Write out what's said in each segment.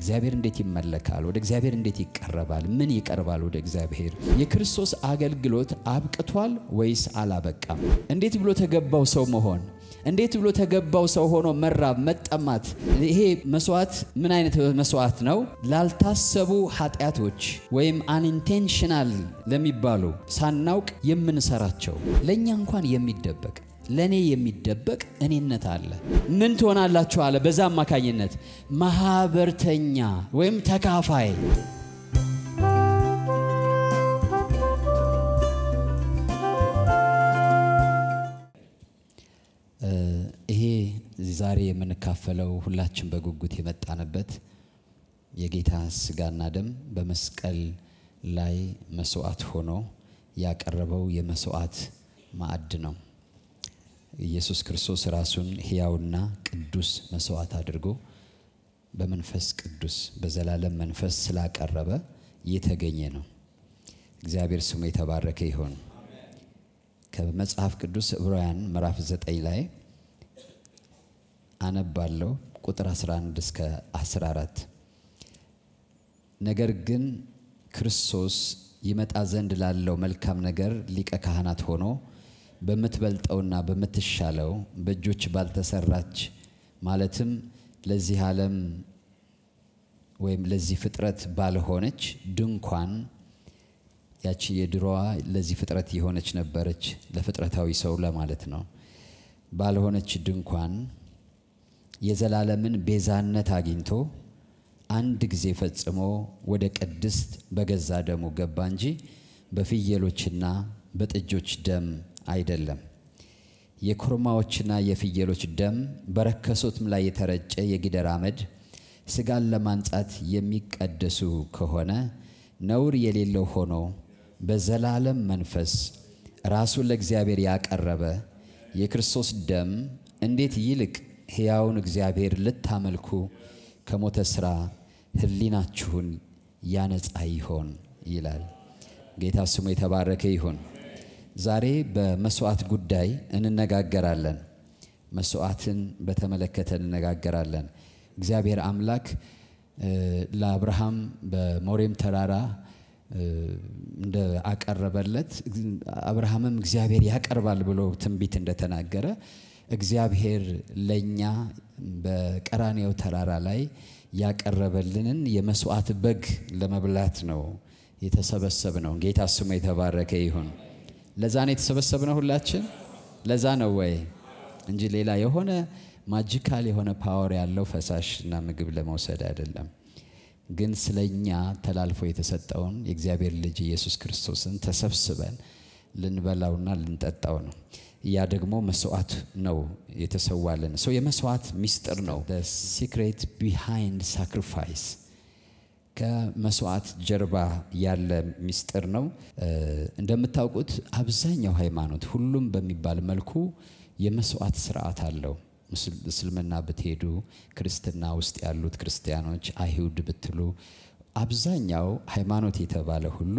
እግዚአብሔር እንዴት ይመለካል? ወደ እግዚአብሔር እንዴት ይቀረባል? ምን ይቀርባል ወደ እግዚአብሔር? የክርስቶስ አገልግሎት አብቅቷል ወይስ አላበቃም? እንዴት ብሎ ተገባው ሰው መሆን እንዴት ብሎ ተገባው ሰው ሆኖ መራብ፣ መጠማት። ይሄ መስዋዕት ምን አይነት መስዋዕት ነው? ላልታሰቡ ኃጢአቶች ወይም አንኢንቴንሽናል ለሚባሉ ሳናውቅ የምንሰራቸው ለእኛ እንኳን የሚደበቅ ለእኔ የሚደበቅ እኔነት አለ። ምን ትሆናላችሁ አለ። በዛ አማካኝነት ማህበርተኛ ወይም ተካፋይ ይሄ ዛሬ የምንካፈለው ሁላችን በጉጉት የመጣንበት የጌታ ስጋና ደም በመስቀል ላይ መስዋዕት ሆኖ ያቀረበው የመስዋዕት ማዕድ ነው። ኢየሱስ ክርስቶስ ራሱን ሕያውና ቅዱስ መስዋዕት አድርጎ በመንፈስ ቅዱስ በዘላለም መንፈስ ስላቀረበ የተገኘ ነው። እግዚአብሔር ስሙ የተባረከ ይሆን። ከመጽሐፍ ቅዱስ ዕብራውያን ምዕራፍ 9 ላይ አነባለሁ ቁጥር 11 እስከ 14 ነገር ግን ክርስቶስ ይመጣ ዘንድ ላለው መልካም ነገር ሊቀ ካህናት ሆኖ በምትበልጠውና በምትሻለው በእጆች ባልተሰራች ማለትም ለዚህ ዓለም ወይም ለዚህ ፍጥረት ባልሆነች ድንኳን ያቺ የድሮዋ ለዚህ ፍጥረት የሆነች ነበረች፣ ለፍጥረታዊ ሰው ለማለት ነው። ባልሆነች ድንኳን የዘላለምን ቤዛነት አግኝቶ አንድ ጊዜ ፈጽሞ ወደ ቅድስት በገዛ ደሙ ገባ እንጂ በፍየሎችና በጥጆች ደም አይደለም። የኮርማዎችና የፍየሎች ደም በረከሱትም ላይ የተረጨ የጊደር አመድ ስጋን ለማንጻት የሚቀደሱ ከሆነ ነውር የሌለው ሆኖ በዘላለም መንፈስ ራሱን ለእግዚአብሔር ያቀረበ የክርስቶስ ደም እንዴት ይልቅ ሕያውን እግዚአብሔር ልታመልኩ ከሞተ ሥራ ሕሊናችሁን ያነጻ ይሆን ይላል። ጌታ ስሙ የተባረከ ይሁን። ዛሬ በመስዋዕት ጉዳይ እንነጋገራለን። መስዋዕትን በተመለከተ እንነጋገራለን። እግዚአብሔር አምላክ ለአብርሃም በሞሬም ተራራ እንደ አቀረበለት አብርሃምም እግዚአብሔር ያቀርባል ብሎ ትንቢት እንደተናገረ እግዚአብሔር ለእኛ በቀራኔው ተራራ ላይ ያቀረበልንን የመስዋዕት በግ ለመብላት ነው የተሰበሰብ ነው። ጌታ ስሙ የተባረከ ይሁን። ለዛ ነው የተሰበሰብ ነው ሁላችን። ለዛ ነው ወይ እንጂ ሌላ የሆነ ማጂካል የሆነ ፓወር ያለው ፈሳሽ እና ምግብ ለመውሰድ አይደለም። ግን ስለኛ ተላልፎ የተሰጠውን የእግዚአብሔር ልጅ ኢየሱስ ክርስቶስን ተሰብስበን ልንበላውና ልንጠጣው ነው። ያ ደግሞ መስዋዕት ነው የተሰዋልን ሰው የመስዋዕት ሚስጥር ነው። ሲክሬት ቢሃይንድ ሳክሪፋይስ ከመስዋዕት ጀርባ ያለ ሚስጥር ነው። እንደምታውቁት አብዛኛው ሃይማኖት ሁሉም በሚባል መልኩ የመስዋዕት ስርዓት አለው። እስልምና ብትሄዱ፣ ክርስትና ውስጥ ያሉት ክርስቲያኖች፣ አይሁድ ብትሉ አብዛኛው ሃይማኖት የተባለ ሁሉ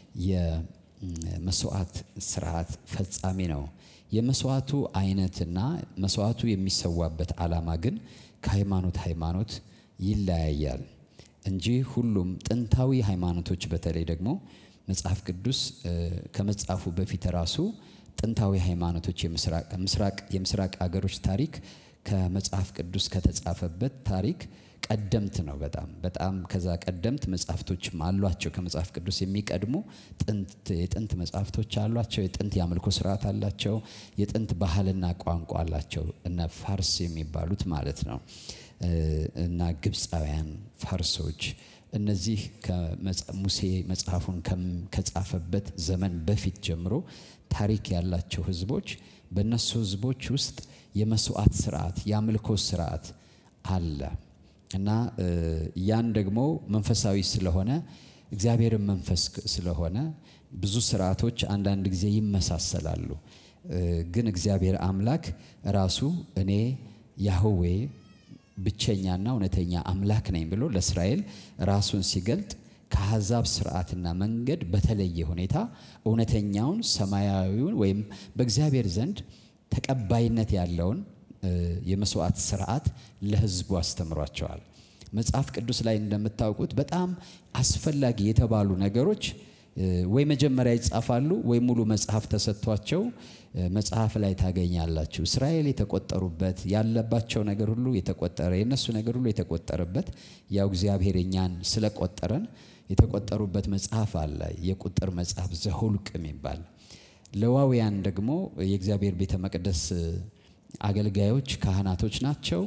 የመስዋዕት ስርዓት ፈጻሚ ነው። የመስዋዕቱ አይነትና መስዋዕቱ የሚሰዋበት ዓላማ ግን ከሃይማኖት ሃይማኖት ይለያያል እንጂ ሁሉም ጥንታዊ ሃይማኖቶች በተለይ ደግሞ መጽሐፍ ቅዱስ ከመጻፉ በፊት ራሱ ጥንታዊ ሃይማኖቶች የምስራቅ አገሮች ታሪክ ከመጽሐፍ ቅዱስ ከተጻፈበት ታሪክ ቀደምት ነው። በጣም በጣም ከዛ ቀደምት መጽሐፍቶችም አሏቸው። ከመጽሐፍ ቅዱስ የሚቀድሙ የጥንት መጽሐፍቶች አሏቸው። የጥንት የአምልኮ ስርዓት አላቸው። የጥንት ባህልና ቋንቋ አላቸው። እነ ፋርስ የሚባሉት ማለት ነው እና ግብፃውያን ፋርሶች እነዚህ ሙሴ መጽሐፉን ከጻፈበት ዘመን በፊት ጀምሮ ታሪክ ያላቸው ህዝቦች በእነሱ ህዝቦች ውስጥ የመስዋዕት ስርዓት የአምልኮ ስርዓት አለ እና ያን ደግሞ መንፈሳዊ ስለሆነ እግዚአብሔርን መንፈስ ስለሆነ ብዙ ስርዓቶች አንዳንድ ጊዜ ይመሳሰላሉ። ግን እግዚአብሔር አምላክ ራሱ እኔ ያህዌ ብቸኛና እውነተኛ አምላክ ነኝ ብሎ ለእስራኤል ራሱን ሲገልጥ ከአሕዛብ ስርዓትና መንገድ በተለየ ሁኔታ እውነተኛውን ሰማያዊውን ወይም በእግዚአብሔር ዘንድ ተቀባይነት ያለውን የመስዋዕት ስርዓት ለህዝቡ አስተምሯቸዋል። መጽሐፍ ቅዱስ ላይ እንደምታውቁት በጣም አስፈላጊ የተባሉ ነገሮች ወይ መጀመሪያ ይጻፋሉ ወይ ሙሉ መጽሐፍ ተሰጥቷቸው መጽሐፍ ላይ ታገኛላችሁ። እስራኤል የተቆጠሩበት ያለባቸው ነገር ሁሉ የተቆጠረ የእነሱ ነገር ሁሉ የተቆጠረበት ያው እግዚአብሔር እኛን ስለቆጠረን የተቆጠሩበት መጽሐፍ አለ። የቁጥር መጽሐፍ ዘሁልቅ የሚባል ሌዋውያን ደግሞ የእግዚአብሔር ቤተ መቅደስ አገልጋዮች ካህናቶች ናቸው።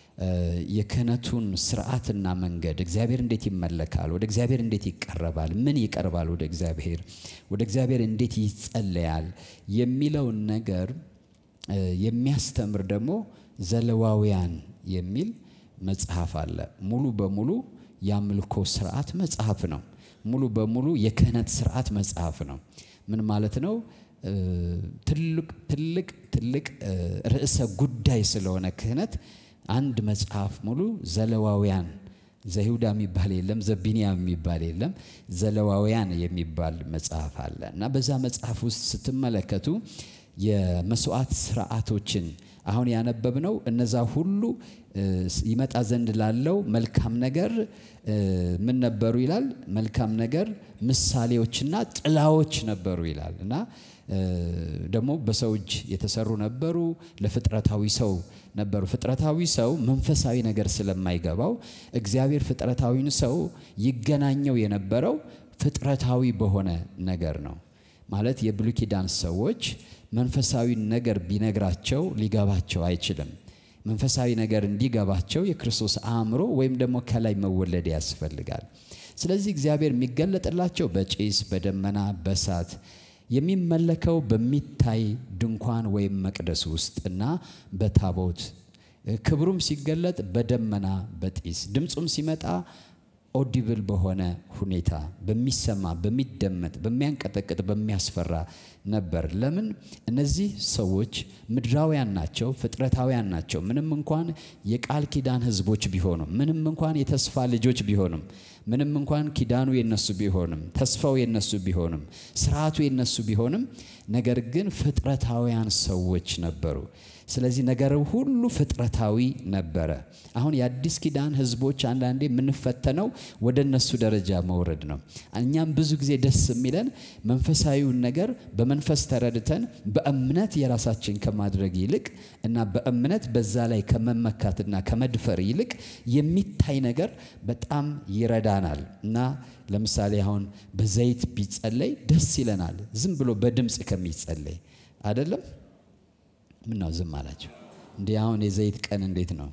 የክህነቱን ስርዓትና መንገድ እግዚአብሔር እንዴት ይመለካል፣ ወደ እግዚአብሔር እንዴት ይቀረባል፣ ምን ይቀርባል ወደ እግዚአብሔር፣ ወደ እግዚአብሔር እንዴት ይጸለያል የሚለውን ነገር የሚያስተምር ደግሞ ዘሌዋውያን የሚል መጽሐፍ አለ። ሙሉ በሙሉ የአምልኮ ስርዓት መጽሐፍ ነው። ሙሉ በሙሉ የክህነት ስርዓት መጽሐፍ ነው። ምን ማለት ነው? ትልቅ ትልቅ ትልቅ ርዕሰ ጉዳይ ስለሆነ ክህነት አንድ መጽሐፍ ሙሉ ዘሌዋውያን ዘይሁዳ የሚባል የለም፣ ዘቢንያም የሚባል የለም፣ ዘሌዋውያን የሚባል መጽሐፍ አለ እና በዛ መጽሐፍ ውስጥ ስትመለከቱ የመስዋዕት ስርዓቶችን አሁን ያነበብነው እነዛ ሁሉ ይመጣ ዘንድ ላለው መልካም ነገር ምን ነበሩ ይላል? መልካም ነገር ምሳሌዎችና ጥላዎች ነበሩ ይላል እና ደግሞ በሰው እጅ የተሰሩ ነበሩ። ለፍጥረታዊ ሰው ነበሩ። ፍጥረታዊ ሰው መንፈሳዊ ነገር ስለማይገባው እግዚአብሔር ፍጥረታዊን ሰው ይገናኘው የነበረው ፍጥረታዊ በሆነ ነገር ነው። ማለት የብሉይ ኪዳን ሰዎች መንፈሳዊ ነገር ቢነግራቸው ሊገባቸው አይችልም። መንፈሳዊ ነገር እንዲገባቸው የክርስቶስ አእምሮ ወይም ደግሞ ከላይ መወለድ ያስፈልጋል። ስለዚህ እግዚአብሔር የሚገለጥላቸው በጭስ፣ በደመና፣ በእሳት የሚመለከው በሚታይ ድንኳን ወይም መቅደስ ውስጥ እና በታቦት ክብሩም ሲገለጥ በደመና በጢስ ድምፁም ሲመጣ ኦዲብል በሆነ ሁኔታ በሚሰማ በሚደመጥ በሚያንቀጠቅጥ በሚያስፈራ ነበር። ለምን? እነዚህ ሰዎች ምድራውያን ናቸው፣ ፍጥረታውያን ናቸው። ምንም እንኳን የቃል ኪዳን ሕዝቦች ቢሆኑም፣ ምንም እንኳን የተስፋ ልጆች ቢሆኑም፣ ምንም እንኳን ኪዳኑ የነሱ ቢሆንም፣ ተስፋው የነሱ ቢሆንም፣ ስርዓቱ የነሱ ቢሆንም፣ ነገር ግን ፍጥረታውያን ሰዎች ነበሩ። ስለዚህ ነገር ሁሉ ፍጥረታዊ ነበረ። አሁን የአዲስ ኪዳን ህዝቦች አንዳንዴ የምንፈተነው ወደ እነሱ ደረጃ መውረድ ነው። እኛም ብዙ ጊዜ ደስ የሚለን መንፈሳዊውን ነገር በመንፈስ ተረድተን በእምነት የራሳችን ከማድረግ ይልቅ እና በእምነት በዛ ላይ ከመመካትና ከመድፈር ይልቅ የሚታይ ነገር በጣም ይረዳናል እና ለምሳሌ አሁን በዘይት ቢጸለይ ደስ ይለናል፣ ዝም ብሎ በድምፅ ከሚጸለይ አይደለም። ምነው ዝም አላቸው? እንዲህ አሁን የዘይት ቀን እንዴት ነው?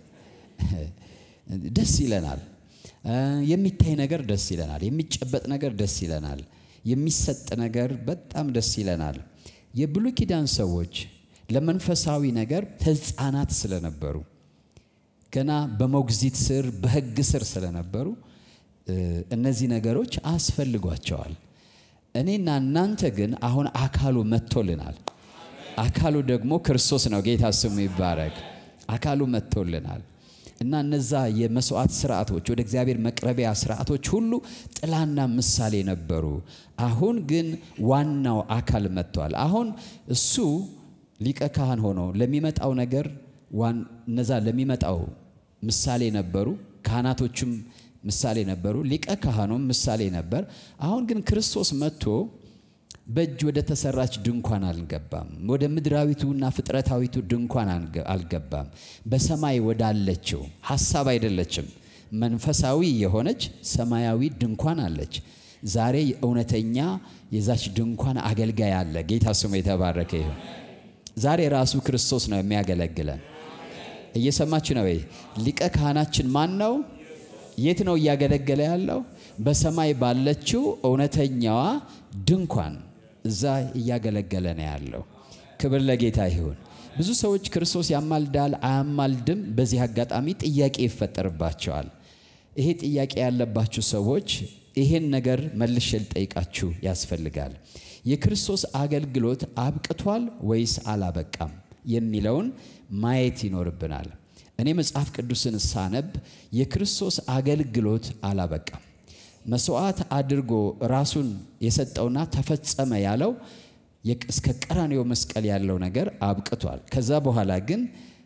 ደስ ይለናል። የሚታይ ነገር ደስ ይለናል። የሚጨበጥ ነገር ደስ ይለናል። የሚሰጥ ነገር በጣም ደስ ይለናል። የብሉይ ኪዳን ሰዎች ለመንፈሳዊ ነገር ሕፃናት ስለነበሩ ገና በሞግዚት ስር በሕግ ስር ስለነበሩ እነዚህ ነገሮች አስፈልጓቸዋል። እኔና እናንተ ግን አሁን አካሉ መጥቶልናል። አካሉ ደግሞ ክርስቶስ ነው። ጌታ ስሙ ይባረክ። አካሉ መጥቶልናል እና እነዛ የመስዋዕት ስርዓቶች ወደ እግዚአብሔር መቅረቢያ ስርዓቶች ሁሉ ጥላና ምሳሌ ነበሩ። አሁን ግን ዋናው አካል መጥቷል። አሁን እሱ ሊቀ ካህን ሆኖ ለሚመጣው ነገር እነዛ ለሚመጣው ምሳሌ ነበሩ። ካህናቶቹም ምሳሌ ነበሩ። ሊቀ ካህኑም ምሳሌ ነበር። አሁን ግን ክርስቶስ መጥቶ በእጅ ወደ ተሰራች ድንኳን አልገባም። ወደ ምድራዊቱና ፍጥረታዊቱ ድንኳን አልገባም። በሰማይ ወዳለችው ሀሳብ አይደለችም፣ መንፈሳዊ የሆነች ሰማያዊ ድንኳን አለች። ዛሬ እውነተኛ የዛች ድንኳን አገልጋይ አለ። ጌታ ስሙ የተባረከ ይሁን። ዛሬ ራሱ ክርስቶስ ነው የሚያገለግለን። እየሰማችሁ ነው ወይ? ሊቀ ካህናችን ማን ነው? የት ነው እያገለገለ ያለው? በሰማይ ባለችው እውነተኛዋ ድንኳን እዛ እያገለገለ ነው ያለው። ክብር ለጌታ ይሁን። ብዙ ሰዎች ክርስቶስ ያማልዳል አያማልድም፣ በዚህ አጋጣሚ ጥያቄ ይፈጠርባቸዋል። ይሄ ጥያቄ ያለባችሁ ሰዎች ይሄን ነገር መልሼ ልጠይቃችሁ ያስፈልጋል። የክርስቶስ አገልግሎት አብቅቷል ወይስ አላበቃም የሚለውን ማየት ይኖርብናል። እኔ መጽሐፍ ቅዱስን ሳነብ የክርስቶስ አገልግሎት አላበቃም። መስዋዕት አድርጎ ራሱን የሰጠውና ተፈጸመ ያለው እስከ ቀራንዮ መስቀል ያለው ነገር አብቅቷል። ከዛ በኋላ ግን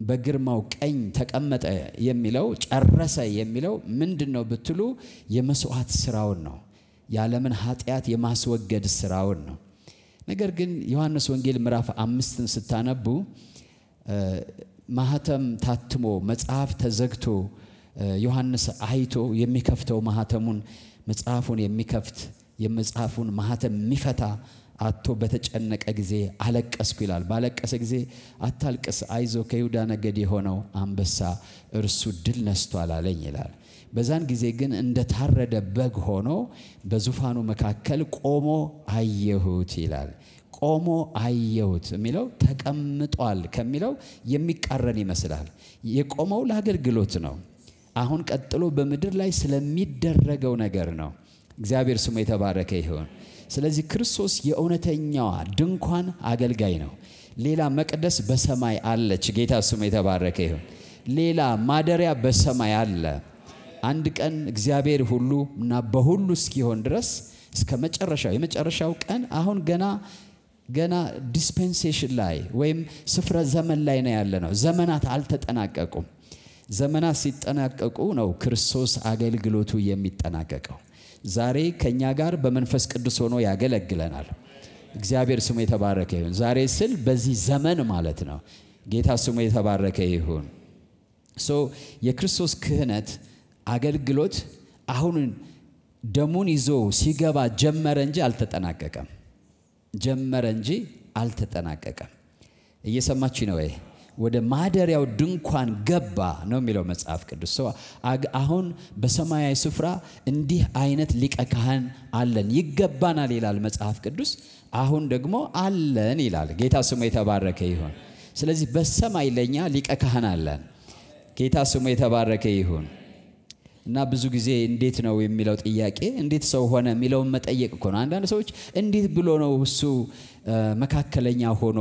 በግርማው ቀኝ ተቀመጠ የሚለው ጨረሰ የሚለው ምንድን ነው ብትሉ የመስዋዕት ስራውን ነው። የዓለምን ኃጢአት የማስወገድ ስራውን ነው። ነገር ግን ዮሐንስ ወንጌል ምዕራፍ አምስትን ስታነቡ ማህተም ታትሞ መጽሐፍ ተዘግቶ ዮሐንስ አይቶ የሚከፍተው ማህተሙን መጽሐፉን የሚከፍት የመጽሐፉን ማህተም የሚፈታ አቶ በተጨነቀ ጊዜ አለቀስኩ ይላል። ባለቀሰ ጊዜ አታልቅስ፣ አይዞ ከይሁዳ ነገድ የሆነው አንበሳ እርሱ ድል ነስቷል አለኝ ይላል። በዛን ጊዜ ግን እንደታረደ በግ ሆኖ በዙፋኑ መካከል ቆሞ አየሁት ይላል። ቆሞ አየሁት የሚለው ተቀምጧል ከሚለው የሚቃረን ይመስላል። የቆመው ለአገልግሎት ነው። አሁን ቀጥሎ በምድር ላይ ስለሚደረገው ነገር ነው። እግዚአብሔር ስሙ የተባረከ ይሁን። ስለዚህ ክርስቶስ የእውነተኛዋ ድንኳን አገልጋይ ነው። ሌላ መቅደስ በሰማይ አለች። ጌታ ስሙ የተባረከ ይሁን። ሌላ ማደሪያ በሰማይ አለ። አንድ ቀን እግዚአብሔር ሁሉ እና በሁሉ እስኪሆን ድረስ እስከ መጨረሻው የመጨረሻው ቀን አሁን ገና ገና ዲስፔንሴሽን ላይ ወይም ስፍረ ዘመን ላይ ነው ያለ ነው። ዘመናት አልተጠናቀቁም። ዘመናት ሲጠናቀቁ ነው ክርስቶስ አገልግሎቱ የሚጠናቀቀው። ዛሬ ከእኛ ጋር በመንፈስ ቅዱስ ሆኖ ያገለግለናል። እግዚአብሔር ስሙ የተባረከ ይሁን። ዛሬ ስል በዚህ ዘመን ማለት ነው። ጌታ ስሙ የተባረከ ይሁን። ሶ የክርስቶስ ክህነት አገልግሎት አሁን ደሙን ይዞ ሲገባ ጀመረ እንጂ አልተጠናቀቀም። ጀመረ እንጂ አልተጠናቀቀም። እየሰማች ነው ወይ? ወደ ማደሪያው ድንኳን ገባ ነው የሚለው መጽሐፍ ቅዱስ። ሰው አሁን በሰማያዊ ስፍራ እንዲህ አይነት ሊቀ ካህን አለን፣ ይገባናል ይላል መጽሐፍ ቅዱስ። አሁን ደግሞ አለን ይላል። ጌታ ስሙ የተባረከ ይሁን። ስለዚህ በሰማይ ለኛ ሊቀ ካህን አለን። ጌታ ስሙ የተባረከ ይሁን። እና ብዙ ጊዜ እንዴት ነው የሚለው ጥያቄ እንዴት ሰው ሆነ የሚለውን መጠየቅ እኮ ነው። አንዳንድ ሰዎች እንዴት ብሎ ነው እሱ መካከለኛ ሆኖ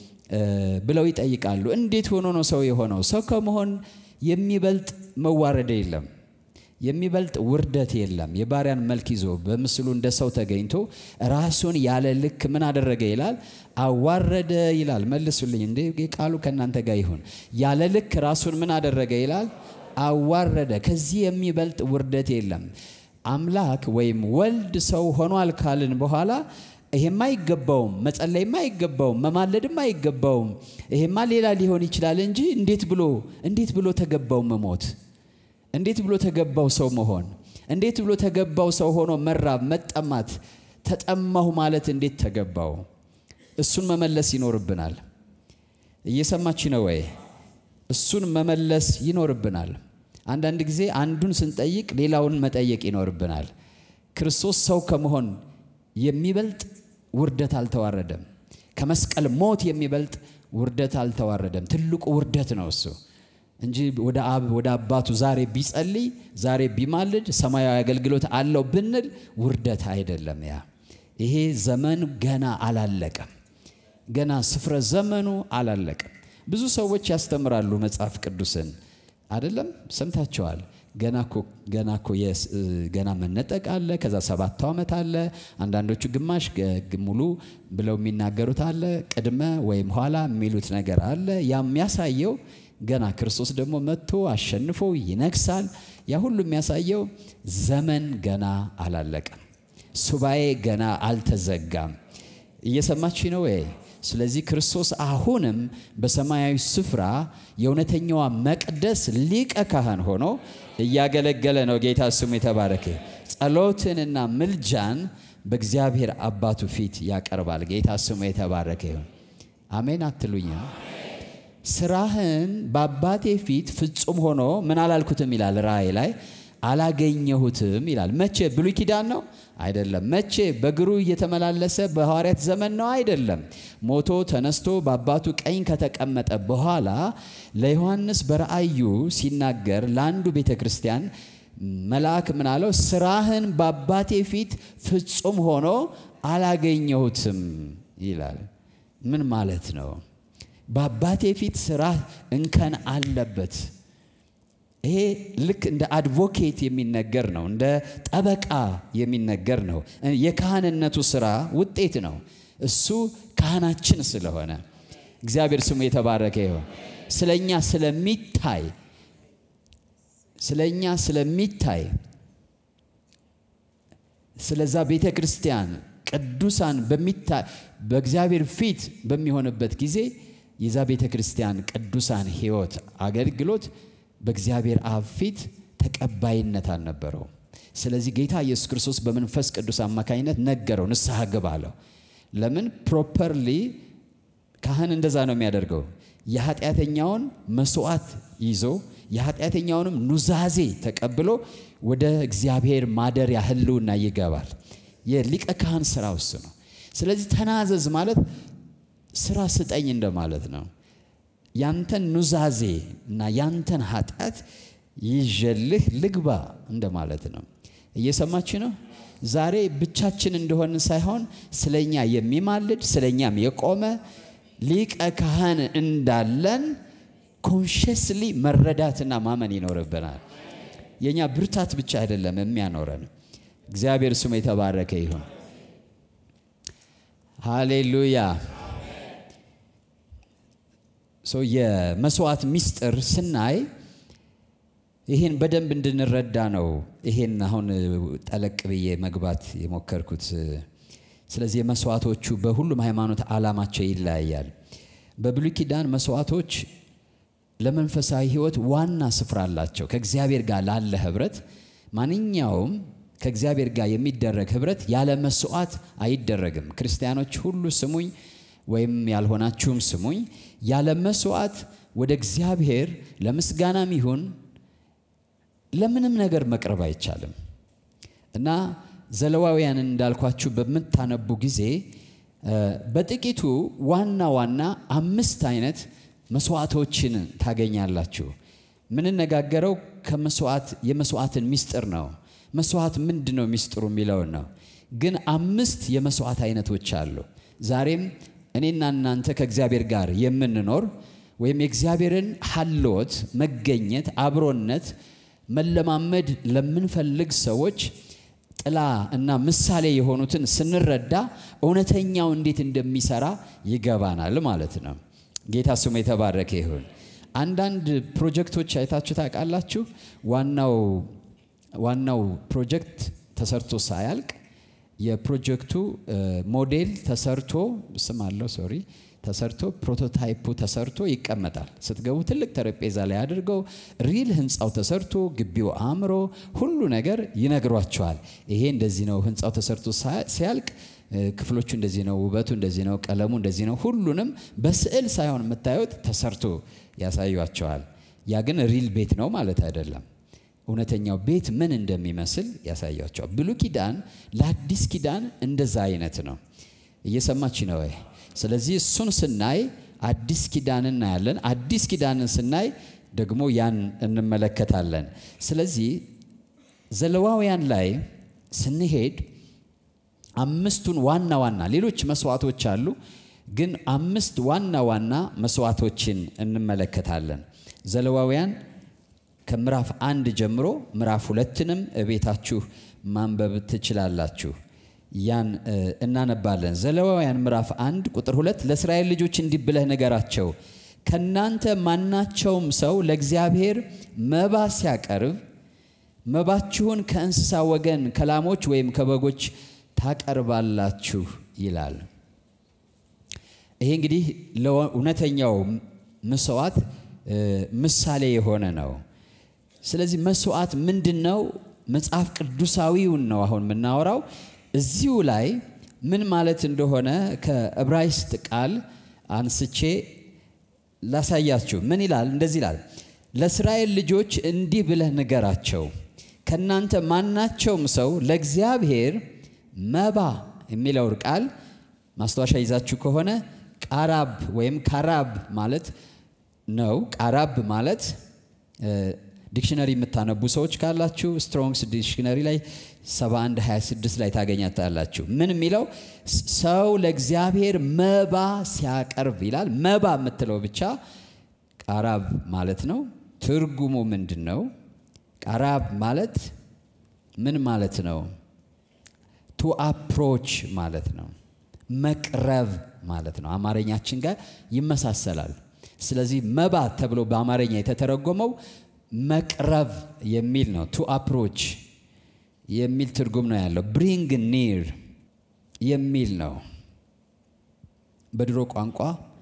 ብለው ይጠይቃሉ። እንዴት ሆኖ ነው ሰው የሆነው? ሰው ከመሆን የሚበልጥ መዋረድ የለም፣ የሚበልጥ ውርደት የለም። የባሪያን መልክ ይዞ በምስሉ እንደ ሰው ተገኝቶ ራሱን ያለ ልክ ምን አደረገ ይላል? አዋረደ ይላል። መልሱልኝ እንዴ ቃሉ ከእናንተ ጋር ይሁን። ያለ ልክ ራሱን ምን አደረገ ይላል? አዋረደ። ከዚህ የሚበልጥ ውርደት የለም። አምላክ ወይም ወልድ ሰው ሆኗል ካልን በኋላ ይሄማ አይገባውም፣ መጸለይማ አይገባውም፣ መማለድም አይገባውም፣ ይሄማ ሌላ ሊሆን ይችላል እንጂ እንዴት ብሎ እንዴት ብሎ ተገባው መሞት? እንዴት ብሎ ተገባው ሰው መሆን? እንዴት ብሎ ተገባው ሰው ሆኖ መራብ፣ መጠማት፣ ተጠማሁ ማለት እንዴት ተገባው? እሱን መመለስ ይኖርብናል። እየሰማች ነው ወይ? እሱን መመለስ ይኖርብናል። አንዳንድ ጊዜ አንዱን ስንጠይቅ ሌላውን መጠየቅ ይኖርብናል። ክርስቶስ ሰው ከመሆን የሚበልጥ ውርደት አልተዋረደም። ከመስቀል ሞት የሚበልጥ ውርደት አልተዋረደም። ትልቁ ውርደት ነው እሱ እንጂ ወደ አብ ወደ አባቱ ዛሬ ቢጸልይ ዛሬ ቢማልድ ሰማያዊ አገልግሎት አለው ብንል ውርደት አይደለም። ያ ይሄ ዘመን ገና አላለቀም። ገና ስፍረ ዘመኑ አላለቀም። ብዙ ሰዎች ያስተምራሉ መጽሐፍ ቅዱስን አይደለም ሰምታቸዋል። ገና እኮ ገና እኮ ገና መነጠቅ አለ። ከዛ ሰባቱ ዓመት አለ። አንዳንዶቹ ግማሽ ሙሉ ብለው የሚናገሩት አለ። ቅድመ ወይም ኋላ የሚሉት ነገር አለ። ያ የሚያሳየው ገና ክርስቶስ ደግሞ መጥቶ አሸንፎ ይነግሳል። ያ ሁሉ የሚያሳየው ዘመን ገና አላለቀም። ሱባኤ ገና አልተዘጋም። እየሰማች ነው ወይ? ስለዚህ ክርስቶስ አሁንም በሰማያዊ ስፍራ የእውነተኛዋ መቅደስ ሊቀ ካህን ሆኖ እያገለገለ ነው። ጌታ ስሙ የተባረከ። ጸሎትንና ምልጃን በእግዚአብሔር አባቱ ፊት ያቀርባል። ጌታ ስሙ የተባረከ ይሁን። አሜን አትሉኛ? ስራህን በአባቴ ፊት ፍጹም ሆኖ ምን አላልኩትም ይላል ራእይ ላይ አላገኘሁትም ይላል። መቼ? ብሉይ ኪዳን ነው አይደለም። መቼ? በእግሩ እየተመላለሰ በሐዋርያት ዘመን ነው አይደለም። ሞቶ ተነስቶ በአባቱ ቀኝ ከተቀመጠ በኋላ ለዮሐንስ በራእዩ ሲናገር ለአንዱ ቤተ ክርስቲያን መልአክ ምን አለው? ስራህን በአባቴ ፊት ፍጹም ሆኖ አላገኘሁትም ይላል። ምን ማለት ነው? በአባቴ ፊት ስራህ እንከን አለበት። ይሄ ልክ እንደ አድቮኬት የሚነገር ነው። እንደ ጠበቃ የሚነገር ነው። የካህንነቱ ስራ ውጤት ነው። እሱ ካህናችን ስለሆነ እግዚአብሔር ስሙ የተባረከ ይሁን። ስለኛ ስለሚታይ ስለኛ ስለሚታይ ስለዛ ቤተ ክርስቲያን ቅዱሳን በሚታይ በእግዚአብሔር ፊት በሚሆንበት ጊዜ የዛ ቤተ ክርስቲያን ቅዱሳን ሕይወት አገልግሎት በእግዚአብሔር አብ ፊት ተቀባይነት አልነበረውም። ስለዚህ ጌታ ኢየሱስ ክርስቶስ በመንፈስ ቅዱስ አማካኝነት ነገረው፣ ንስሐ ግባ አለው። ለምን ፕሮፐርሊ ካህን እንደዛ ነው የሚያደርገው። የኃጢአተኛውን መስዋዕት ይዞ የኃጢአተኛውንም ኑዛዜ ተቀብሎ ወደ እግዚአብሔር ማደሪያ ህልውና ይገባል። የሊቀ ካህን ስራ ውስ ነው። ስለዚህ ተናዘዝ ማለት ስራ ስጠኝ እንደማለት ነው። ያንተን ኑዛዜ እና ያንተን ኃጢአት ይዤልህ ልግባ እንደማለት ነው። እየሰማች ነው። ዛሬ ብቻችን እንደሆን ሳይሆን ስለኛ የሚማልድ ስለኛም የቆመ ሊቀ ካህን እንዳለን ኮንሽስሊ መረዳትና ማመን ይኖርብናል። የእኛ ብርታት ብቻ አይደለም የሚያኖረን። እግዚአብሔር ስሙ የተባረከ ይሁን። ሃሌሉያ። ሰው የመስዋዕት ምስጢር ስናይ ይህን በደንብ እንድንረዳ ነው። ይሄን አሁን ጠለቅ ብዬ መግባት የሞከርኩት። ስለዚህ የመስዋዕቶቹ በሁሉም ሃይማኖት ዓላማቸው ይለያያል። በብሉይ ኪዳን መስዋዕቶች ለመንፈሳዊ ሕይወት ዋና ስፍራ አላቸው። ከእግዚአብሔር ጋር ላለ ህብረት ማንኛውም ከእግዚአብሔር ጋር የሚደረግ ህብረት ያለ መስዋዕት አይደረግም። ክርስቲያኖች ሁሉ ስሙኝ፣ ወይም ያልሆናችሁም ስሙኝ። ያለ መስዋዕት ወደ እግዚአብሔር ለምስጋናም ይሁን ለምንም ነገር መቅረብ አይቻልም እና ዘለዋውያንን እንዳልኳችሁ በምታነቡ ጊዜ በጥቂቱ ዋና ዋና አምስት አይነት መስዋዕቶችን ታገኛላችሁ። ምንነጋገረው ከመስዋዕት የመስዋዕትን ሚስጥር ነው። መስዋዕት ምንድን ነው ሚስጥሩ የሚለውን ነው። ግን አምስት የመስዋዕት አይነቶች አሉ። ዛሬም እኔና እናንተ ከእግዚአብሔር ጋር የምንኖር ወይም የእግዚአብሔርን ሀልዎት መገኘት፣ አብሮነት መለማመድ ለምንፈልግ ሰዎች ጥላ እና ምሳሌ የሆኑትን ስንረዳ እውነተኛው እንዴት እንደሚሰራ ይገባናል ማለት ነው። ጌታ ስሙ የተባረከ ይሁን። አንዳንድ ፕሮጀክቶች አይታችሁ ታውቃላችሁ። ዋናው ዋናው ፕሮጀክት ተሰርቶ ሳያልቅ የፕሮጀክቱ ሞዴል ተሰርቶ ስም አለው ሶሪ ተሰርቶ ፕሮቶታይፑ ተሰርቶ ይቀመጣል። ስትገቡ ትልቅ ጠረጴዛ ላይ አድርገው ሪል ህንፃው ተሰርቶ ግቢው አምሮ ሁሉ ነገር ይነግሯቸዋል። ይሄ እንደዚህ ነው፣ ህንፃው ተሰርቶ ሲያልቅ ክፍሎቹ እንደዚህ ነው፣ ውበቱ እንደዚህ ነው፣ ቀለሙ እንደዚህ ነው። ሁሉንም በስዕል ሳይሆን የምታዩት ተሰርቶ ያሳዩቸዋል። ያ ግን ሪል ቤት ነው ማለት አይደለም። እውነተኛው ቤት ምን እንደሚመስል ያሳያቸዋል። ብሉይ ኪዳን ለአዲስ ኪዳን እንደዛ አይነት ነው። እየሰማች ነው ወይ? ስለዚህ እሱን ስናይ አዲስ ኪዳን እናያለን። አዲስ ኪዳንን ስናይ ደግሞ ያን እንመለከታለን። ስለዚህ ዘለዋውያን ላይ ስንሄድ አምስቱን ዋና ዋና ሌሎች መስዋዕቶች አሉ፣ ግን አምስት ዋና ዋና መስዋዕቶችን እንመለከታለን። ዘለዋውያን ከምዕራፍ አንድ ጀምሮ ምዕራፍ ሁለትንም እቤታችሁ ማንበብ ትችላላችሁ። ያን እናነባለን። ዘለዋውያን ምዕራፍ አንድ ቁጥር ሁለት ለእስራኤል ልጆች እንዲህ ብለህ ንገራቸው፣ ከእናንተ ማናቸውም ሰው ለእግዚአብሔር መባ ሲያቀርብ መባችሁን ከእንስሳ ወገን ከላሞች ወይም ከበጎች ታቀርባላችሁ ይላል። ይሄ እንግዲህ ለእውነተኛው መስዋዕት ምሳሌ የሆነ ነው። ስለዚህ መስዋዕት ምንድን ነው? መጽሐፍ ቅዱሳዊውን ነው አሁን የምናወራው። እዚሁ ላይ ምን ማለት እንደሆነ ከዕብራይስጥ ቃል አንስቼ ላሳያችሁ። ምን ይላል? እንደዚህ ይላል፣ ለእስራኤል ልጆች እንዲህ ብለህ ንገራቸው፣ ከእናንተ ማናቸውም ሰው ለእግዚአብሔር መባ የሚለውን ቃል ማስታወሻ ይዛችሁ ከሆነ ቃራብ ወይም ካራብ ማለት ነው። ቃራብ ማለት ዲክሽነሪ የምታነቡ ሰዎች ካላችሁ ስትሮንግስ ዲክሽነሪ ላይ 71 26 ላይ ታገኛታላችሁ። ምን የሚለው ሰው ለእግዚአብሔር መባ ሲያቀርብ ይላል። መባ የምትለው ብቻ ቃራብ ማለት ነው። ትርጉሙ ምንድን ነው? ቃራብ ማለት ምን ማለት ነው? ቱ አፕሮች ማለት ነው። መቅረብ ማለት ነው። አማርኛችን ጋር ይመሳሰላል። ስለዚህ መባ ተብሎ በአማርኛ የተተረጎመው መቅረብ የሚል ነው። ቱ አፕሮች የሚል ትርጉም ነው ያለው። ብሪንግ ኒር የሚል ነው። በድሮ ቋንቋ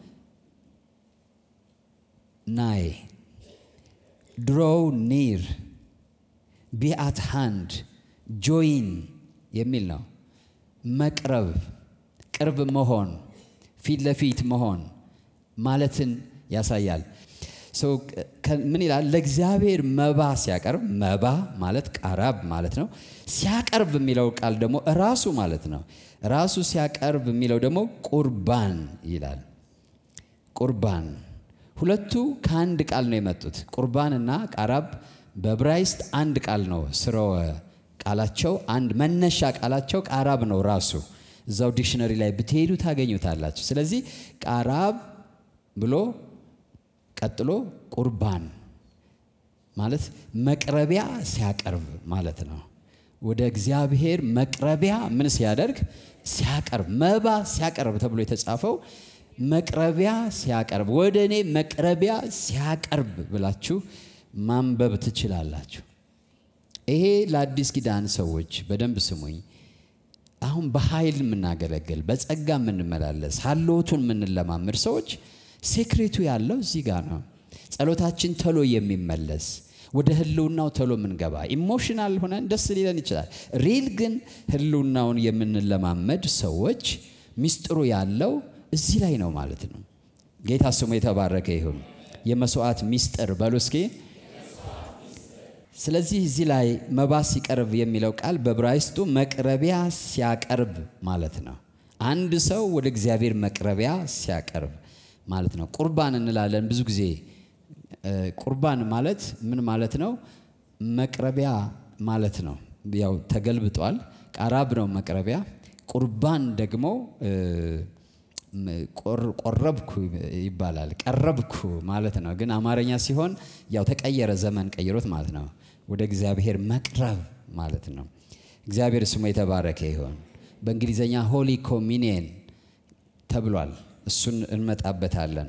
ናይ ድሮው ኒር ቢ አት ሃንድ ጆይን የሚል ነው። መቅረብ፣ ቅርብ መሆን፣ ፊት ለፊት መሆን ማለትን ያሳያል። ምን ይላል? ለእግዚአብሔር መባ ሲያቀርብ፣ መባ ማለት ቃራብ ማለት ነው። ሲያቀርብ የሚለው ቃል ደግሞ ራሱ ማለት ነው። ራሱ ሲያቀርብ የሚለው ደግሞ ቁርባን ይላል። ቁርባን ሁለቱ ከአንድ ቃል ነው የመጡት። ቁርባንና ቃራብ በዕብራይስጥ አንድ ቃል ነው። ስርወ ቃላቸው አንድ መነሻ ቃላቸው ቃራብ ነው ራሱ። እዛው ዲክሽነሪ ላይ ብትሄዱ ታገኙታላችሁ። ስለዚህ ቃራብ ብሎ ቀጥሎ ቁርባን ማለት መቅረቢያ ሲያቀርብ ማለት ነው። ወደ እግዚአብሔር መቅረቢያ ምን ሲያደርግ ሲያቀርብ፣ መባ ሲያቀርብ ተብሎ የተጻፈው መቅረቢያ ሲያቀርብ፣ ወደ እኔ መቅረቢያ ሲያቀርብ ብላችሁ ማንበብ ትችላላችሁ። ይሄ ለአዲስ ኪዳን ሰዎች በደንብ ስሙኝ። አሁን በኃይል የምናገለግል በጸጋ የምንመላለስ ሀልዎቱን የምንለማመድ ሰዎች ሴክሬቱ ያለው እዚህ ጋር ነው። ጸሎታችን ተሎ የሚመለስ ወደ ህልውናው ተሎ የምንገባ ኢሞሽናል ሆነን ደስ ሊለን ይችላል። ሪል ግን ህልውናውን የምንለማመድ ሰዎች ሚስጥሩ ያለው እዚህ ላይ ነው ማለት ነው። ጌታ ስሙ የተባረከ ይሁን። የመስዋዕት ሚስጥር በሉ እስኪ። ስለዚህ እዚህ ላይ መባ ሲቀርብ የሚለው ቃል በዕብራይስጡ መቅረቢያ ሲያቀርብ ማለት ነው። አንድ ሰው ወደ እግዚአብሔር መቅረቢያ ሲያቀርብ ማለት ነው። ቁርባን እንላለን ብዙ ጊዜ። ቁርባን ማለት ምን ማለት ነው? መቅረቢያ ማለት ነው። ያው ተገልብጧል። ቃራብ ነው መቅረቢያ። ቁርባን ደግሞ ቆረብኩ ይባላል። ቀረብኩ ማለት ነው። ግን አማርኛ ሲሆን ያው ተቀየረ፣ ዘመን ቀይሮት ማለት ነው። ወደ እግዚአብሔር መቅረብ ማለት ነው። እግዚአብሔር ስሙ የተባረከ ይሆን። በእንግሊዝኛ ሆሊ ኮሚኒየን ተብሏል። እሱን እንመጣበታለን።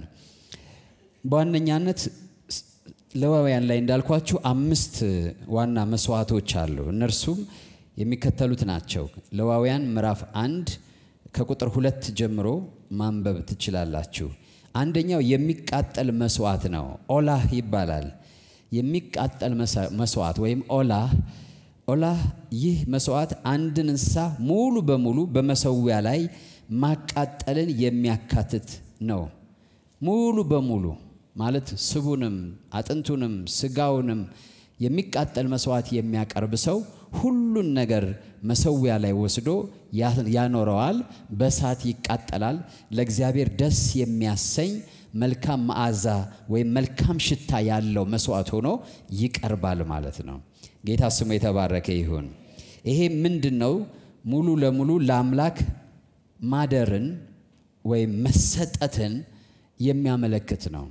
በዋነኛነት ሌዋውያን ላይ እንዳልኳችሁ አምስት ዋና መስዋዕቶች አሉ። እነርሱም የሚከተሉት ናቸው። ሌዋውያን ምዕራፍ አንድ ከቁጥር ሁለት ጀምሮ ማንበብ ትችላላችሁ። አንደኛው የሚቃጠል መስዋዕት ነው። ኦላህ ይባላል። የሚቃጠል መስዋዕት ወይም ኦላህ ኦላህ ይህ መስዋዕት አንድን እንስሳ ሙሉ በሙሉ በመሰዊያ ላይ ማቃጠልን የሚያካትት ነው። ሙሉ በሙሉ ማለት ስቡንም፣ አጥንቱንም፣ ስጋውንም የሚቃጠል መስዋዕት የሚያቀርብ ሰው ሁሉን ነገር መሰዊያ ላይ ወስዶ ያኖረዋል። በእሳት ይቃጠላል። ለእግዚአብሔር ደስ የሚያሰኝ መልካም መዓዛ ወይም መልካም ሽታ ያለው መስዋዕት ሆኖ ይቀርባል ማለት ነው። ጌታ ስሙ የተባረከ ይሁን። ይሄ ምንድን ነው? ሙሉ ለሙሉ ለአምላክ ማደርን ወይም መሰጠትን የሚያመለክት ነው።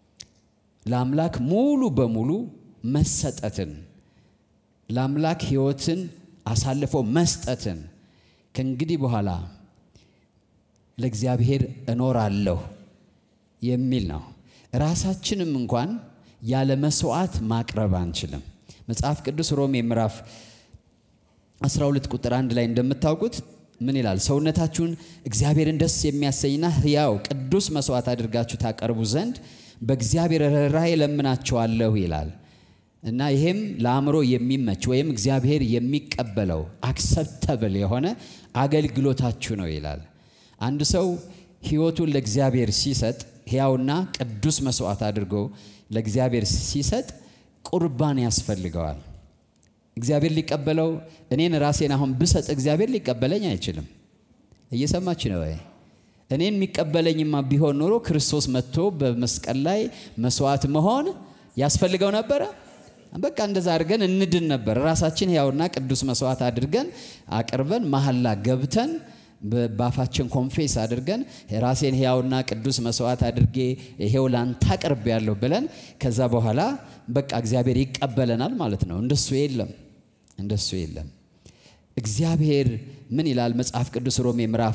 ለአምላክ ሙሉ በሙሉ መሰጠትን ለአምላክ ሕይወትን አሳልፎ መስጠትን ከእንግዲህ በኋላ ለእግዚአብሔር እኖራለሁ የሚል ነው። ራሳችንም እንኳን ያለ መስዋዕት ማቅረብ አንችልም። መጽሐፍ ቅዱስ ሮሜ ምዕራፍ 12 ቁጥር አንድ ላይ እንደምታውቁት ምን ይላል? ሰውነታችሁን እግዚአብሔርን ደስ የሚያሰኝና ሕያው ቅዱስ መስዋዕት አድርጋችሁ ታቀርቡ ዘንድ በእግዚአብሔር ርኅራኄ ለምናችኋለሁ ይላል። እና ይሄም ለአእምሮ የሚመች ወይም እግዚአብሔር የሚቀበለው አክሰፕተብል የሆነ አገልግሎታችሁ ነው ይላል። አንድ ሰው ሕይወቱን ለእግዚአብሔር ሲሰጥ ሕያውና ቅዱስ መስዋዕት አድርጎ ለእግዚአብሔር ሲሰጥ ቁርባን ያስፈልገዋል። እግዚአብሔር ሊቀበለው እኔን ራሴን አሁን ብሰጥ እግዚአብሔር ሊቀበለኝ አይችልም። እየሰማች ነው ወይ? እኔን የሚቀበለኝማ ቢሆን ኖሮ ክርስቶስ መጥቶ በመስቀል ላይ መስዋዕት መሆን ያስፈልገው ነበረ። በቃ እንደዛ አድርገን እንድን ነበር። ራሳችን ሕያውና ቅዱስ መስዋዕት አድርገን አቅርበን መሐላ ገብተን በአፋችን ኮንፌስ አድርገን ራሴን ሕያውና ቅዱስ መስዋዕት አድርጌ ይሄው ላንተ አቅርቤያለሁ ብለን ከዛ በኋላ በቃ እግዚአብሔር ይቀበለናል ማለት ነው። እንደሱ የለም፣ እንደሱ የለም። እግዚአብሔር ምን ይላል መጽሐፍ ቅዱስ ሮሜ ምዕራፍ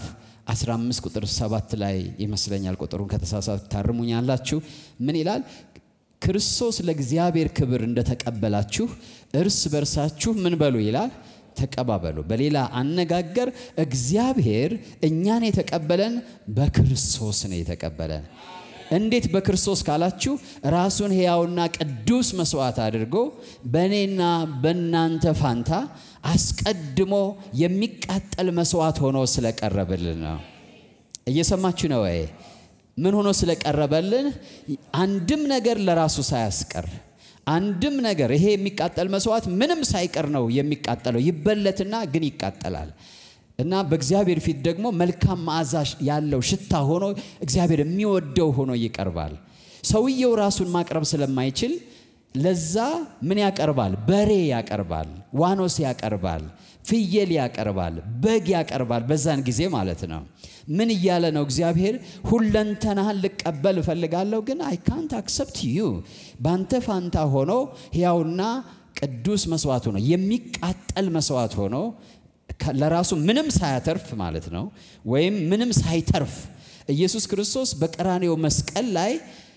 15 ቁጥር 7 ላይ ይመስለኛል። ቁጥሩን ከተሳሳት ታርሙኛላችሁ። ምን ይላል? ክርስቶስ ለእግዚአብሔር ክብር እንደተቀበላችሁ እርስ በርሳችሁ ምን በሉ ይላል ተቀባበሉ። በሌላ አነጋገር እግዚአብሔር እኛን የተቀበለን በክርስቶስ ነው የተቀበለን። እንዴት በክርስቶስ ካላችሁ ራሱን ሕያውና ቅዱስ መስዋዕት አድርጎ በእኔና በእናንተ ፋንታ አስቀድሞ የሚቃጠል መስዋዕት ሆኖ ስለቀረበልን ነው። እየሰማችሁ ነው ወይ? ምን ሆኖ ስለቀረበልን? አንድም ነገር ለራሱ ሳያስቀር አንድም ነገር ይሄ የሚቃጠል መስዋዕት ምንም ሳይቀር ነው የሚቃጠለው። ይበለትና ግን ይቃጠላል እና በእግዚአብሔር ፊት ደግሞ መልካም መዓዛ ያለው ሽታ ሆኖ እግዚአብሔር የሚወደው ሆኖ ይቀርባል። ሰውየው ራሱን ማቅረብ ስለማይችል ለዛ ምን ያቀርባል? በሬ ያቀርባል፣ ዋኖስ ያቀርባል፣ ፍየል ያቀርባል፣ በግ ያቀርባል። በዛን ጊዜ ማለት ነው። ምን እያለ ነው እግዚአብሔር? ሁለንተናህን ልቀበል እፈልጋለሁ፣ ግን አይ ካንት አክሰፕት ዩ በአንተ ፋንታ ሆኖ ሕያውና ቅዱስ መስዋዕት ሆኖ የሚቃጠል መስዋዕት ሆኖ ለራሱ ምንም ሳያተርፍ ማለት ነው፣ ወይም ምንም ሳይተርፍ ኢየሱስ ክርስቶስ በቀራኔው መስቀል ላይ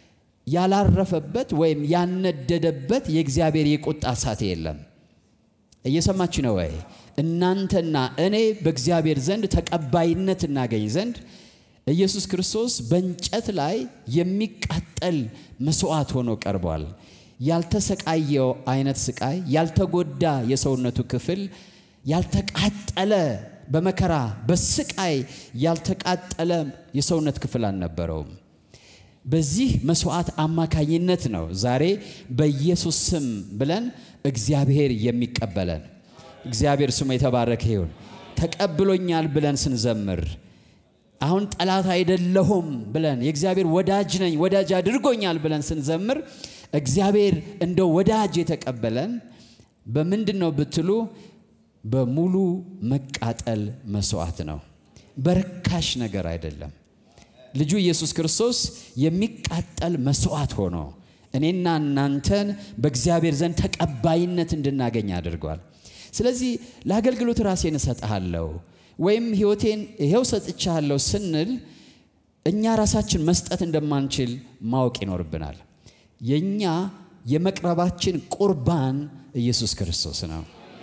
ያላረፈበት ወይም ያነደደበት የእግዚአብሔር የቁጣ እሳት የለም። እየሰማችሁ ነው ወይ? እናንተና እኔ በእግዚአብሔር ዘንድ ተቀባይነት እናገኝ ዘንድ ኢየሱስ ክርስቶስ በእንጨት ላይ የሚቃጠል መስዋዕት ሆኖ ቀርቧል። ያልተሰቃየው አይነት ስቃይ፣ ያልተጎዳ የሰውነቱ ክፍል፣ ያልተቃጠለ በመከራ በስቃይ ያልተቃጠለ የሰውነት ክፍል አልነበረውም። በዚህ መስዋዕት አማካኝነት ነው ዛሬ በኢየሱስ ስም ብለን እግዚአብሔር የሚቀበለን። እግዚአብሔር ስሙ የተባረከ ይሁን። ተቀብሎኛል ብለን ስንዘምር አሁን ጠላት አይደለሁም ብለን የእግዚአብሔር ወዳጅ ነኝ ወዳጅ አድርጎኛል ብለን ስንዘምር እግዚአብሔር እንደ ወዳጅ የተቀበለን በምንድን ነው ብትሉ በሙሉ መቃጠል መስዋዕት ነው። በርካሽ ነገር አይደለም። ልጁ ኢየሱስ ክርስቶስ የሚቃጠል መስዋዕት ሆኖ እኔና እናንተን በእግዚአብሔር ዘንድ ተቀባይነት እንድናገኝ አድርጓል። ስለዚህ ለአገልግሎት ራሴን እሰጥሃለሁ ወይም ሕይወቴን ይኸው ሰጥቻለሁ ስንል እኛ ራሳችን መስጠት እንደማንችል ማወቅ ይኖርብናል። የእኛ የመቅረባችን ቁርባን ኢየሱስ ክርስቶስ ነው።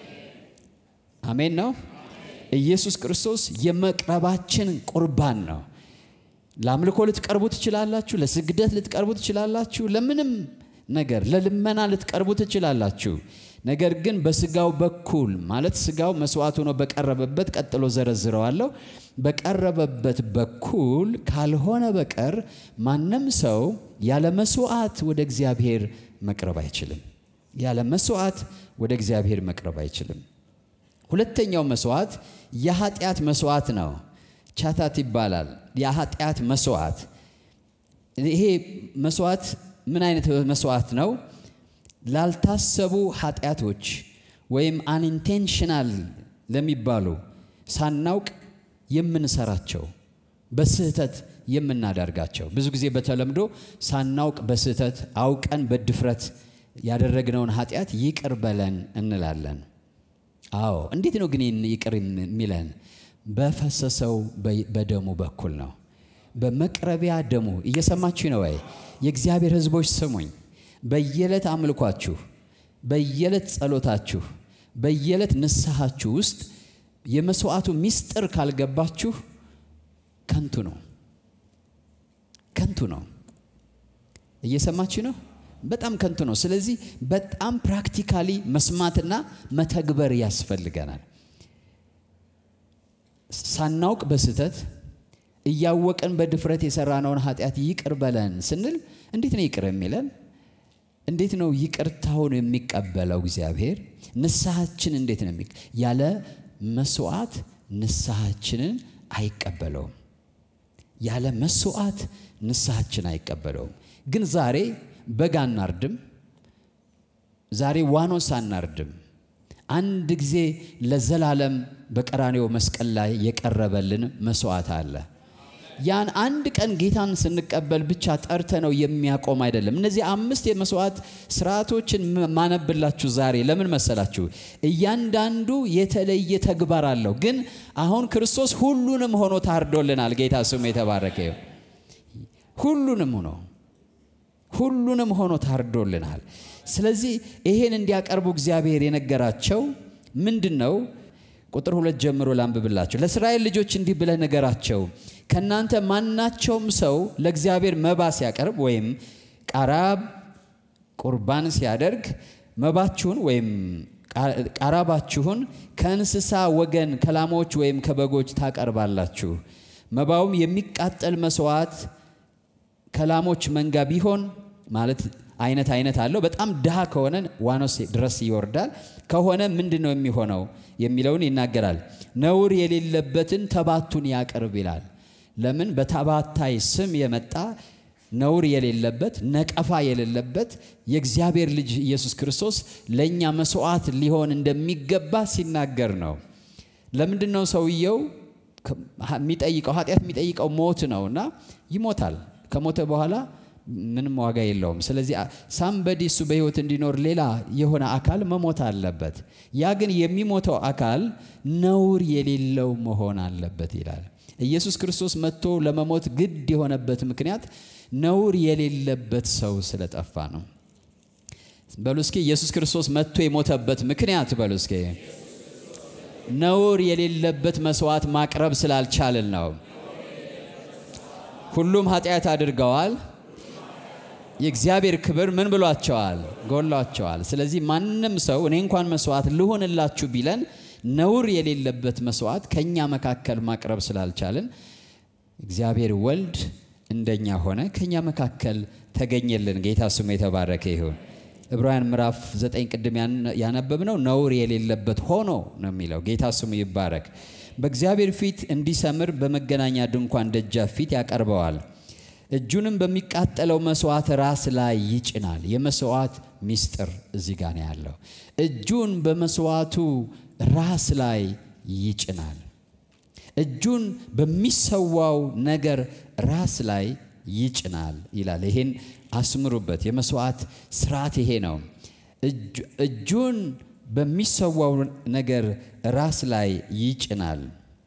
አሜን ነው። ኢየሱስ ክርስቶስ የመቅረባችን ቁርባን ነው። ለአምልኮ ልትቀርቡ ትችላላችሁ። ለስግደት ልትቀርቡ ትችላላችሁ። ለምንም ነገር ለልመና ልትቀርቡ ትችላላችሁ። ነገር ግን በስጋው በኩል ማለት ስጋው መስዋዕት ሆኖ በቀረበበት ቀጥሎ ዘረዝረዋለሁ። በቀረበበት በኩል ካልሆነ በቀር ማንም ሰው ያለ መስዋዕት ወደ እግዚአብሔር መቅረብ አይችልም። ያለ መስዋዕት ወደ እግዚአብሔር መቅረብ አይችልም። ሁለተኛው መስዋዕት የኃጢአት መስዋዕት ነው። ቻታት ይባላል። የኃጢአት መስዋዕት። ይሄ መስዋዕት ምን አይነት መስዋዕት ነው? ላልታሰቡ ኃጢአቶች ወይም አንኢንቴንሽናል ለሚባሉ ሳናውቅ የምንሰራቸው በስህተት የምናደርጋቸው ብዙ ጊዜ በተለምዶ ሳናውቅ በስህተት አውቀን በድፍረት ያደረግነውን ኃጢአት ይቅር በለን እንላለን። አዎ እንዴት ነው ግን ይቅር የሚለን? በፈሰሰው በደሙ በኩል ነው። በመቅረቢያ ደሙ እየሰማችሁ ነው ወይ? የእግዚአብሔር ሕዝቦች ስሙኝ። በየዕለት አምልኳችሁ፣ በየዕለት ጸሎታችሁ፣ በየዕለት ንስሐችሁ ውስጥ የመስዋዕቱ ምስጢር ካልገባችሁ ከንቱ ነው፣ ከንቱ ነው። እየሰማችሁ ነው? በጣም ከንቱ ነው። ስለዚህ በጣም ፕራክቲካሊ መስማትና መተግበር ያስፈልገናል። ሳናውቅ በስህተት እያወቅን በድፍረት የሰራነውን ኃጢአት ይቅር በለን ስንል እንዴት ነው ይቅር የሚለን? እንዴት ነው ይቅርታውን የሚቀበለው እግዚአብሔር? ንስሐችን እንዴት ነው የሚ ያለ መስዋዕት ንስሐችንን አይቀበለውም። ያለ መስዋዕት ንስሐችን አይቀበለውም። ግን ዛሬ በግ አናርድም፣ ዛሬ ዋኖስ አናርድም። አንድ ጊዜ ለዘላለም በቀራኔው መስቀል ላይ የቀረበልን መስዋዕት አለ። ያን አንድ ቀን ጌታን ስንቀበል ብቻ ጠርተ ነው የሚያቆም አይደለም። እነዚህ አምስት የመስዋዕት ስርዓቶችን ማነብላችሁ ዛሬ ለምን መሰላችሁ? እያንዳንዱ የተለየ ተግባር አለው። ግን አሁን ክርስቶስ ሁሉንም ሆኖ ታርዶልናል። ጌታ ስሙ የተባረከ ይሁን። ሁሉንም ሆኖ ሁሉንም ሆኖ ታርዶልናል። ስለዚህ ይሄን እንዲያቀርቡ እግዚአብሔር የነገራቸው ምንድን ነው? ቁጥር ሁለት ጀምሮ ላንብብላቸው። ለእስራኤል ልጆች እንዲህ ብለህ ንገራቸው፣ ከእናንተ ማናቸውም ሰው ለእግዚአብሔር መባ ሲያቀርብ ወይም ቃራብ ቁርባን ሲያደርግ መባችሁን ወይም ቃራባችሁን ከእንስሳ ወገን ከላሞች ወይም ከበጎች ታቀርባላችሁ። መባውም የሚቃጠል መስዋዕት ከላሞች መንጋ ቢሆን ማለት አይነት አይነት አለው። በጣም ድሃ ከሆነ ዋኖስ ድረስ ይወርዳል። ከሆነ ምንድን ነው የሚሆነው የሚለውን ይናገራል። ነውር የሌለበትን ተባቱን ያቅርብ ይላል። ለምን በተባታይ ስም የመጣ ነውር የሌለበት ነቀፋ የሌለበት የእግዚአብሔር ልጅ ኢየሱስ ክርስቶስ ለእኛ መስዋዕት ሊሆን እንደሚገባ ሲናገር ነው። ለምንድን ነው ሰውየው የሚጠይቀው? ኃጢአት የሚጠይቀው ሞት ነው እና ይሞታል። ከሞተ በኋላ ምንም ዋጋ የለውም። ስለዚህ ሳምበዲ እሱ በሕይወት እንዲኖር ሌላ የሆነ አካል መሞት አለበት። ያ ግን የሚሞተው አካል ነውር የሌለው መሆን አለበት ይላል። ኢየሱስ ክርስቶስ መጥቶ ለመሞት ግድ የሆነበት ምክንያት ነውር የሌለበት ሰው ስለጠፋ ነው። በሉ እስኪ ኢየሱስ ክርስቶስ መጥቶ የሞተበት ምክንያት በሉ እስኪ ነውር የሌለበት መስዋዕት ማቅረብ ስላልቻልን ነው። ሁሉም ኃጢአት አድርገዋል፣ የእግዚአብሔር ክብር ምን ብሏቸዋል? ጎሏቸዋል። ስለዚህ ማንም ሰው እኔ እንኳን መስዋዕት ልሆንላችሁ ቢለን ነውር የሌለበት መስዋዕት ከእኛ መካከል ማቅረብ ስላልቻልን እግዚአብሔር ወልድ እንደኛ ሆነ፣ ከእኛ መካከል ተገኘልን። ጌታ ስሙ የተባረከ ይሁን። ዕብራውያን ምዕራፍ ዘጠኝ ቅድም ያነበብነው ነውር የሌለበት ሆኖ ነው የሚለው። ጌታ ስሙ ይባረክ። በእግዚአብሔር ፊት እንዲሰምር በመገናኛ ድንኳን ደጃፍ ፊት ያቀርበዋል። እጁንም በሚቃጠለው መስዋዕት ራስ ላይ ይጭናል። የመስዋዕት ምስጢር እዚህ ጋር ነው ያለው። እጁን በመስዋዕቱ ራስ ላይ ይጭናል። እጁን በሚሰዋው ነገር ራስ ላይ ይጭናል ይላል። ይሄን አስምሩበት። የመስዋዕት ስርዓት ይሄ ነው። እጁን በሚሰዋው ነገር ራስ ላይ ይጭናል፣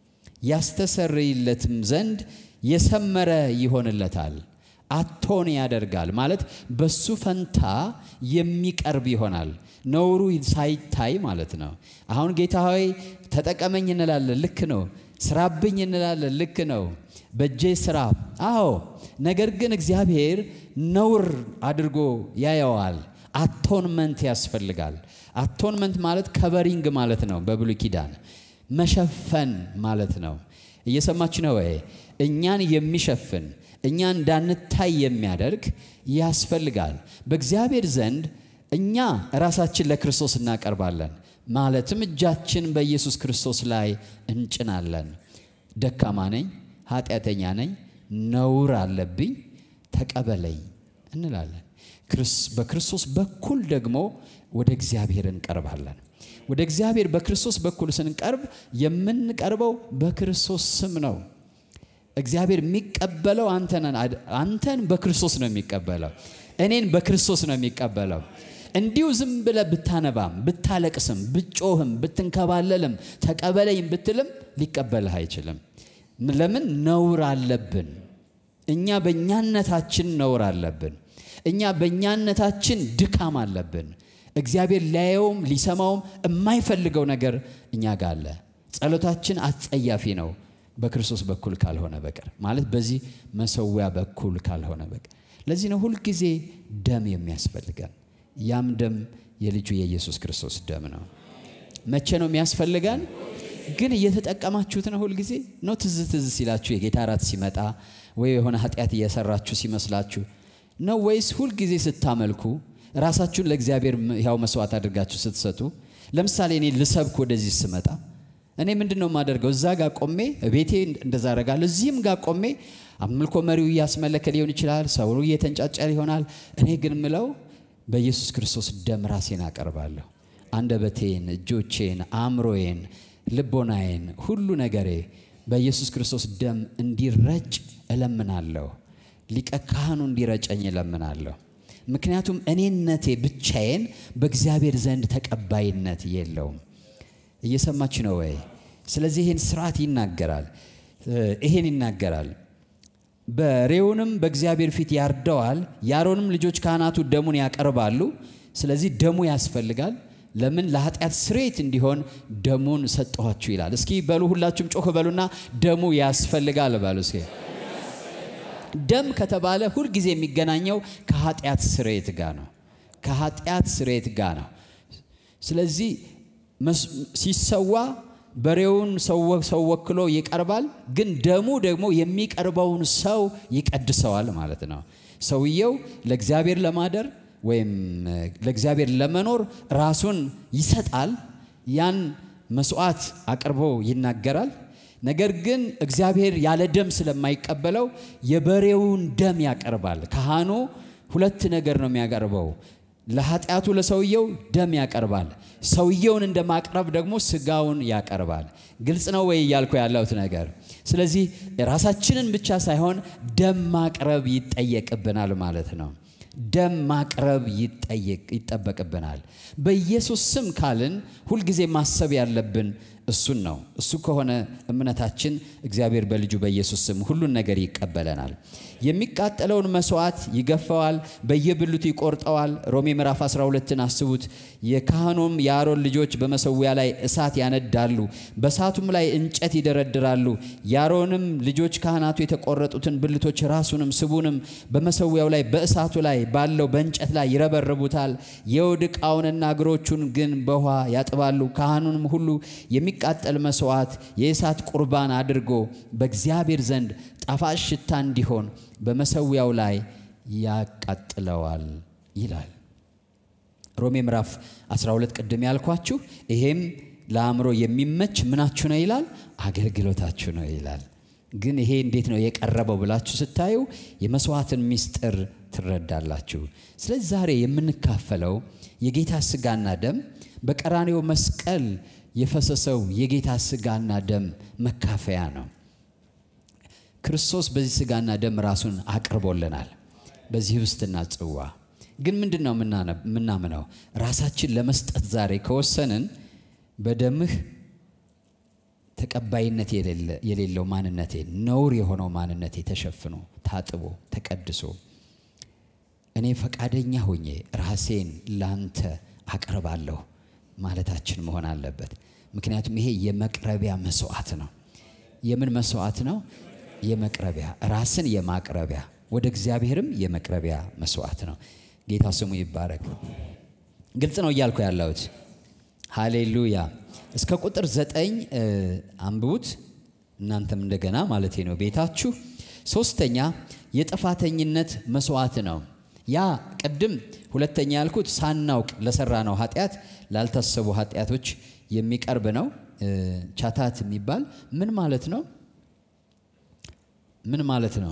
ያስተሰርይለትም ዘንድ የሰመረ ይሆንለታል። አቶን ያደርጋል ማለት በሱ ፈንታ የሚቀርብ ይሆናል። ነውሩ ሳይታይ ማለት ነው። አሁን ጌታ ሆይ ተጠቀመኝ እንላለን፣ ልክ ነው። ስራብኝ እንላለን፣ ልክ ነው። በእጄ ስራ፣ አዎ። ነገር ግን እግዚአብሔር ነውር አድርጎ ያየዋል። አቶንመንት ያስፈልጋል። አቶንመንት ማለት ከቨሪንግ ማለት ነው። በብሉይ ኪዳን መሸፈን ማለት ነው። እየሰማች ነው ወይ? እኛን የሚሸፍን እኛ እንዳንታይ የሚያደርግ ያስፈልጋል። በእግዚአብሔር ዘንድ እኛ ራሳችን ለክርስቶስ እናቀርባለን። ማለትም እጃችን በኢየሱስ ክርስቶስ ላይ እንጭናለን። ደካማ ነኝ፣ ኃጢአተኛ ነኝ፣ ነውር አለብኝ፣ ተቀበለኝ እንላለን። በክርስቶስ በኩል ደግሞ ወደ እግዚአብሔር እንቀርባለን። ወደ እግዚአብሔር በክርስቶስ በኩል ስንቀርብ የምንቀርበው በክርስቶስ ስም ነው። እግዚአብሔር የሚቀበለው አንተን በክርስቶስ ነው የሚቀበለው። እኔን በክርስቶስ ነው የሚቀበለው። እንዲሁ ዝም ብለህ ብታነባም ብታለቅስም ብጮህም ብትንከባለልም ተቀበለኝ ብትልም ሊቀበልህ አይችልም። ለምን? ነውር አለብን። እኛ በእኛነታችን ነውር አለብን። እኛ በእኛነታችን ድካም አለብን። እግዚአብሔር ሊያየውም ሊሰማውም የማይፈልገው ነገር እኛ ጋር አለ። ጸሎታችን አጸያፊ ነው በክርስቶስ በኩል ካልሆነ በቀር ማለት በዚህ መሰዊያ በኩል ካልሆነ በቀር። ለዚህ ነው ሁልጊዜ ደም የሚያስፈልገን። ያም ደም የልጁ የኢየሱስ ክርስቶስ ደም ነው። መቼ ነው የሚያስፈልገን? ግን እየተጠቀማችሁት ነው? ሁልጊዜ ነው? ትዝ ትዝ ሲላችሁ የጌታ እራት ሲመጣ ወይ የሆነ ኃጢአት እየሰራችሁ ሲመስላችሁ ነው? ወይስ ሁልጊዜ ስታመልኩ ራሳችሁን ለእግዚአብሔር ያው መስዋዕት አድርጋችሁ ስትሰጡ? ለምሳሌ እኔ ልሰብክ ወደዚህ ስመጣ እኔ ምንድን ነው የማደርገው? እዛ ጋር ቆሜ ቤቴ እንደዛ አደርጋለሁ። እዚህም ጋር ቆሜ አምልኮ መሪው እያስመለከ ሊሆን ይችላል፣ ሰው እየተንጫጫ ይሆናል። እኔ ግን ምለው በኢየሱስ ክርስቶስ ደም ራሴን አቀርባለሁ። አንደበቴን፣ እጆቼን፣ አእምሮዬን፣ ልቦናዬን፣ ሁሉ ነገሬ በኢየሱስ ክርስቶስ ደም እንዲረጭ እለምናለሁ። ሊቀ ካህኑ እንዲረጨኝ እለምናለሁ። ምክንያቱም እኔነቴ ብቻዬን በእግዚአብሔር ዘንድ ተቀባይነት የለውም። እየሰማች ነው ወይ? ስለዚህ ይህን ስርዓት ይናገራል። ይሄን ይናገራል። በሬውንም በእግዚአብሔር ፊት ያርደዋል። የአሮንም ልጆች ካህናቱ ደሙን ያቀርባሉ። ስለዚህ ደሙ ያስፈልጋል። ለምን? ለኃጢአት ስርየት እንዲሆን ደሙን ሰጠኋችሁ ይላል። እስኪ በሉ ሁላችሁም ጮክ በሉና ደሙ ያስፈልጋል በሉ እስኪ። ደም ከተባለ ሁልጊዜ የሚገናኘው ከኃጢአት ስርየት ጋር ነው። ከኃጢአት ስርየት ጋር ነው። ስለዚህ ሲሰዋ በሬውን ሰው ወክሎ ይቀርባል። ግን ደሙ ደግሞ የሚቀርበውን ሰው ይቀድሰዋል ማለት ነው። ሰውየው ለእግዚአብሔር ለማደር ወይም ለእግዚአብሔር ለመኖር ራሱን ይሰጣል። ያን መስዋዕት አቅርቦ ይናገራል። ነገር ግን እግዚአብሔር ያለ ደም ስለማይቀበለው የበሬውን ደም ያቀርባል። ካህኑ ሁለት ነገር ነው የሚያቀርበው። ለኃጢአቱ ለሰውየው ደም ያቀርባል። ሰውየውን እንደ ማቅረብ ደግሞ ስጋውን ያቀርባል። ግልጽ ነው ወይ እያልኩ ያለሁት ነገር? ስለዚህ ራሳችንን ብቻ ሳይሆን ደም ማቅረብ ይጠየቅብናል ማለት ነው። ደም ማቅረብ ይጠበቅብናል። በኢየሱስ ስም ካልን ሁልጊዜ ማሰብ ያለብን እሱን ነው። እሱ ከሆነ እምነታችን እግዚአብሔር በልጁ በኢየሱስ ስም ሁሉን ነገር ይቀበለናል። የሚቃጠለውን መስዋዕት ይገፈዋል፣ በየብልቱ ይቆርጠዋል። ሮሜ ምዕራፍ 12ን አስቡት። የካህኑም የአሮን ልጆች በመሰዊያ ላይ እሳት ያነዳሉ፣ በእሳቱም ላይ እንጨት ይደረድራሉ። የአሮንም ልጆች ካህናቱ የተቆረጡትን ብልቶች ራሱንም ስቡንም በመሰዊያው ላይ በእሳቱ ላይ ባለው በእንጨት ላይ ይረበርቡታል። የውድ ዕቃውንና እግሮቹን ግን በውኃ ያጥባሉ። ካህኑንም ሁሉ የሚቃጠል መስዋዕት የእሳት ቁርባን አድርጎ በእግዚአብሔር ዘንድ ጣፋጭ ሽታ እንዲሆን በመሰዊያው ላይ ያቃጥለዋል ይላል። ሮሜ ምዕራፍ 12 ቅድም ያልኳችሁ ይሄም ለአእምሮ የሚመች ምናችሁ ነው ይላል፣ አገልግሎታችሁ ነው ይላል። ግን ይሄ እንዴት ነው የቀረበው ብላችሁ ስታዩ የመስዋዕትን ምስጢር ትረዳላችሁ። ስለዚህ ዛሬ የምንካፈለው የጌታ ስጋና ደም በቀራኔው መስቀል የፈሰሰው የጌታ ስጋና ደም መካፈያ ነው። ክርስቶስ በዚህ ስጋና ደም ራሱን አቅርቦልናል። በዚህ ህብስትና ጽዋ ግን ምንድን ነው የምናምነው? ራሳችን ለመስጠት ዛሬ ከወሰንን በደምህ ተቀባይነት የሌለው ማንነቴ፣ ነውር የሆነው ማንነቴ ተሸፍኖ ታጥቦ ተቀድሶ እኔ ፈቃደኛ ሆኜ ራሴን ላንተ አቀርባለሁ ማለታችን መሆን አለበት። ምክንያቱም ይሄ የመቅረቢያ መስዋዕት ነው። የምን መስዋዕት ነው? የመቅረቢያ ራስን የማቅረቢያ ወደ እግዚአብሔርም የመቅረቢያ መስዋዕት ነው። ጌታ ስሙ ይባረክ። ግልጽ ነው እያልኩ ያለሁት። ሃሌሉያ። እስከ ቁጥር ዘጠኝ አንብቡት እናንተም እንደገና ማለቴ ነው ቤታችሁ። ሶስተኛ የጥፋተኝነት መስዋዕት ነው። ያ ቅድም ሁለተኛ ያልኩት ሳናውቅ ለሰራ ነው ኃጢአት ላልታሰቡ ኃጢአቶች የሚቀርብ ነው። ቻታት የሚባል ምን ማለት ነው? ምን ማለት ነው?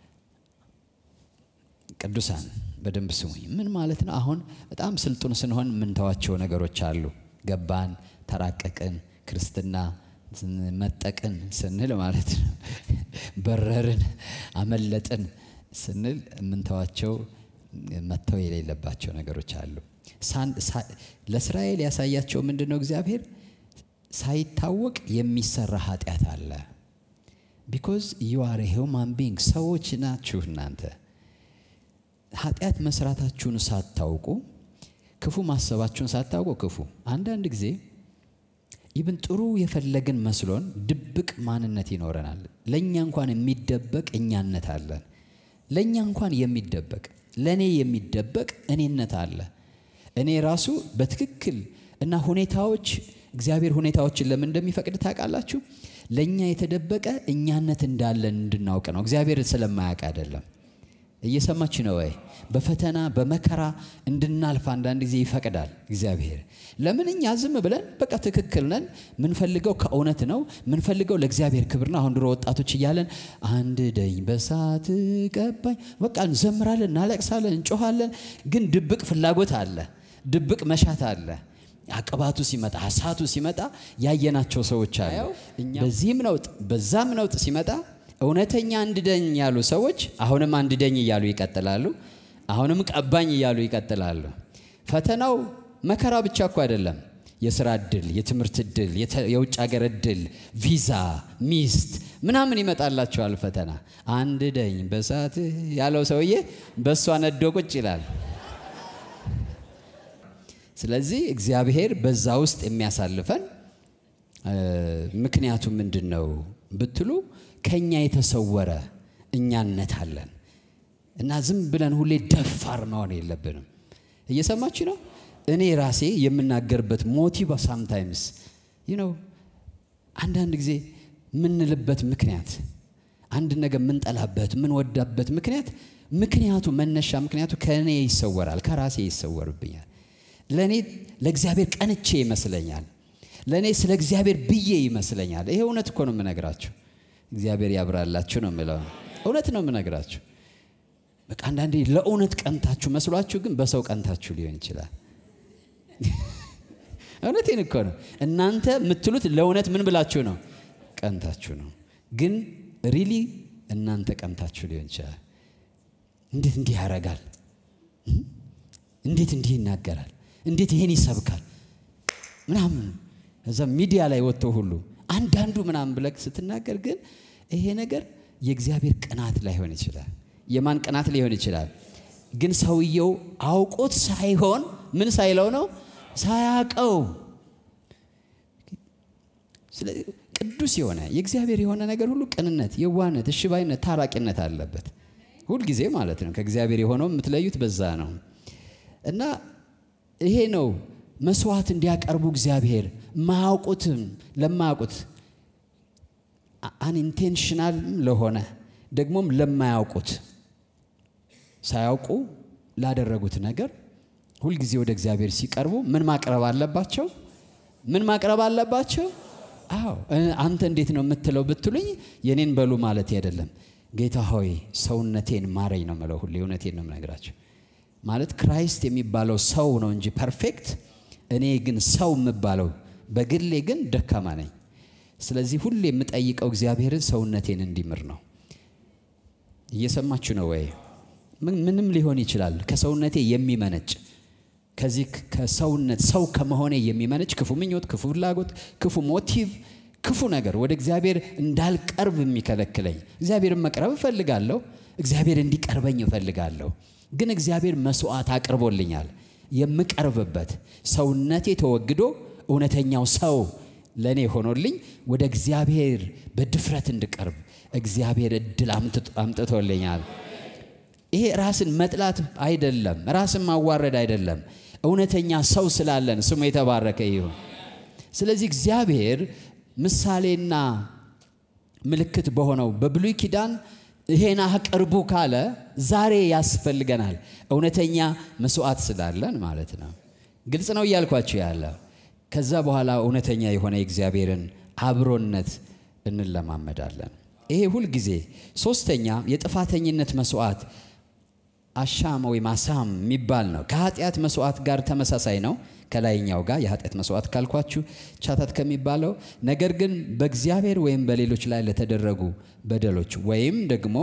ቅዱሳን በደንብ ስሙኝ። ምን ማለት ነው? አሁን በጣም ስልጡን ስንሆን የምንተዋቸው ነገሮች አሉ። ገባን፣ ተራቀቅን፣ ክርስትና መጠቅን ስንል ማለት ነው። በረርን፣ አመለጥን ስንል የምንተዋቸው መተው የሌለባቸው ነገሮች አሉ። ለእስራኤል ያሳያቸው ምንድን ነው? እግዚአብሔር ሳይታወቅ የሚሰራ ኃጢአት አለ። ቢኮዝ ዩ አር ሂውማን ቢንግ ሰዎች ናችሁ እናንተ። ኃጢአት መስራታችሁን ሳታውቁ ክፉ ማሰባችሁን ሳታውቁ ክፉ አንዳንድ ጊዜ ይብን ጥሩ የፈለግን መስሎን ድብቅ ማንነት ይኖረናል። ለእኛ እንኳን የሚደበቅ እኛነት አለን። ለእኛ እንኳን የሚደበቅ ለእኔ የሚደበቅ እኔነት አለ። እኔ ራሱ በትክክል እና ሁኔታዎች እግዚአብሔር ሁኔታዎችን ለምን እንደሚፈቅድ ታውቃላችሁ? ለእኛ የተደበቀ እኛነት እንዳለን እንድናውቅ ነው። እግዚአብሔር ስለማያውቅ አይደለም። እየሰማች ነው ወይ? በፈተና በመከራ እንድናልፍ አንዳንድ ጊዜ ይፈቅዳል እግዚአብሔር። ለምን እኛ ዝም ብለን በቃ ትክክል ነን፣ ምንፈልገው ከእውነት ነው፣ ምንፈልገው ለእግዚአብሔር ክብር ነው። አሁን ድሮ ወጣቶች እያለን አንድ ደኝ በሳት ቀባኝ፣ በቃ እንዘምራለን፣ እናለቅሳለን፣ እንጮኋለን። ግን ድብቅ ፍላጎት አለ፣ ድብቅ መሻት አለ። አቅባቱ ሲመጣ ሀሳቱ ሲመጣ ያየናቸው ሰዎች አሉ። በዚህም ነውጥ በዛም ነውጥ ሲመጣ እውነተኛ አንድደኝ ያሉ ሰዎች አሁንም አንድደኝ እያሉ ይቀጥላሉ። አሁንም ቀባኝ እያሉ ይቀጥላሉ። ፈተናው መከራ ብቻ እኮ አይደለም። የስራ እድል፣ የትምህርት እድል፣ የውጭ ሀገር እድል፣ ቪዛ፣ ሚስት ምናምን ይመጣላቸዋል ፈተና። አንድደኝ በሳት ያለው ሰውዬ በእሷ ነዶ ቁጭ ይላል። ስለዚህ እግዚአብሔር በዛ ውስጥ የሚያሳልፈን ምክንያቱ ምንድን ነው ብትሉ ከኛ የተሰወረ እኛነት አለን እና ዝም ብለን ሁሌ ደፋር መሆን የለብንም። እየሰማች ነው። እኔ ራሴ የምናገርበት ሞቲቭ ሳምታይምስ ነው አንዳንድ ጊዜ የምንልበት ምክንያት አንድ ነገር የምንጠላበት የምንወዳበት ምክንያት ምክንያቱ መነሻ ምክንያቱ ከእኔ ይሰወራል፣ ከራሴ ይሰወርብኛል። ለእኔ ለእግዚአብሔር ቀንቼ ይመስለኛል። ለእኔ ስለ እግዚአብሔር ብዬ ይመስለኛል። ይሄ እውነት እኮ ነው የምነግራችሁ። እግዚአብሔር ያብራላችሁ ነው የምለው። እውነት ነው የምነግራችሁ። በቃ አንዳንዴ ለእውነት ቀንታችሁ መስሏችሁ፣ ግን በሰው ቀንታችሁ ሊሆን ይችላል። እውነቴን እኮ ነው። እናንተ የምትሉት ለእውነት ምን ብላችሁ ነው? ቀንታችሁ ነው። ግን ሪሊ እናንተ ቀንታችሁ ሊሆን ይችላል። እንዴት እንዲህ ያደርጋል? እንዴት እንዲህ ይናገራል? እንዴት ይሄን ይሰብካል? ምናምን እዛ ሚዲያ ላይ ወጥቶ ሁሉ አንዳንዱ ምናምን ብለህ ስትናገር ግን ይሄ ነገር የእግዚአብሔር ቅናት ላይሆን ይችላል። የማን ቅናት ሊሆን ይችላል? ግን ሰውየው አውቆት ሳይሆን ምን ሳይለው ነው ሳያቀው ቅዱስ የሆነ የእግዚአብሔር የሆነ ነገር ሁሉ ቅንነት፣ የዋህነት፣ እሽባይነት፣ ታራቂነት አለበት ሁልጊዜ ማለት ነው። ከእግዚአብሔር የሆነው የምትለዩት በዛ ነው እና ይሄ ነው መስዋዕት እንዲያቀርቡ እግዚአብሔር ማያውቁትም ለማያውቁት አንኢንቴንሽናል ለሆነ ደግሞም ለማያውቁት ሳያውቁ ላደረጉት ነገር ሁልጊዜ ወደ እግዚአብሔር ሲቀርቡ ምን ማቅረብ አለባቸው? ምን ማቅረብ አለባቸው? አዎ አንተ እንዴት ነው የምትለው ብትሉኝ የኔን በሉ ማለት አይደለም። ጌታ ሆይ ሰውነቴን ማረኝ ነው የምለው። ሁሌ እውነቴን ነው የምነግራቸው። ማለት ክራይስት የሚባለው ሰው ነው እንጂ ፐርፌክት፣ እኔ ግን ሰው የምባለው በግሌ ግን ደካማ ነኝ። ስለዚህ ሁሌ የምጠይቀው እግዚአብሔርን ሰውነቴን እንዲምር ነው። እየሰማችሁ ነው ወይ? ምንም ሊሆን ይችላል ከሰውነቴ የሚመነጭ ከዚህ ከሰውነት ሰው ከመሆኔ የሚመነጭ ክፉ ምኞት፣ ክፉ ፍላጎት፣ ክፉ ሞቲቭ፣ ክፉ ነገር ወደ እግዚአብሔር እንዳልቀርብ የሚከለክለኝ። እግዚአብሔርን መቅረብ እፈልጋለሁ። እግዚአብሔር እንዲቀርበኝ እፈልጋለሁ። ግን እግዚአብሔር መስዋዕት አቅርቦልኛል። የምቀርብበት ሰውነቴ ተወግዶ እውነተኛው ሰው ለእኔ ሆኖልኝ ወደ እግዚአብሔር በድፍረት እንድቀርብ እግዚአብሔር እድል አምጥቶልኛል። ይሄ ራስን መጥላት አይደለም፣ ራስን ማዋረድ አይደለም። እውነተኛ ሰው ስላለን ስሙ የተባረከ ይሁን። ስለዚህ እግዚአብሔር ምሳሌና ምልክት በሆነው በብሉይ ኪዳን ይሄን አቅርቡ ካለ ዛሬ ያስፈልገናል። እውነተኛ መስዋዕት ስላለን ማለት ነው። ግልጽ ነው እያልኳቸው ያለ ከዛ በኋላ እውነተኛ የሆነ የእግዚአብሔርን አብሮነት እንለማመዳለን። ይሄ ሁልጊዜ ሶስተኛ የጥፋተኝነት መስዋዕት አሻም ወይም አሳም የሚባል ነው። ከኃጢአት መስዋዕት ጋር ተመሳሳይ ነው። ከላይኛው ጋር የኃጢአት መስዋዕት ካልኳችሁ ቻታት ከሚባለው ነገር ግን በእግዚአብሔር ወይም በሌሎች ላይ ለተደረጉ በደሎች ወይም ደግሞ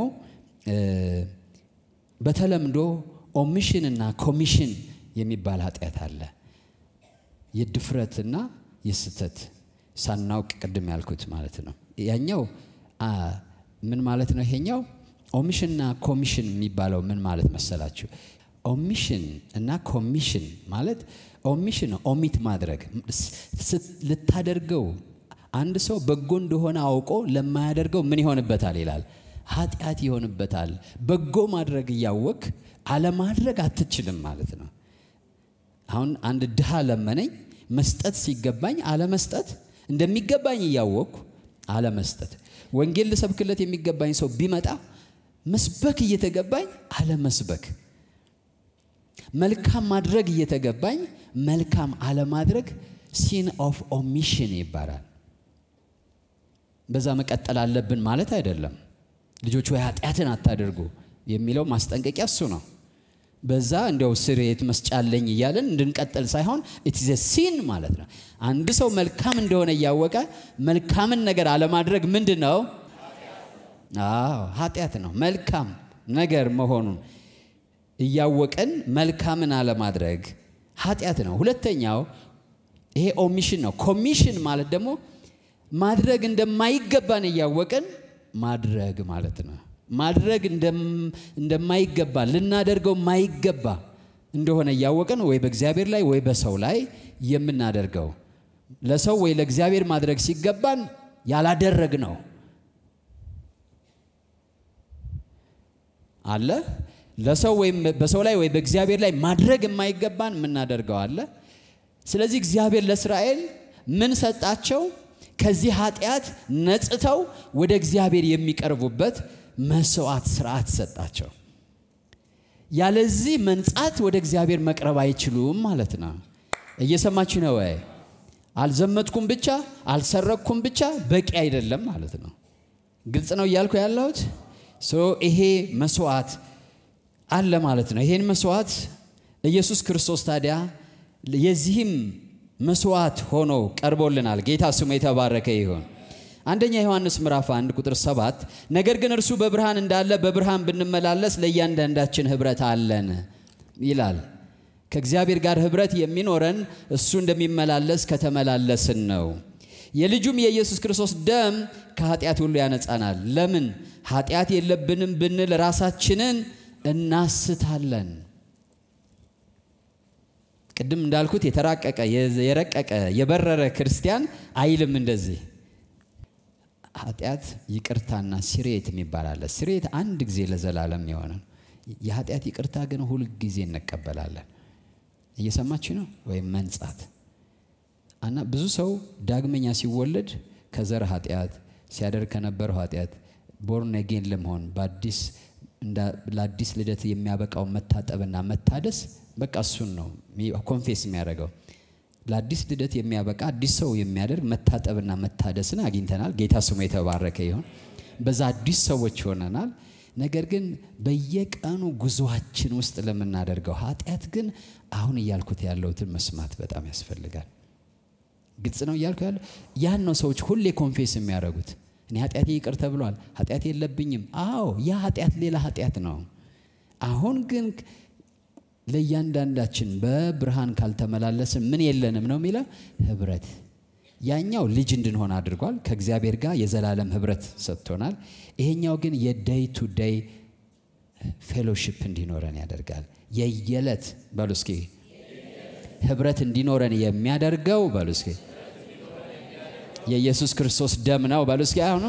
በተለምዶ ኦሚሽን እና ኮሚሽን የሚባል ኃጢአት አለ። የድፍረትና የስተት ሳናውቅ ቅድም ያልኩት ማለት ነው። ያኛው ምን ማለት ነው? ይሄኛው ኦሚሽንና ኮሚሽን የሚባለው ምን ማለት መሰላችሁ? ኦሚሽን እና ኮሚሽን ማለት ኦሚሽን ኦሚት ማድረግ ልታደርገው አንድ ሰው በጎ እንደሆነ አውቆ ለማያደርገው ምን ይሆንበታል ይላል፣ ኃጢአት ይሆንበታል። በጎ ማድረግ እያወቅ አለማድረግ አትችልም ማለት ነው። አሁን አንድ ድሃ ለመነኝ መስጠት ሲገባኝ አለመስጠት፣ እንደሚገባኝ እያወቅኩ አለመስጠት። ወንጌል ልሰብክለት የሚገባኝ ሰው ቢመጣ መስበክ እየተገባኝ አለመስበክ፣ መልካም ማድረግ እየተገባኝ መልካም አለማድረግ ሲን ኦፍ ኦሚሽን ይባላል። በዛ መቀጠል አለብን ማለት አይደለም። ልጆች ወይ ኃጢአትን አታደርጉ የሚለው ማስጠንቀቂያ እሱ ነው። በዛ እንዲያው ስርየት መስጫለኝ እያለን እንድንቀጥል ሳይሆን ኢትዘ ሲን ማለት ነው። አንድ ሰው መልካም እንደሆነ እያወቀ መልካምን ነገር አለማድረግ ምንድን ነው? አዎ ኃጢአት ነው። መልካም ነገር መሆኑን እያወቅን መልካምን አለማድረግ ኃጢአት ነው። ሁለተኛው ይሄ ኦሚሽን ነው። ኮሚሽን ማለት ደግሞ ማድረግ እንደማይገባን እያወቅን ማድረግ ማለት ነው። ማድረግ እንደማይገባ ልናደርገው ማይገባ እንደሆነ እያወቅን ወይ በእግዚአብሔር ላይ ወይ በሰው ላይ የምናደርገው ለሰው ወይ ለእግዚአብሔር ማድረግ ሲገባን ያላደረግ ነው አለ። ለሰው ወይም በሰው ላይ ወይ በእግዚአብሔር ላይ ማድረግ የማይገባን የምናደርገው አለ። ስለዚህ እግዚአብሔር ለእስራኤል ምን ሰጣቸው? ከዚህ ኃጢአት ነጽተው ወደ እግዚአብሔር የሚቀርቡበት መስዋዕት ስርዓት ሰጣቸው። ያለዚህ መንጻት ወደ እግዚአብሔር መቅረብ አይችሉም ማለት ነው። እየሰማችሁ ነው ወይ? አልዘመትኩም ብቻ አልሰረቅኩም ብቻ በቂ አይደለም ማለት ነው። ግልጽ ነው እያልኩ ያለሁት። ይሄ መስዋዕት አለ ማለት ነው። ይሄን መስዋዕት ኢየሱስ ክርስቶስ ታዲያ የዚህም መስዋዕት ሆኖ ቀርቦልናል። ጌታ ስሙ የተባረከ ይሁን። አንደኛ ዮሐንስ ምዕራፍ 1 ቁጥር 7 ነገር ግን እርሱ በብርሃን እንዳለ በብርሃን ብንመላለስ ለእያንዳንዳችን ኅብረት አለን ይላል። ከእግዚአብሔር ጋር ኅብረት የሚኖረን እሱ እንደሚመላለስ ከተመላለስን ነው። የልጁም የኢየሱስ ክርስቶስ ደም ከኃጢአት ሁሉ ያነጻናል። ለምን ኃጢአት የለብንም ብንል ራሳችንን እናስታለን። ቅድም እንዳልኩት የተራቀቀ የረቀቀ የበረረ ክርስቲያን አይልም እንደዚህ ኃጢአት ይቅርታና ስርየት የሚባል አለ። ስርየት አንድ ጊዜ ለዘላለም የሆነ የኃጢአት ይቅርታ ግን ሁል ጊዜ እንቀበላለን። እየሰማችሁ ነው ወይም መንጻት እና ብዙ ሰው ዳግመኛ ሲወለድ ከዘር ኃጢአት ሲያደርግ ከነበረው ኃጢአት ቦርን አጌን ለመሆን በአዲስ ለአዲስ ልደት የሚያበቃው መታጠብና መታደስ በቃ እሱን ነው ኮንፌስ የሚያደርገው። ለአዲስ ልደት የሚያበቃ አዲስ ሰው የሚያደርግ መታጠብና መታደስን አግኝተናል። ጌታ ስሙ የተባረከ ይሁን። በዛ አዲስ ሰዎች ሆነናል። ነገር ግን በየቀኑ ጉዞአችን ውስጥ ለምናደርገው ኃጢአት ግን አሁን እያልኩት ያለሁትን መስማት በጣም ያስፈልጋል። ግልጽ ነው እያልኩ ያለ ያን ነው ሰዎች ሁሌ ኮንፌስ የሚያደርጉት። እኔ ኃጢአቴ ይቅር ተብሏል፣ ኃጢአት የለብኝም። አዎ ያ ኃጢአት ሌላ ኃጢአት ነው። አሁን ግን ለእያንዳንዳችን በብርሃን ካልተመላለስን ምን የለንም ነው የሚለው ህብረት። ያኛው ልጅ እንድንሆን አድርጓል። ከእግዚአብሔር ጋር የዘላለም ህብረት ሰጥቶናል። ይሄኛው ግን የደይ ቱ ደይ ፌሎሺፕ እንዲኖረን ያደርጋል። የየዕለት በሉ እስኪ ህብረት እንዲኖረን የሚያደርገው በሉ እስኪ የኢየሱስ ክርስቶስ ደም ነው በሉ እስኪ አሁኑ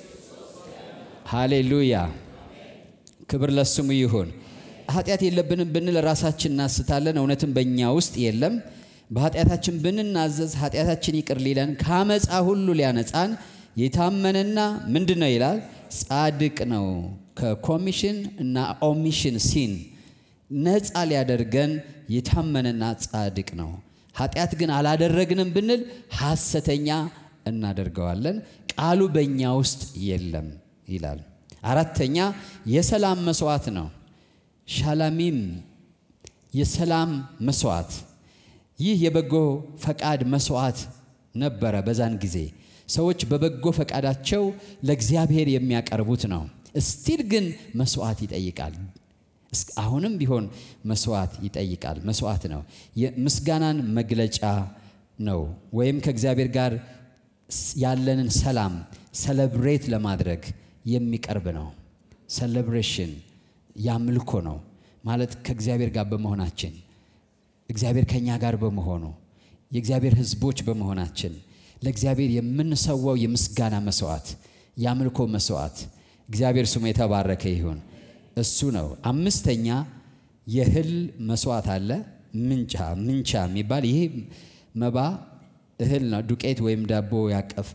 ሃሌሉያ፣ ክብር ለስሙ ይሁን። ኃጢአት የለብንም ብንል ራሳችን እናስታለን፣ እውነትም በእኛ ውስጥ የለም። በኃጢአታችን ብንናዘዝ ኃጢአታችን ይቅር ሊለን ከአመፃ ሁሉ ሊያነጻን የታመነና ምንድን ነው ይላል ጻድቅ ነው። ከኮሚሽን እና ኦሚሽን ሲን ነፃ ሊያደርገን የታመነና ጻድቅ ነው። ኃጢአት ግን አላደረግንም ብንል ሐሰተኛ እናደርገዋለን፣ ቃሉ በእኛ ውስጥ የለም ይላል። አራተኛ የሰላም መስዋዕት ነው። ሻላሚም የሰላም መስዋዕት። ይህ የበጎ ፈቃድ መስዋዕት ነበረ። በዛን ጊዜ ሰዎች በበጎ ፈቃዳቸው ለእግዚአብሔር የሚያቀርቡት ነው። እስቲል ግን መስዋዕት ይጠይቃል። አሁንም ቢሆን መስዋዕት ይጠይቃል። መስዋዕት ነው። የምስጋናን መግለጫ ነው። ወይም ከእግዚአብሔር ጋር ያለንን ሰላም ሰለብሬት ለማድረግ የሚቀርብ ነው። ሰለብሬሽን ያምልኮ ነው ማለት ከእግዚአብሔር ጋር በመሆናችን እግዚአብሔር ከእኛ ጋር በመሆኑ የእግዚአብሔር ሕዝቦች በመሆናችን ለእግዚአብሔር የምንሰዋው የምስጋና መስዋዕት የአምልኮ መስዋዕት እግዚአብሔር ስሙ የተባረከ ይሁን። እሱ ነው። አምስተኛ የእህል መስዋዕት አለ። ምንቻ ምንቻ የሚባል ይህ መባ እህል ነው። ዱቄት ወይም ዳቦ ያቀፍ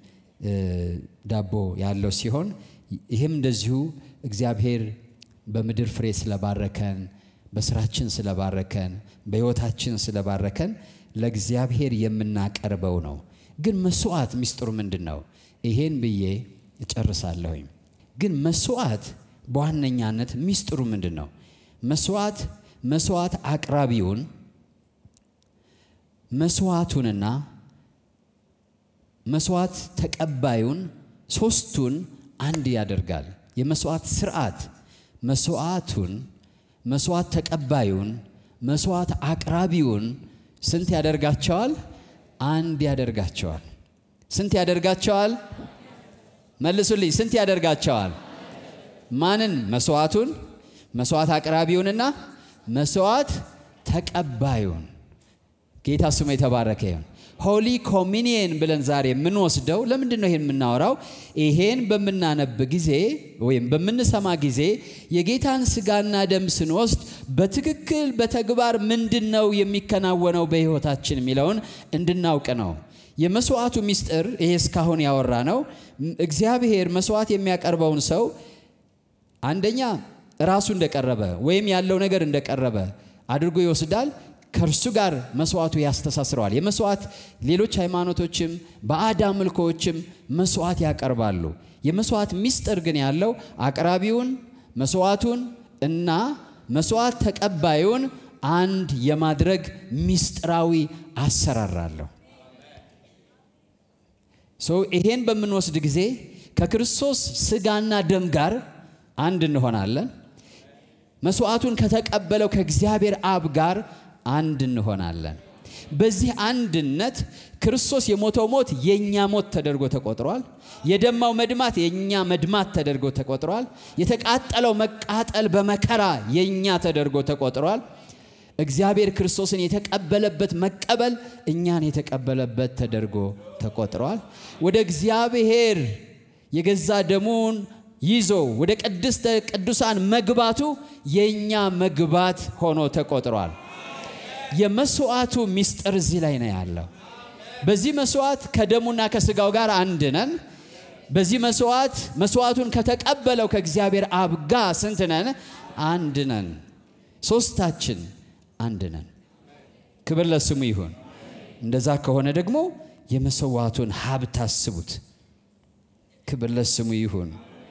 ዳቦ ያለው ሲሆን ይህም እንደዚሁ እግዚአብሔር በምድር ፍሬ ስለባረከን፣ በስራችን ስለባረከን፣ በሕይወታችን ስለባረከን ለእግዚአብሔር የምናቀርበው ነው። ግን መስዋዕት ሚስጥሩ ምንድን ነው? ይሄን ብዬ እጨርሳለሁኝ። ግን መስዋዕት በዋነኛነት ሚስጥሩ ምንድን ነው? መስዋዕት መስዋዕት አቅራቢውን መስዋዕቱንና መስዋዕት ተቀባዩን ሶስቱን አንድ ያደርጋል። የመስዋዕት ስርዓት መስዋዕቱን መስዋዕት ተቀባዩን መስዋዕት አቅራቢውን ስንት ያደርጋቸዋል? አንድ ያደርጋቸዋል። ስንት ያደርጋቸዋል? መልሱልኝ። ስንት ያደርጋቸዋል? ማንን? መስዋዕቱን፣ መስዋዕት አቅራቢውንና መስዋዕት ተቀባዩን። ጌታ ስሙ የተባረከ ይሁን። ሆሊ ኮሚኒየን ብለን ዛሬ የምንወስደው ለምንድን ነው? ይሄን የምናወራው ይሄን በምናነብ ጊዜ ወይም በምንሰማ ጊዜ የጌታን ስጋና ደም ስንወስድ በትክክል በተግባር ምንድን ነው የሚከናወነው በሕይወታችን የሚለውን እንድናውቅ ነው። የመስዋዕቱ ምስጢር ይሄ እስካሁን ያወራ ነው። እግዚአብሔር መስዋዕት የሚያቀርበውን ሰው አንደኛ ራሱ እንደቀረበ ወይም ያለው ነገር እንደቀረበ አድርጎ ይወስዳል። ከእርሱ ጋር መስዋዕቱ ያስተሳስረዋል። የመስዋዕት ሌሎች ሃይማኖቶችም ባዕድ አምልኮዎችም መስዋዕት ያቀርባሉ። የመስዋዕት ምስጢር ግን ያለው አቅራቢውን መስዋዕቱን እና መስዋዕት ተቀባዩን አንድ የማድረግ ምስጢራዊ አሰራር አለው። ይሄን በምንወስድ ጊዜ ከክርስቶስ ስጋና ደም ጋር አንድ እንሆናለን። መስዋዕቱን ከተቀበለው ከእግዚአብሔር አብ ጋር አንድ እንሆናለን። በዚህ አንድነት ክርስቶስ የሞተው ሞት የእኛ ሞት ተደርጎ ተቆጥሯል። የደማው መድማት የእኛ መድማት ተደርጎ ተቆጥሯል። የተቃጠለው መቃጠል በመከራ የእኛ ተደርጎ ተቆጥሯል። እግዚአብሔር ክርስቶስን የተቀበለበት መቀበል እኛን የተቀበለበት ተደርጎ ተቆጥሯል። ወደ እግዚአብሔር የገዛ ደሙን ይዞ ወደ ቅድስተ ቅዱሳን መግባቱ የእኛ መግባት ሆኖ ተቆጥሯል። የመስዋዕቱ ምስጢር እዚህ ላይ ነው ያለው። በዚህ መስዋዕት ከደሙና ከስጋው ጋር አንድ ነን። በዚህ መስዋዕት መስዋዕቱን ከተቀበለው ከእግዚአብሔር አብ ጋር ስንት ነን? አንድ ነን። ሶስታችን አንድ ነን። ክብር ለስሙ ይሁን። እንደዛ ከሆነ ደግሞ የመሰዋዕቱን ሀብት አስቡት። ክብር ለስሙ ይሁን።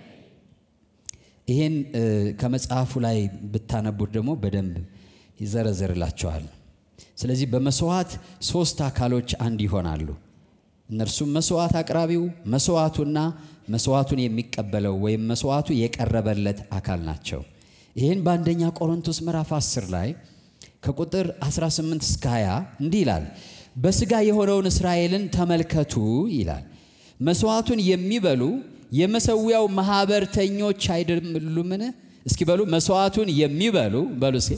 ይሄን ከመጽሐፉ ላይ ብታነቡት ደግሞ በደንብ ይዘረዘርላቸዋል። ስለዚህ በመስዋዕት ሶስት አካሎች አንድ ይሆናሉ። እነርሱም መስዋዕት አቅራቢው፣ መስዋዕቱና መስዋዕቱን የሚቀበለው ወይም መስዋዕቱ የቀረበለት አካል ናቸው። ይህን በአንደኛ ቆሮንቶስ ምዕራፍ 10 ላይ ከቁጥር 18 እስከ 20 እንዲህ ይላል። በሥጋ የሆነውን እስራኤልን ተመልከቱ ይላል። መስዋዕቱን የሚበሉ የመሰዊያው ማኅበርተኞች አይደሉምን? እስኪ በሉ መስዋዕቱን የሚበሉ በሉ እስኪ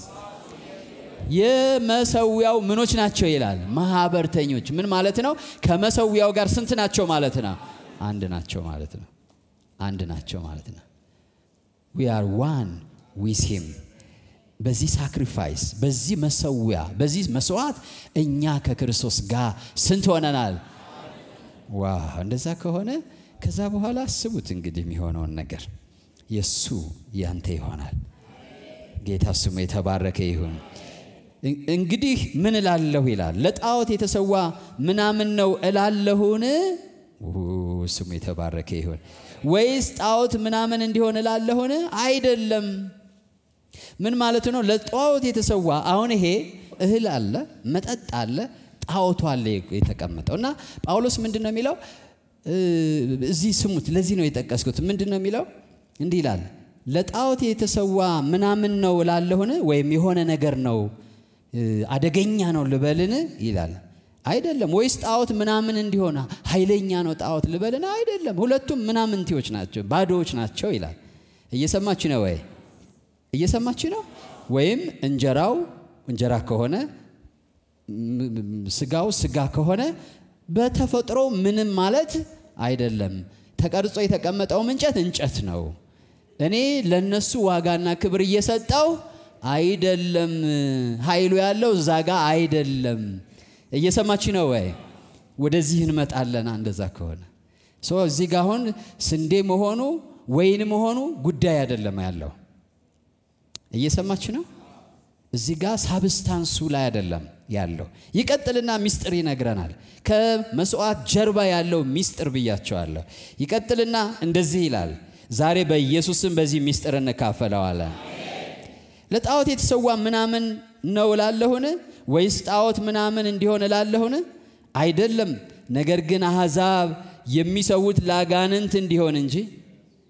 የመሰዊያው ምኖች ናቸው ይላል። ማኅበርተኞች ምን ማለት ነው? ከመሰዊያው ጋር ስንት ናቸው ማለት ነው? አንድ ናቸው ማለት ነው። አንድ ናቸው ማለት ነው። ዊ አር ዋን ዊዝ ሂም በዚህ ሳክሪፋይስ በዚህ መሰዊያ በዚህ መስዋዕት እኛ ከክርስቶስ ጋር ስንት ሆነናል? ዋ እንደዛ ከሆነ ከዛ በኋላ አስቡት እንግዲህ የሚሆነውን ነገር የእሱ ያንተ ይሆናል። ጌታ ስሙ የተባረከ ይሁን። እንግዲህ ምን እላለሁ ይላል። ለጣዖት የተሰዋ ምናምን ነው እላለሁን? ስሙ የተባረከ ይሁን። ወይስ ጣዖት ምናምን እንዲሆን እላለሁን? አይደለም። ምን ማለት ነው? ለጣዖት የተሰዋ አሁን ይሄ እህል አለ፣ መጠጥ አለ፣ ጣዖቱ አለ የተቀመጠው እና ጳውሎስ ምንድን ነው የሚለው? እዚህ ስሙት። ለዚህ ነው የጠቀስኩት። ምንድን ነው የሚለው? እንዲህ ይላል ለጣዖት የተሰዋ ምናምን ነው እላለሁን? ወይም የሆነ ነገር ነው አደገኛ ነው ልበልን ይላል። አይደለም። ወይስ ጣዖት ምናምን እንዲሆን ኃይለኛ ነው ጣዖት ልበልን? አይደለም። ሁለቱም ምናምንቴዎች ናቸው፣ ባዶዎች ናቸው ይላል። እየሰማች ነው ወይ? እየሰማች ነው። ወይም እንጀራው እንጀራ ከሆነ ስጋው ስጋ ከሆነ በተፈጥሮ ምንም ማለት አይደለም። ተቀርጾ የተቀመጠውም እንጨት እንጨት ነው። እኔ ለነሱ ዋጋና ክብር እየሰጠው አይደለም። ኃይሉ ያለው እዛ ጋ አይደለም። እየሰማች ነው ወይ? ወደዚህ እንመጣለን። እንደዛ ከሆነ እዚህ ጋ አሁን ስንዴ መሆኑ ወይን መሆኑ ጉዳይ አይደለም ያለው። እየሰማች ነው። እዚህ ጋ ሳብስታንሱ ላይ አይደለም ያለው። ይቀጥልና ሚስጥር ይነግረናል። ከመስዋዕት ጀርባ ያለው ሚስጥር ብያቸዋለሁ። ይቀጥልና እንደዚህ ይላል። ዛሬ በኢየሱስም በዚህ ሚስጥር እንካፈለዋለን። ለጣዖት የተሰዋ ምናምን ነው እላለሁን? ወይስ ጣዖት ምናምን እንዲሆን እላለሁን? አይደለም። ነገር ግን አሕዛብ የሚሰዉት ለአጋንንት እንዲሆን እንጂ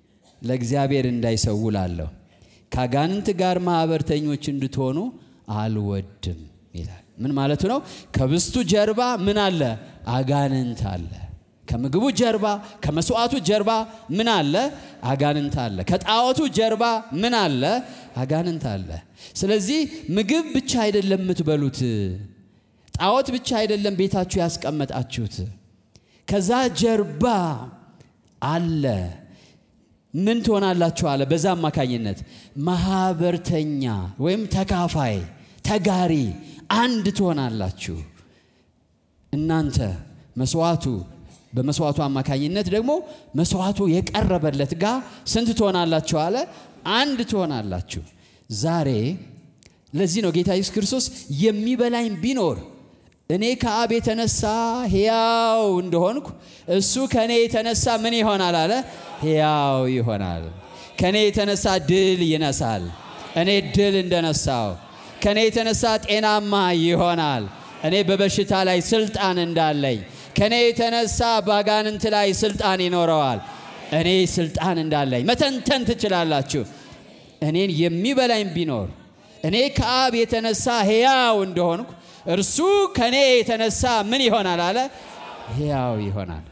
ለእግዚአብሔር እንዳይሰዉ ላለሁ ከአጋንንት ጋር ማኅበርተኞች እንድትሆኑ አልወድም ይላል። ምን ማለቱ ነው? ከብስቱ ጀርባ ምን አለ? አጋንንት አለ። ከምግቡ ጀርባ ከመስዋዕቱ ጀርባ ምን አለ? አጋንንት አለ። ከጣዖቱ ጀርባ ምን አለ? አጋንንት አለ። ስለዚህ ምግብ ብቻ አይደለም የምትበሉት፣ ጣዖት ብቻ አይደለም ቤታችሁ ያስቀመጣችሁት። ከዛ ጀርባ አለ። ምን ትሆናላችሁ አለ። በዛ አማካኝነት ማኅበርተኛ ወይም ተካፋይ፣ ተጋሪ፣ አንድ ትሆናላችሁ። እናንተ መስዋዕቱ በመስዋዕቱ አማካኝነት ደግሞ መስዋዕቱ የቀረበለት ጋር ስንት ትሆናላችሁ አለ? አንድ ትሆናላችሁ። ዛሬ ለዚህ ነው ጌታ ኢየሱስ ክርስቶስ የሚበላኝ ቢኖር እኔ ከአብ የተነሳ ሕያው እንደሆንኩ እሱ ከእኔ የተነሳ ምን ይሆናል አለ? ሕያው ይሆናል። ከእኔ የተነሳ ድል ይነሳል። እኔ ድል እንደነሳው ከእኔ የተነሳ ጤናማ ይሆናል። እኔ በበሽታ ላይ ስልጣን እንዳለኝ ከእኔ የተነሳ ባጋንንት ላይ ስልጣን ይኖረዋል። እኔ ስልጣን እንዳለኝ መተንተን ትችላላችሁ። እኔን የሚበላኝ ቢኖር እኔ ከአብ የተነሳ ሕያው እንደሆንኩ እርሱ ከእኔ የተነሳ ምን ይሆናል አለ? ሕያው ይሆናል።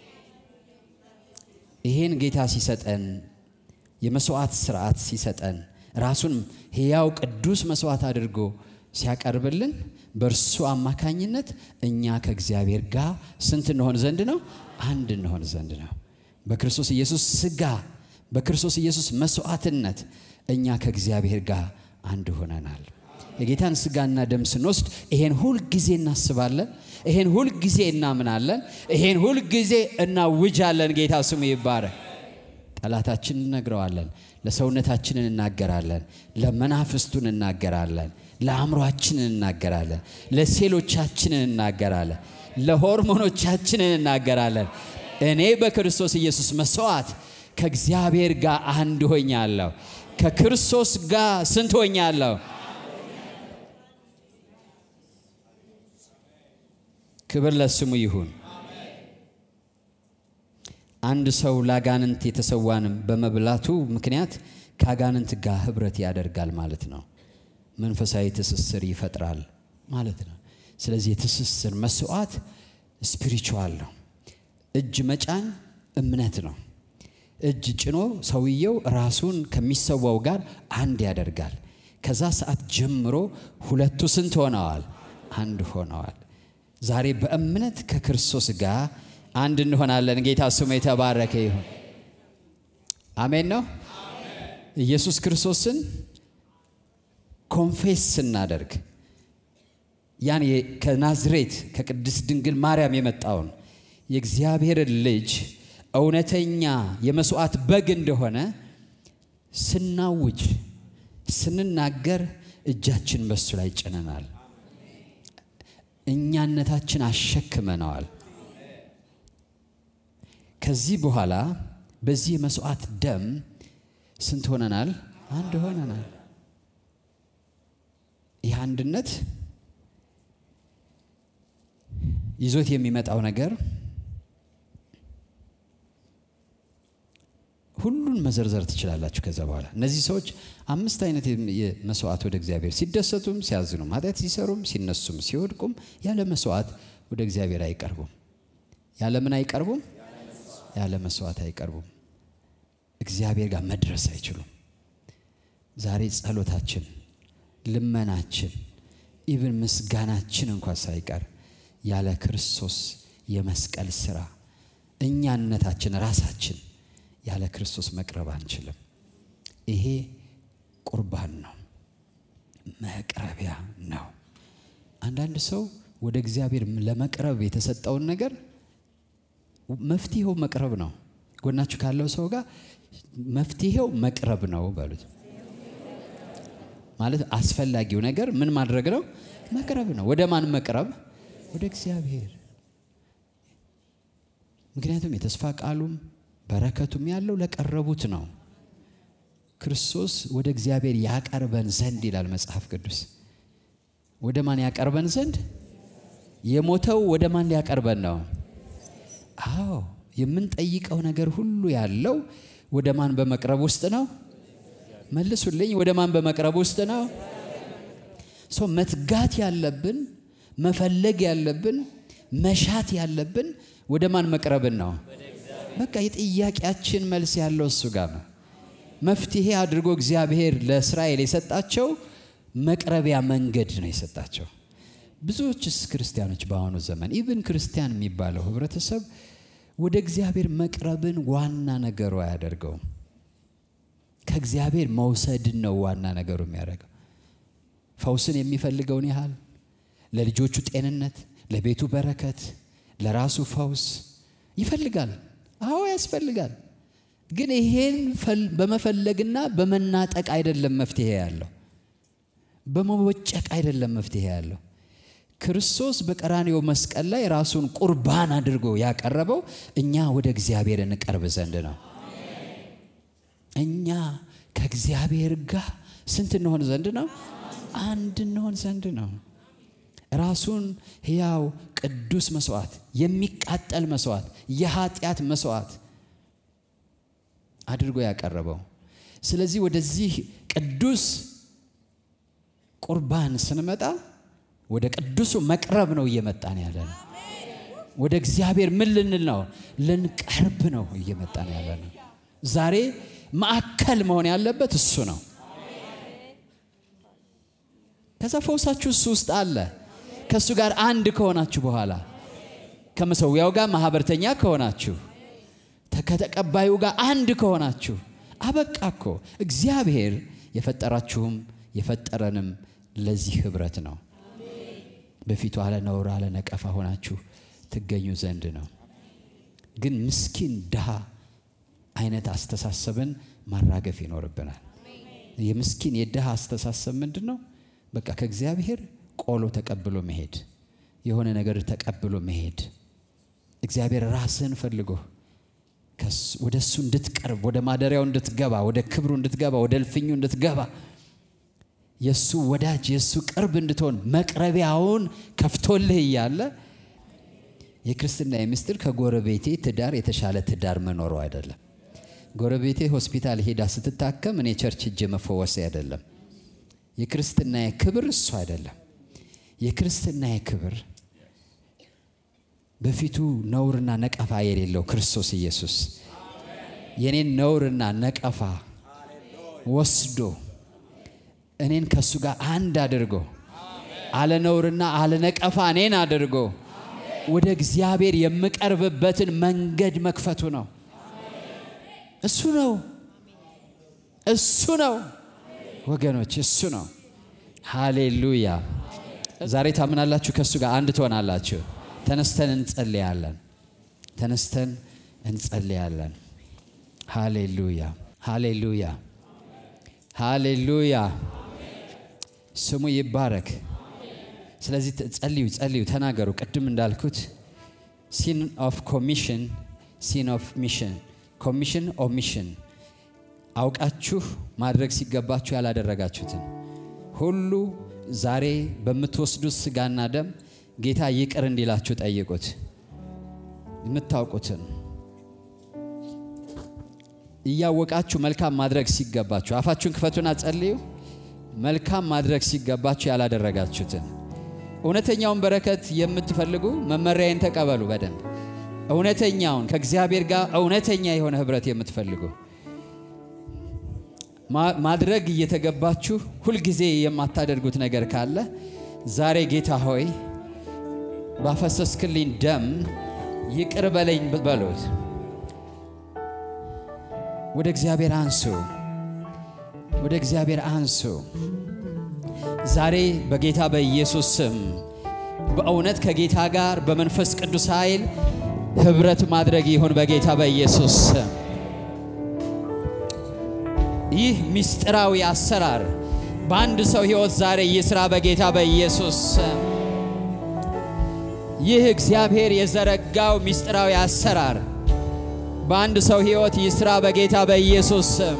ይህን ጌታ ሲሰጠን የመስዋዕት ስርዓት ሲሰጠን ራሱን ሕያው ቅዱስ መስዋዕት አድርጎ ሲያቀርብልን በእርሱ አማካኝነት እኛ ከእግዚአብሔር ጋር ስንት እንሆን ዘንድ ነው? አንድ እንሆን ዘንድ ነው። በክርስቶስ ኢየሱስ ሥጋ በክርስቶስ ኢየሱስ መስዋዕትነት እኛ ከእግዚአብሔር ጋር አንድ ሆነናል። የጌታን ሥጋና ደም ስንወስድ ይሄን ሁል ጊዜ እናስባለን። ይሄን ሁል ጊዜ እናምናለን። ይሄን ሁል ጊዜ እናውጃለን። ጌታ ስሙ ይባረክ። ጠላታችን እንነግረዋለን። ለሰውነታችን እናገራለን። ለመናፍስቱን እናገራለን። ለአእምሯችን እናገራለን። ለሴሎቻችን እናገራለን። ለሆርሞኖቻችን እናገራለን። እኔ በክርስቶስ ኢየሱስ መስዋዕት ከእግዚአብሔር ጋር አንድ ሆኛለሁ። ከክርስቶስ ጋር ስንት ሆኛለሁ? ክብር ለስሙ ይሁን። አንድ ሰው ለአጋንንት የተሰዋንም በመብላቱ ምክንያት ከአጋንንት ጋር ኅብረት ያደርጋል ማለት ነው። መንፈሳዊ ትስስር ይፈጥራል ማለት ነው። ስለዚህ የትስስር መስዋዕት ስፒሪቹዋል ነው። እጅ መጫን እምነት ነው። እጅ ጭኖ ሰውየው ራሱን ከሚሰዋው ጋር አንድ ያደርጋል። ከዛ ሰዓት ጀምሮ ሁለቱ ስንት ሆነዋል? አንድ ሆነዋል። ዛሬ በእምነት ከክርስቶስ ጋር አንድ እንሆናለን። ጌታ ስሙ የተባረከ ይሁን። አሜን ነው። ኢየሱስ ክርስቶስን ኮንፌስ ስናደርግ ያን ከናዝሬት ከቅድስት ድንግል ማርያም የመጣውን የእግዚአብሔርን ልጅ እውነተኛ የመስዋዕት በግ እንደሆነ ስናውጅ ስንናገር እጃችን በሱ ላይ ጭነናል። እኛነታችን አሸክመነዋል። ከዚህ በኋላ በዚህ የመስዋዕት ደም ስንት ሆነናል? አንድ ሆነናል። ይህ አንድነት ይዞት የሚመጣው ነገር ሁሉን መዘርዘር ትችላላችሁ። ከዛ በኋላ እነዚህ ሰዎች አምስት አይነት መስዋዕት ወደ እግዚአብሔር ሲደሰቱም፣ ሲያዝኑም፣ ኃጢአት ሲሰሩም፣ ሲነሱም፣ ሲወድቁም ያለ መስዋዕት ወደ እግዚአብሔር አይቀርቡም። ያለ ምን አይቀርቡም? ያለ መስዋዕት አይቀርቡም። እግዚአብሔር ጋር መድረስ አይችሉም። ዛሬ ጸሎታችን፣ ልመናችን፣ ኢብን ምስጋናችን እንኳ ሳይቀር ያለ ክርስቶስ የመስቀል ስራ እኛነታችን ራሳችን ያለ ክርስቶስ መቅረብ አንችልም። ይሄ ቁርባን ነው፣ መቅረቢያ ነው። አንዳንድ ሰው ወደ እግዚአብሔር ለመቅረብ የተሰጠውን ነገር መፍትሄው መቅረብ ነው። ጎናችሁ ካለው ሰው ጋር መፍትሄው መቅረብ ነው በሉት። ማለት አስፈላጊው ነገር ምን ማድረግ ነው? መቅረብ ነው። ወደ ማን መቅረብ? ወደ እግዚአብሔር። ምክንያቱም የተስፋ ቃሉም በረከቱም ያለው ለቀረቡት ነው። ክርስቶስ ወደ እግዚአብሔር ያቀርበን ዘንድ ይላል መጽሐፍ ቅዱስ። ወደ ማን ያቀርበን ዘንድ? የሞተው ወደ ማን ሊያቀርበን ነው? አዎ የምንጠይቀው ነገር ሁሉ ያለው ወደ ማን በመቅረብ ውስጥ ነው? መልሱልኝ። ወደ ማን በመቅረብ ውስጥ ነው? ሰው መትጋት ያለብን መፈለግ ያለብን መሻት ያለብን ወደ ማን መቅረብን ነው? በቃ የጥያቄያችን መልስ ያለው እሱ ጋር ነው። መፍትሄ አድርጎ እግዚአብሔር ለእስራኤል የሰጣቸው መቅረቢያ መንገድ ነው የሰጣቸው። ብዙዎችስ ክርስቲያኖች በአሁኑ ዘመን ኢቭን ክርስቲያን የሚባለው ህብረተሰብ ወደ እግዚአብሔር መቅረብን ዋና ነገሩ አያደርገውም። ከእግዚአብሔር መውሰድን ነው ዋና ነገሩ የሚያደርገው። ፈውስን የሚፈልገውን ያህል ለልጆቹ ጤንነት፣ ለቤቱ በረከት፣ ለራሱ ፈውስ ይፈልጋል። አዎ ያስፈልጋል። ግን ይሄን በመፈለግና በመናጠቅ አይደለም መፍትሄ ያለው፣ በመወጨቅ አይደለም መፍትሄ ያለው። ክርስቶስ በቀራንዮ መስቀል ላይ ራሱን ቁርባን አድርጎ ያቀረበው እኛ ወደ እግዚአብሔር እንቀርብ ዘንድ ነው። እኛ ከእግዚአብሔር ጋር ስንት እንሆን ዘንድ ነው? አንድ እንሆን ዘንድ ነው። ራሱን ሕያው ቅዱስ መስዋዕት፣ የሚቃጠል መስዋዕት፣ የኃጢአት መስዋዕት አድርጎ ያቀረበው። ስለዚህ ወደዚህ ቅዱስ ቁርባን ስንመጣ ወደ ቅዱሱ መቅረብ ነው እየመጣን ያለ ነው። ወደ እግዚአብሔር ምን ልንል ነው? ልንቀርብ ነው እየመጣን ያለ ነው። ዛሬ ማዕከል መሆን ያለበት እሱ ነው። ከዛ ፈውሳችሁ እሱ ውስጥ አለ። ከእሱ ጋር አንድ ከሆናችሁ በኋላ ከመሰዊያው ጋር ማህበርተኛ ከሆናችሁ ከተቀባዩ ጋር አንድ ከሆናችሁ አበቃ እኮ። እግዚአብሔር የፈጠራችሁም የፈጠረንም ለዚህ ህብረት ነው። በፊቱ አለ ነውር አለ ነቀፋ ሆናችሁ ትገኙ ዘንድ ነው። ግን ምስኪን ድሃ አይነት አስተሳሰብን ማራገፍ ይኖርብናል። የምስኪን የድሃ አስተሳሰብ ምንድን ነው? በቃ ከእግዚአብሔር ቆሎ ተቀብሎ መሄድ፣ የሆነ ነገር ተቀብሎ መሄድ። እግዚአብሔር ራስህን ፈልጎ ወደ እሱ እንድትቀርብ፣ ወደ ማደሪያው እንድትገባ፣ ወደ ክብሩ እንድትገባ፣ ወደ እልፍኙ እንድትገባ የእሱ ወዳጅ የእሱ ቅርብ እንድትሆን መቅረቢያውን ከፍቶልህ እያለ የክርስትና ምስጢር ከጎረቤቴ ትዳር የተሻለ ትዳር መኖሩ አይደለም። ጎረቤቴ ሆስፒታል ሄዳ ስትታከም እኔ ቸርች እጅ መፈወሴ አይደለም። የክርስትና ክብር እሱ አይደለም። የክርስትና ክብር በፊቱ ነውርና ነቀፋ የሌለው ክርስቶስ ኢየሱስ የኔን ነውርና ነቀፋ ወስዶ እኔን ከእሱ ጋር አንድ አድርጎ አለ ነውርና አለ ነቀፋ እኔን አድርጎ ወደ እግዚአብሔር የምቀርብበትን መንገድ መክፈቱ ነው። እሱ ነው፣ እሱ ነው ወገኖች፣ እሱ ነው። ሃሌሉያ! ዛሬ ታምናላችሁ፣ ከእሱ ጋር አንድ ትሆናላችሁ። ተነስተን እንጸልያለን። ተነስተን እንጸልያለን። ሃሌሉያ! ሃሌሉያ! ሃሌሉያ! ስሙ ይባረክ። ስለዚህ ጸልዩ፣ ጸልዩ፣ ተናገሩ። ቅድም እንዳልኩት ሲን ኦፍ ኮሚሽን፣ ሲን ኦፍ ሚሽን፣ ኮሚሽን ኦሚሽን፣ አውቃችሁ ማድረግ ሲገባችሁ ያላደረጋችሁትን ሁሉ ዛሬ በምትወስዱት ስጋና ደም ጌታ ይቅር እንዲላችሁ ጠይቁት። የምታውቁትን እያወቃችሁ መልካም ማድረግ ሲገባችሁ አፋችሁን ክፈቱና ጸልዩ። መልካም ማድረግ ሲገባችሁ ያላደረጋችሁትን እውነተኛውን በረከት የምትፈልጉ መመሪያዬን ተቀበሉ በደንብ እውነተኛውን ከእግዚአብሔር ጋር እውነተኛ የሆነ ህብረት የምትፈልጉ ማድረግ እየተገባችሁ ሁልጊዜ የማታደርጉት ነገር ካለ ዛሬ ጌታ ሆይ ባፈሰስክልኝ ደም ይቅር በለኝ በሉት። ወደ እግዚአብሔር አንሱ፣ ወደ እግዚአብሔር አንሱ። ዛሬ በጌታ በኢየሱስ ስም በእውነት ከጌታ ጋር በመንፈስ ቅዱስ ኃይል ህብረት ማድረግ ይሁን በጌታ በኢየሱስ ስም። ይህ ምስጢራዊ አሰራር በአንድ ሰው ህይወት ዛሬ ይስራ በጌታ በኢየሱስ ስም። ይህ እግዚአብሔር የዘረጋው ምስጢራዊ አሰራር በአንድ ሰው ህይወት ይስራ በጌታ በኢየሱስ ስም።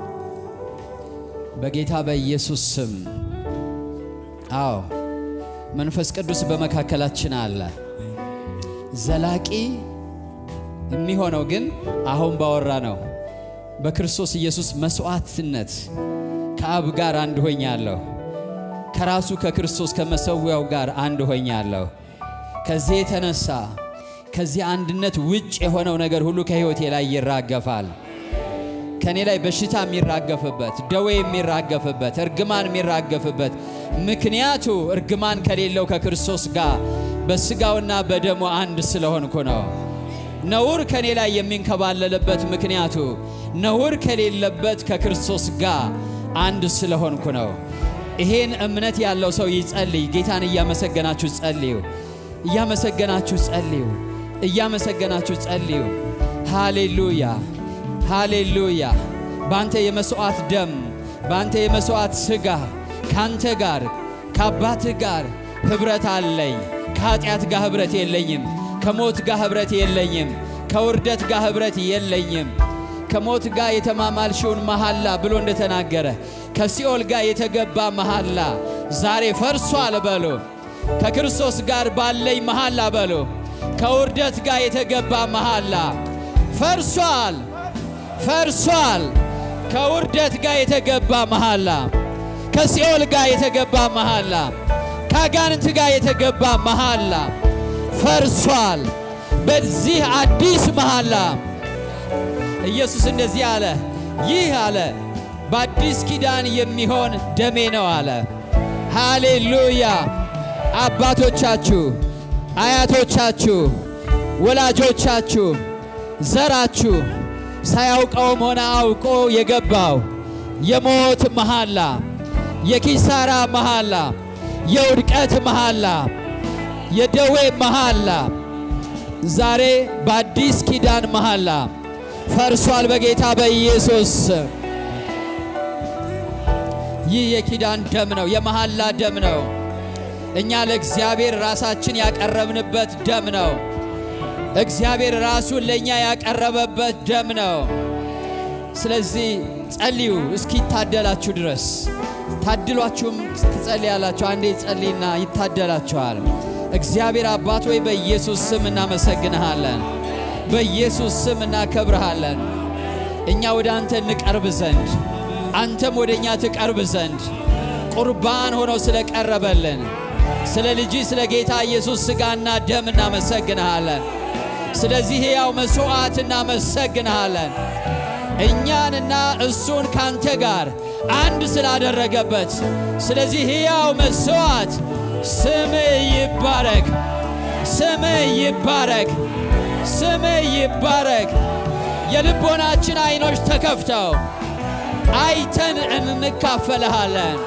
በጌታ በኢየሱስ ስም። አዎ መንፈስ ቅዱስ በመካከላችን አለ። ዘላቂ የሚሆነው ግን አሁን ባወራ ነው በክርስቶስ ኢየሱስ መስዋዕትነት ከአብ ጋር አንድ ሆኛለሁ። ከራሱ ከክርስቶስ ከመሰዊያው ጋር አንድ ሆኛለሁ። ከዚህ የተነሳ ከዚህ አንድነት ውጭ የሆነው ነገር ሁሉ ከሕይወቴ ላይ ይራገፋል። ከእኔ ላይ በሽታ የሚራገፍበት፣ ደዌ የሚራገፍበት፣ እርግማን የሚራገፍበት ምክንያቱ እርግማን ከሌለው ከክርስቶስ ጋር በሥጋውና በደሙ አንድ ስለሆንኩ ነው። ነውር ከእኔ ላይ የሚንከባለልበት ምክንያቱ ነውር ከሌለበት ከክርስቶስ ጋር አንድ ስለሆንኩ ነው። ይሄን እምነት ያለው ሰው ይጸልይ። ጌታን እያመሰገናችሁ ጸልዩ። እያመሰገናችሁ ጸልዩ። እያመሰገናችሁ ጸልዩ። ሃሌሉያ ሃሌሉያ። በአንተ የመሥዋዕት ደም፣ በአንተ የመሥዋዕት ሥጋ ከአንተ ጋር ከአባትህ ጋር ኅብረት አለኝ። ከኀጢአት ጋር ኅብረት የለኝም። ከሞት ጋር ኅብረት የለኝም። ከውርደት ጋር ኅብረት የለኝም። ከሞት ጋር የተማማልሽውን መሐላ ብሎ እንደተናገረ ከሲኦል ጋር የተገባ መሐላ ዛሬ ፈርሷል በሎ። ከክርስቶስ ጋር ባለኝ መሐላ በሎ። ከውርደት ጋር የተገባ መሐላ ፈርሷል፣ ፈርሷል። ከውርደት ጋር የተገባ መሐላ፣ ከሲኦል ጋር የተገባ መሐላ፣ ከአጋንንት ጋር የተገባ መሐላ ፈርሷል። በዚህ አዲስ መሐላ ኢየሱስ እንደዚህ አለ፣ ይህ አለ በአዲስ ኪዳን የሚሆን ደሜ ነው አለ። ሃሌሉያ! አባቶቻችሁ፣ አያቶቻችሁ፣ ወላጆቻችሁ፣ ዘራችሁ ሳያውቀውም ሆነ አውቆ የገባው የሞት መሐላ፣ የኪሳራ መሐላ፣ የውድቀት መሐላ፣ የደዌ መሐላ ዛሬ በአዲስ ኪዳን መሐላ ፈርሷል በጌታ በኢየሱስ ስም። ይህ የኪዳን ደም ነው፣ የመሐላ ደም ነው። እኛ ለእግዚአብሔር ራሳችን ያቀረብንበት ደም ነው። እግዚአብሔር ራሱን ለእኛ ያቀረበበት ደም ነው። ስለዚህ ጸልዩ እስኪታደላችሁ ድረስ ታድሏችሁም ትጸልያላችሁ። አንዴ ጸልይና ይታደላችኋል። እግዚአብሔር አባት ወይ በኢየሱስ ስም እናመሰግንሃለን። በኢየሱስ ስም እናከብርሃለን። እኛ ወደ አንተ እንቀርብ ዘንድ አንተም ወደ እኛ ትቀርብ ዘንድ ቁርባን ሆኖ ስለቀረበልን ስለ ልጅ ስለ ጌታ ኢየሱስ ሥጋና ደም እናመሰግንሃለን። ስለዚህ ሕያው መሥዋዕት እናመሰግንሃለን። እኛንና እሱን ካንተ ጋር አንድ ስላደረገበት ስለዚህ ሕያው መሥዋዕት ስምህ ይባረክ፣ ስምህ ይባረክ፣ ስምህ ይባረክ። የልቦናችን ዐይኖች ተከፍተው አይተን እንካፈልሃለን።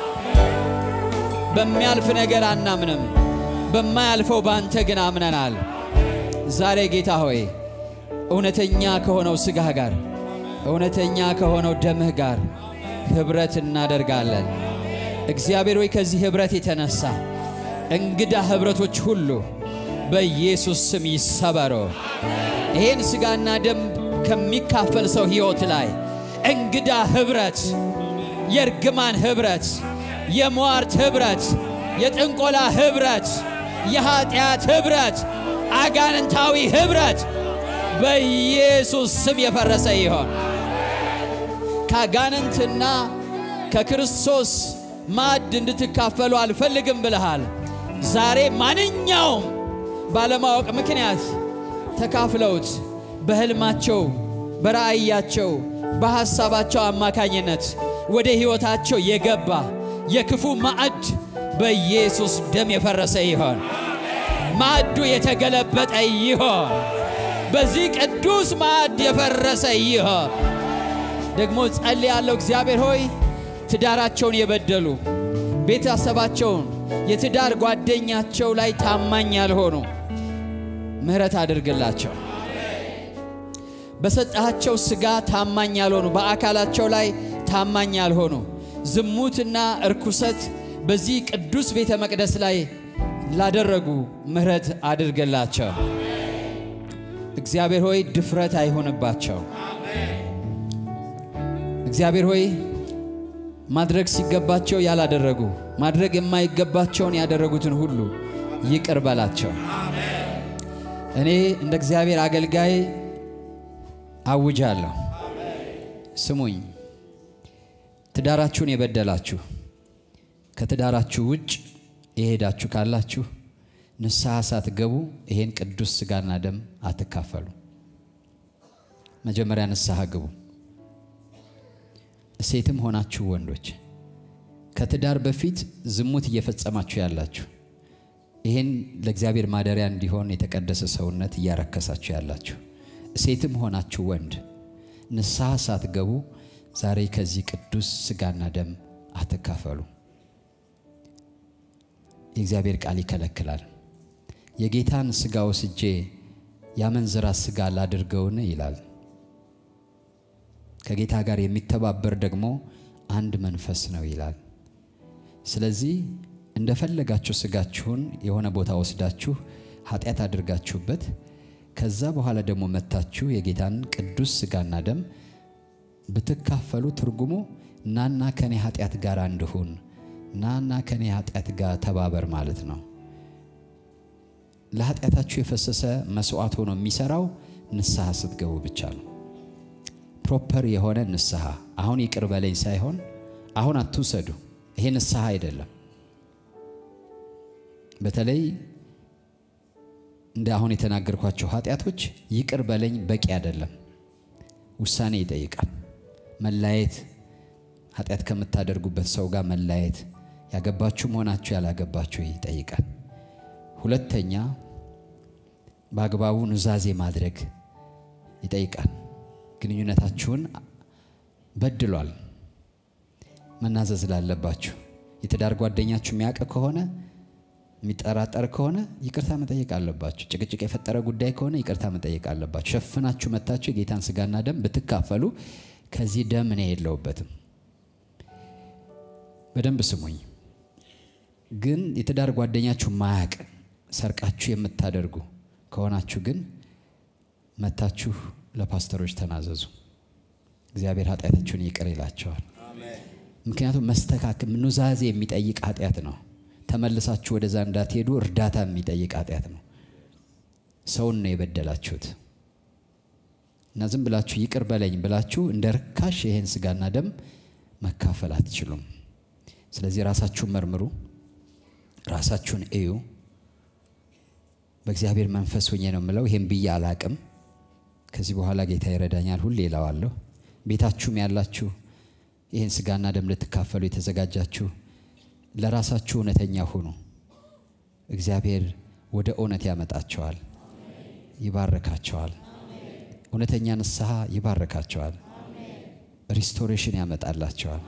በሚያልፍ ነገር አናምንም፣ በማያልፈው ባንተ ግን አምነናል። ዛሬ ጌታ ሆይ እውነተኛ ከሆነው ሥጋህ ጋር እውነተኛ ከሆነው ደምህ ጋር ኅብረት እናደርጋለን። እግዚአብሔር ሆይ ከዚህ ኅብረት የተነሳ እንግዳ ኅብረቶች ሁሉ በኢየሱስ ስም ይሰበሩ። ይህን ሥጋና ደም ከሚካፈል ሰው ሕይወት ላይ እንግዳ ኅብረት፣ የእርግማን ኅብረት፣ የሟርት ኅብረት፣ የጥንቆላ ኅብረት፣ የኀጢአት ኅብረት፣ አጋንንታዊ ኅብረት በኢየሱስ ስም የፈረሰ ይሆን። ከአጋንንትና ከክርስቶስ ማዕድ እንድትካፈሉ አልፈልግም ብለሃል። ዛሬ ማንኛውም ባለማወቅ ምክንያት ተካፍለውት በሕልማቸው፣ በራእያቸው፣ በሐሳባቸው አማካኝነት ወደ ሕይወታቸው የገባ የክፉ ማዕድ በኢየሱስ ደም የፈረሰ ይሆን። ማዕዱ የተገለበጠ ይሆን። በዚህ ቅዱስ ማዕድ የፈረሰ ይሆን። ደግሞ ጸልያለሁ። እግዚአብሔር ሆይ ትዳራቸውን የበደሉ ቤተሰባቸውን፣ የትዳር ጓደኛቸው ላይ ታማኝ ያልሆኑ ምሕረት አድርግላቸው። በሰጣቸው ሥጋ ታማኝ ያልሆኑ በአካላቸው ላይ ታማኝ ያልሆኑ ዝሙትና እርኩሰት በዚህ ቅዱስ ቤተ መቅደስ ላይ ላደረጉ ምሕረት አድርግላቸው። እግዚአብሔር ሆይ ድፍረት አይሆንባቸው። እግዚአብሔር ሆይ ማድረግ ሲገባቸው ያላደረጉ ማድረግ የማይገባቸውን ያደረጉትን ሁሉ ይቅር በላቸው። እኔ እንደ እግዚአብሔር አገልጋይ አውጃለሁ። ስሙኝ፣ ትዳራችሁን የበደላችሁ ከትዳራችሁ ውጭ የሄዳችሁ ካላችሁ ንስሐ ሳትገቡ ይሄን ቅዱስ ሥጋና ደም አትካፈሉ። መጀመሪያ ንስሐ ግቡ። ሴትም ሆናችሁ ወንዶች ከትዳር በፊት ዝሙት እየፈጸማችሁ ያላችሁ ይህን ለእግዚአብሔር ማደሪያ እንዲሆን የተቀደሰ ሰውነት እያረከሳችሁ ያላችሁ ሴትም ሆናችሁ ወንድ ንስሐ ሳትገቡ ዛሬ ከዚህ ቅዱስ ሥጋና ደም አትካፈሉ። የእግዚአብሔር ቃል ይከለክላል። የጌታን ሥጋ ወስጄ ያመንዝራ ሥጋ ላድርገውን ይላል። ከጌታ ጋር የሚተባበር ደግሞ አንድ መንፈስ ነው ይላል። ስለዚህ እንደፈለጋችሁ ሥጋችሁን የሆነ ቦታ ወስዳችሁ ኃጢአት አድርጋችሁበት ከዛ በኋላ ደግሞ መታችሁ የጌታን ቅዱስ ሥጋና ደም ብትካፈሉ ትርጉሙ ናና ከኔ ኃጢአት ጋር አንድሁን፣ ናና ከኔ ኃጢአት ጋር ተባበር ማለት ነው። ለኃጢአታችሁ የፈሰሰ መስዋዕት ሆኖ የሚሰራው ንስሐ ስትገቡ ብቻ ነው። ፕሮፐር የሆነ ንስሐ አሁን ይቅር በለኝ ሳይሆን አሁን አትውሰዱ። ይሄ ንስሐ አይደለም። በተለይ እንደ አሁን የተናገርኳቸው ኃጢአቶች ይቅር በለኝ በቂ አይደለም። ውሳኔ ይጠይቃል። መላየት፣ ኃጢአት ከምታደርጉበት ሰው ጋር መላየት፣ ያገባችሁም ሆናችሁ ያላገባችሁ ይጠይቃል። ሁለተኛ በአግባቡ ኑዛዜ ማድረግ ይጠይቃል። ግንኙነታችሁን በድሏል፣ መናዘዝ ላለባችሁ የትዳር ጓደኛችሁ የሚያውቅ ከሆነ የሚጠራጠር ከሆነ ይቅርታ መጠየቅ አለባችሁ። ጭቅጭቅ የፈጠረ ጉዳይ ከሆነ ይቅርታ መጠየቅ አለባችሁ። ሸፍናችሁ መታችሁ የጌታን ሥጋና ደም ብትካፈሉ ከዚህ ደም እኔ የለውበትም። በደንብ ስሙኝ። ግን የትዳር ጓደኛችሁ ማያቅ ሰርቃችሁ የምታደርጉ ከሆናችሁ ግን መታችሁ ለፓስተሮች ተናዘዙ። እግዚአብሔር ኃጢአታችሁን ይቅር ይላቸዋል። ምክንያቱም መስተካከል ኑዛዜ የሚጠይቅ ኃጢአት ነው። ተመልሳችሁ ወደዛ እንዳትሄዱ እርዳታ የሚጠይቅ ኃጢአት ነው። ሰውን ነው የበደላችሁት እና ዝም ብላችሁ ይቅር በለኝ ብላችሁ እንደ ርካሽ ይሄን ሥጋና ደም መካፈል አትችሉም። ስለዚህ ራሳችሁን መርምሩ፣ ራሳችሁን እዩ። በእግዚአብሔር መንፈስ ሆኜ ነው የምለው። ይሄን ብዬ አላቅም። ከዚህ በኋላ ጌታ ይረዳኛል። ሁሌ እለዋለሁ። ቤታችሁም ያላችሁ ይህን ሥጋና ደም ልትካፈሉ የተዘጋጃችሁ ለራሳችሁ እውነተኛ ሁኑ። እግዚአብሔር ወደ እውነት ያመጣቸዋል፣ ይባረካቸዋል። እውነተኛ ንስሐ ይባረካቸዋል፣ ሪስቶሬሽን ያመጣላቸዋል።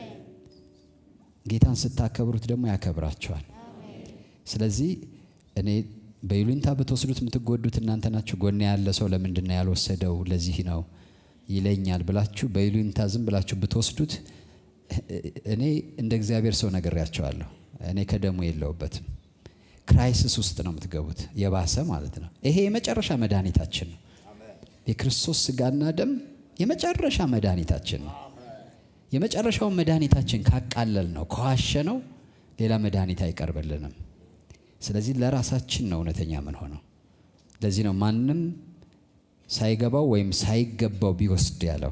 ጌታን ስታከብሩት ደግሞ ያከብራቸዋል። ስለዚህ እኔ በይሉኝታ ብትወስዱት የምትጎዱት እናንተ ናችሁ። ጎኔ ያለ ሰው ለምንድን ነው ያልወሰደው? ለዚህ ነው ይለኛል ብላችሁ በይሉኝታ ዝም ብላችሁ ብትወስዱት እኔ እንደ እግዚአብሔር ሰው ነግሬያቸዋለሁ። እኔ ከደሙ የለውበትም። ክራይሲስ ውስጥ ነው የምትገቡት፣ የባሰ ማለት ነው። ይሄ የመጨረሻ መድኃኒታችን ነው። የክርስቶስ ሥጋና ደም የመጨረሻ መድኃኒታችን ነው። የመጨረሻውን መድኃኒታችን ካቃለል ነው ከዋሸ ነው ሌላ መድኃኒት አይቀርብልንም። ስለዚህ ለራሳችን ነው እውነተኛ ምን ሆነው። ለዚህ ነው ማንም ሳይገባው ወይም ሳይገባው ቢወስድ ያለው።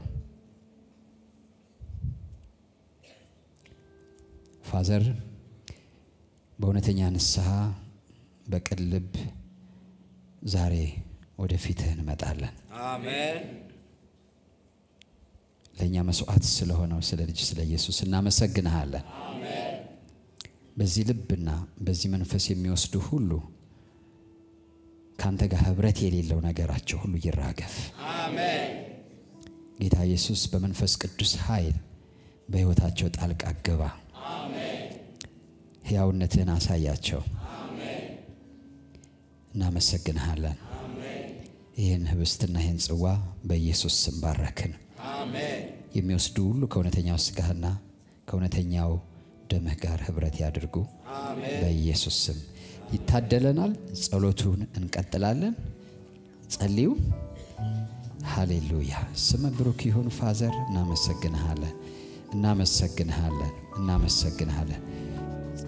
ፋዘር በእውነተኛ ንስሐ በቅን ልብ ዛሬ ወደ ፊትህ እንመጣለን። አሜን። ለእኛ መስዋዕት ስለሆነው ስለ ልጅ ስለ ኢየሱስ እናመሰግንሃለን። በዚህ ልብና በዚህ መንፈስ የሚወስዱ ሁሉ ከአንተ ጋር ህብረት የሌለው ነገራቸው ሁሉ ይራገፍ። ጌታ ኢየሱስ በመንፈስ ቅዱስ ኃይል በሕይወታቸው ጣልቃ ግባ። ሕያውነትህን አሳያቸው። እናመሰግንሃለን። ይህን ህብስትና ይህን ጽዋ በኢየሱስ ስም ባረክን። የሚወስዱ ሁሉ ከእውነተኛው ሥጋህና ከእውነተኛው ደምህ ጋር ህብረት ያድርጉ። በኢየሱስ ስም ይታደለናል። ጸሎቱን እንቀጥላለን። ጸልዩ። ሃሌሉያ። ስም ብሩክ ይሁን። ፋዘር እናመሰግንሃለን፣ እናመሰግንሃለን፣ እናመሰግንሃለን።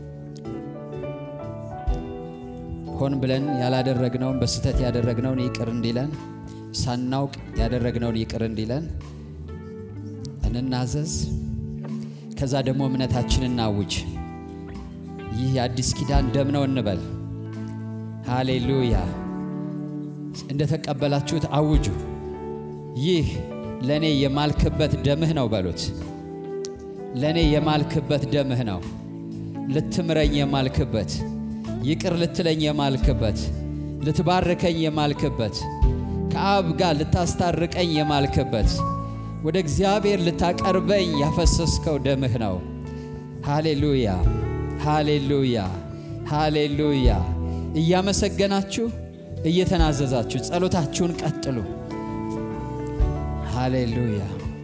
ሆን ብለን ያላደረግነውን በስህተት ያደረግነውን ይቅር እንዲለን ሳናውቅ ያደረግነውን ይቅር እንዲለን እንናዘዝ። ከዛ ደግሞ እምነታችንን እናውጅ። ይህ የአዲስ ኪዳን ደም ነው እንበል። ሃሌሉያ! እንደተቀበላችሁት አውጁ። ይህ ለእኔ የማልክበት ደምህ ነው በሉት። ለእኔ የማልክበት ደምህ ነው። ልትምረኝ የማልክበት፣ ይቅር ልትለኝ የማልክበት፣ ልትባርከኝ የማልክበት፣ ከአብ ጋር ልታስታርቀኝ የማልክበት፣ ወደ እግዚአብሔር ልታቀርበኝ ያፈሰስከው ደምህ ነው። ሃሌሉያ ሃሌሉያ ሃሌሉያ። እያመሰገናችሁ እየተናዘዛችሁ ጸሎታችሁን ቀጥሉ። ሃሌሉያ።